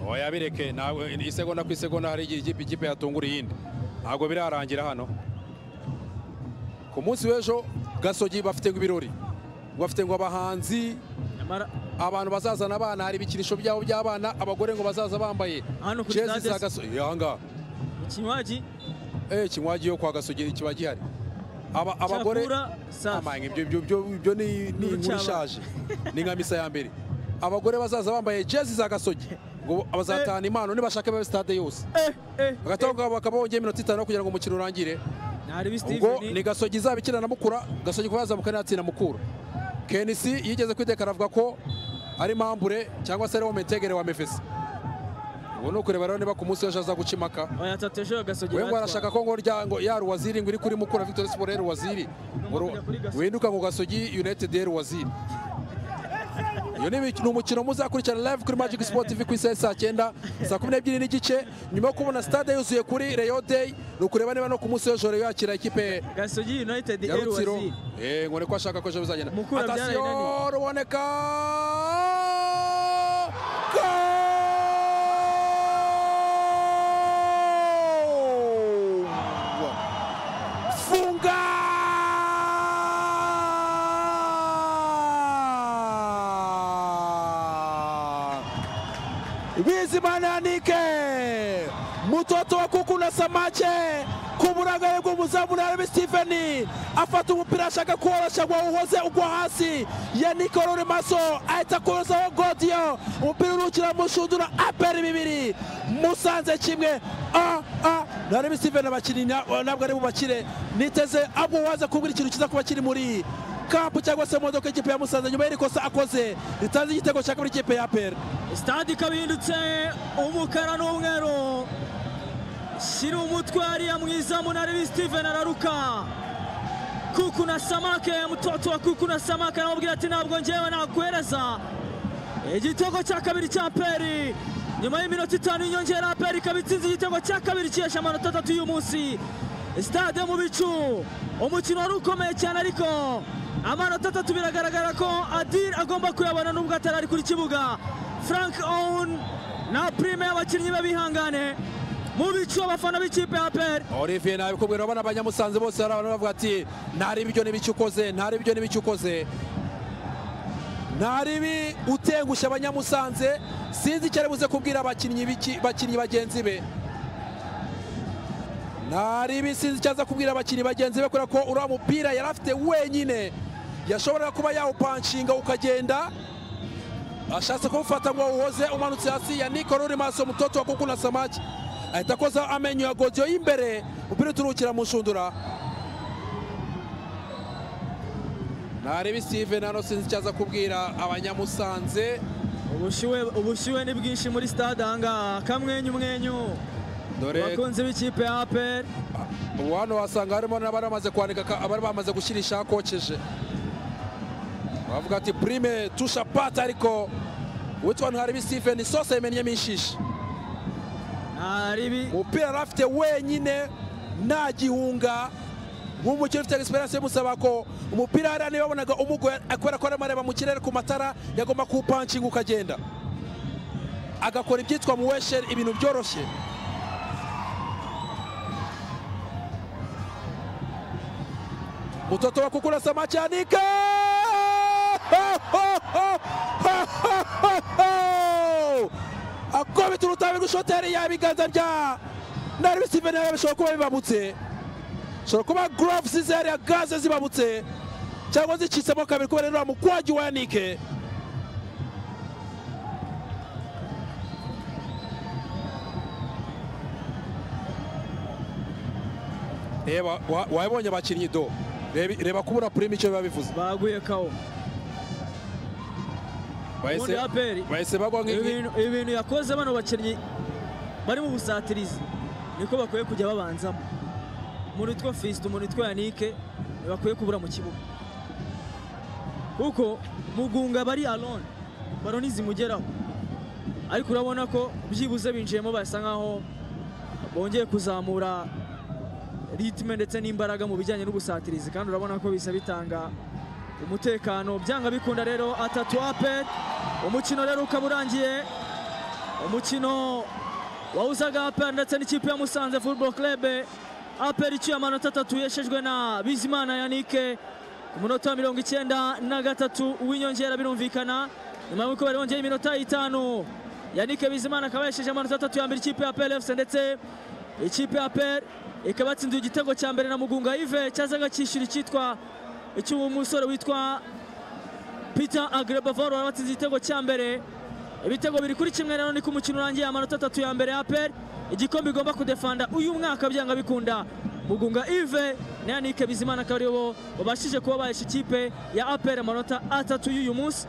oya bireke ntabwo isegonda ku isegonda hari igihe ikipe ikipe yatungura iyindi ntabwo birarangira hano ku munsi w'ejo gasogi bafite ibirori bafite ngo abahanzi
nyamara
abantu bazazana abana hari ibikinisho byabo by'abana abagore ngo bazaza bambaye
Hano kuri
jezi
stade
za
se.
gasogi ahangaha
ikinywaji
eh kinywaji yo kwa gasogi kiba gihari aba abagore
cyakura safi
amanga ibyo ibyo ibyo ibyo ni ni inkuru
N'urucaba.
ishaje ni nka misa ya mbere abagore bazaza bambaye jezi za gasogi ngo bazatahana impano nibashaka babe stade yose
eh eh
hagati aho ngabo bakaba bongeye iminota itanu kugira ngo umukino urangire
naribise
ubwo
Steven
ni gasogi izaba ikina na mukura gasogi kuba yazamuka ntatsinda mukura kenisi yigeze kwitekana avuga ko ari mambure cyangwa se ari wo metegere wa mefesi ubu ni ukureba rero niba ku munsi w'ejo aza guca impaka
oya tatu ejo gasogera
we ngo arashaka ko ngo rya ngo ya ruwaziri ngo iri kuri mukura victoire sport ya ruwaziri ngo ru-
kujya kuri gasogi.
winduka ngo gasogi united ya ruwaziri iyo ni imik- ni umukino muzakurikirana live kuri magic sport tv ku isaha ya saa cyenda saa kumi n'ebyiri n'igice nyuma yo kubona stade yuzuye kuri reyo day ni ukureba niba no ku munsi w'ejo reyo yakira ikipe
gasogi united
ya rutsiro
erwaziri
Eh, ngo ni ko ashaka ko ejo bizagenda
Mukura byaraye
atasiyo
nani?
ruboneka Goal! funga bizimananike mutoto wa kuku na samache ku burangare bw'umuzamu na Harvey Stephen afata umupira ashaka kuworosha ngo uhoze ugwa hasi Yannick Rurimaso ahita kuzaho Godiyo umupira urukira mushundura aperi bibiri musanze kimwe a a na Harvey Stephen abakinnyi na- ntabwo ari bubakire niteze ahubwo waza kubwira ikintu kiza kuba kiri muri kapu cyangwa se mu modoka y'ikipe ya Musanze nyuma y'iri kosa akoze ritanze igitego cya kabiri ikipe ya aperi
stade ikaba ihindutse umukara n'umweru shyira umutwe hariya mwiza munarebe steven araruka kuku na samake mutoto wa kuku na samake aramubwira ati ntabwo ngewe naguhereza igitego cya kabiri cya peri nyuma y'iminota itanu y'inyongera peri ikaba itsinze igitego cya kabiri cyihesha amanota atatu y'uyu munsi stade mu bicu umukino wari ukomeye cyane ariko amanota atatu biragaragara ko adil agomba kuyabona nubwo atari ari kuri kibuga frank own na prime y'abakinnyi be bihangane mu bicu abafana b'ikipe ya peri
Olivier nabikubwira urabona abanyamusanze bose hari abantu bavuga ati ntari ibyo n'ibiki ukoze ntari ibyo n'ibiki ukoze ntari ibi utengushye abanyamusanze sinzi icyo ari buze kubwira abakinnyi biki- bakinnyi bagenzi be ntari ibi sinzi icyo aza kubwira abakinnyi bagenzi be kubera ko uriya mupira yari afite wenyine yashoboraga kuba yawupanshinga ukagenda ashatse kumufata ngo awuhoze umanutse hasi ya niko ruri maso mutoto wa kuku na samaki ahita akoza amenyo ya godiyo y'imbere umupira uturukira mu nshundura ntarebe steven hano sinzi icyo aza kubwira abanyamusanze
ubushyuhe ubushyuhe ni bwinshi muri stade ahangaha kamwenyu mwenyu
dore
abakunzi b'ikipe ya peri
ubu hano wasanga harimo n'abari bamaze kwandika ka- abari bamaze gushyira ishakokeje bavuga ati prime tusha pata ariko witwa ntarebe steven sose yimenyemo inshishi
ntaribi
umupira yari afite wenyine nta gihunga nk'umukino ufite esperance bimusaba ko umupira hariya niba wabonaga umugoye kubera ko arimo areba mu kirere ku matara yagomba kuwupanshinga ukagenda agakora ibyitwa mu wesheri ibintu byoroshye mutoto wa kukura samachanika akubita urutabi rw'ishoteri yabiganza bya nari bisive nayo bishobora kuba bibabutse bishobora kuba gorovuzi zihariya gaze zibabutse cyangwa zicitsemo kabiri kubera uriya mukwagi wa yanike reba wa- wabonye abakinnyi do Reba- reba kubura purime icyo biba bivuze
baguye kawo
bahise
Ubundi APR.
bahise bagwa nk'inki
ibintu ibintu yakoze bano bakinnyi bari mu busatirizi niko bakwiye kujya babanzamo umuntu witwa fisite umuntu witwa yanike ntibakwiye kubura mu kibuga kuko mugunga bari aroni baro zimugeraho ariko urabona ko byibuze binjiyemo basa nkaho bongeye kuzamura ritme ndetse n'imbaraga mu bijyanye n'ubusatirizi kandi urabona ko bisa bitanga umutekano byanga bikunda rero atatu ape umukino rero ukaba urangiye umukino wawuzaga ape ndetse n'ikipe ya musanze football club ape iciye amanota atatu yeshejwe na bizimana yanike ku munota wa mirongo icyenda na gatatu w'inyongera birumvikana nyuma y'uko bari bongeye iminota itanu yanike bizimana akaba yesheje amanota atatu ya mbere ikipe ya ape efuse ndetse ikipe ya ape ikaba yatsindiye igitego cya mbere na mugunga ive cyazaga cyishyura icyitwa icy'umusore witwa Peter Agrebavor watsinze igitego cya mbere ibitego biri kuri kimwe rero niko umukino urangiye amanota atatu ya mbere ya APR igikombe igomba kudefanda uyu mwaka byanga bikunda Mugunga Yves na Yannick Bizimana akaba aribo babashije kuba bahesha ikipe ya APR amanota atatu y'uyu munsi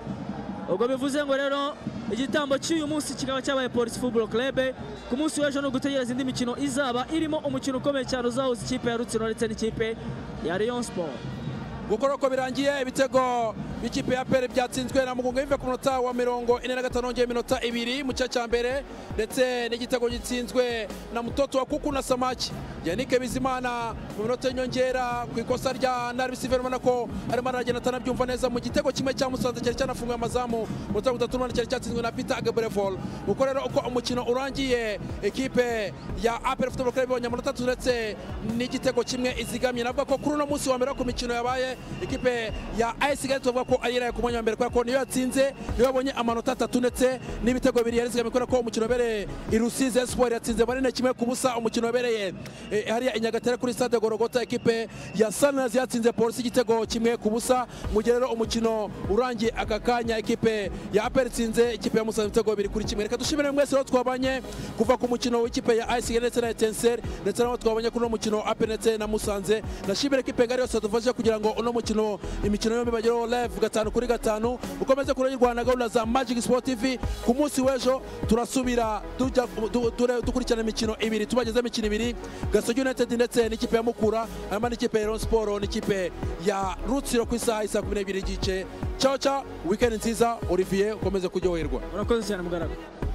ubwo bivuze ngo rero igitambo cy'uyu munsi kikaba cyabaye polisi football club ku munsi w'ejo ni ugutegereza indi mikino izaba irimo umukino ukomeye cyane uzahuza ikipe ya rutsiro ndetse n'ikipe ya rayon sport
gukora uko birangiye ibitego by'ikipe ya pere byatsinzwe na mugunga yive ku munota wa mirongo ine na gatanu hongeye iminota ibiri mu cya mbere ndetse n'igitego gitsinzwe na mutoto wa kuku na samaki yanike bizimana mu minota y'inyongera ku ikosa rya naribisi verima nako arimo aragenda atanabyumva neza mu gitego kimwe cya musanze cyari cyanafunguye amazamu mu minota mirongo itatu n'umunani cyari cyatsinzwe na pita agabrevol uko rero uko umukino urangiye ikipe ya apere futuboro club ibonye amanota atatu ndetse n'igitego kimwe izigamye navuga ko kuri uno munsi wa mbere wo ku mikino yabaye ikipe ya AS Kigali tuvuga ko ari iraye ku mwanya wa mbere kubera ko niyo yatsinze niyo yabonye amanota atatu ndetse n'ibitego bibiri yari izigamye kubera ko umukino wabereye i Rusizi Espoir yatsinze manene kimwe ku busa umukino wabereye eh, hariya i Nyagatare kuri stade Gorogota ikipe ya Sunrise yatsinze Polisi igitego kimwe ku busa mu gihe rero umukino urangiye aka kanya ikipe ya APR itsinze ikipe ya Musanze ibitego bibiri kuri kimwe reka dushimire mwese rero twabanye kuva ku mukino w'ikipe ya AS Kigali ndetse na Etincelle ndetse nabo twabanye kuri uno mukino APR ndetse na Musanze nashimire ikipe ngari yose yadufashije kugira ngo uno mukino imikino yombi bagereho live gatanu kuri gatanu ukomeze kurengirwa na gahunda za Magic Sport TV ku munsi w'ejo turasubira tujya du- dure- dukurikirana imikino ibiri tubageze imikino ibiri Gasogi United ndetse n'ikipe ya Mukura hanyuma n'ikipe ya Rayon Sport n'ikipe ya Rutsiro ku isaha isa 12 y'igice ciao ciao weekend nziza Olivier ukomeze kuryoherwa
murakoze cyane mugaragaro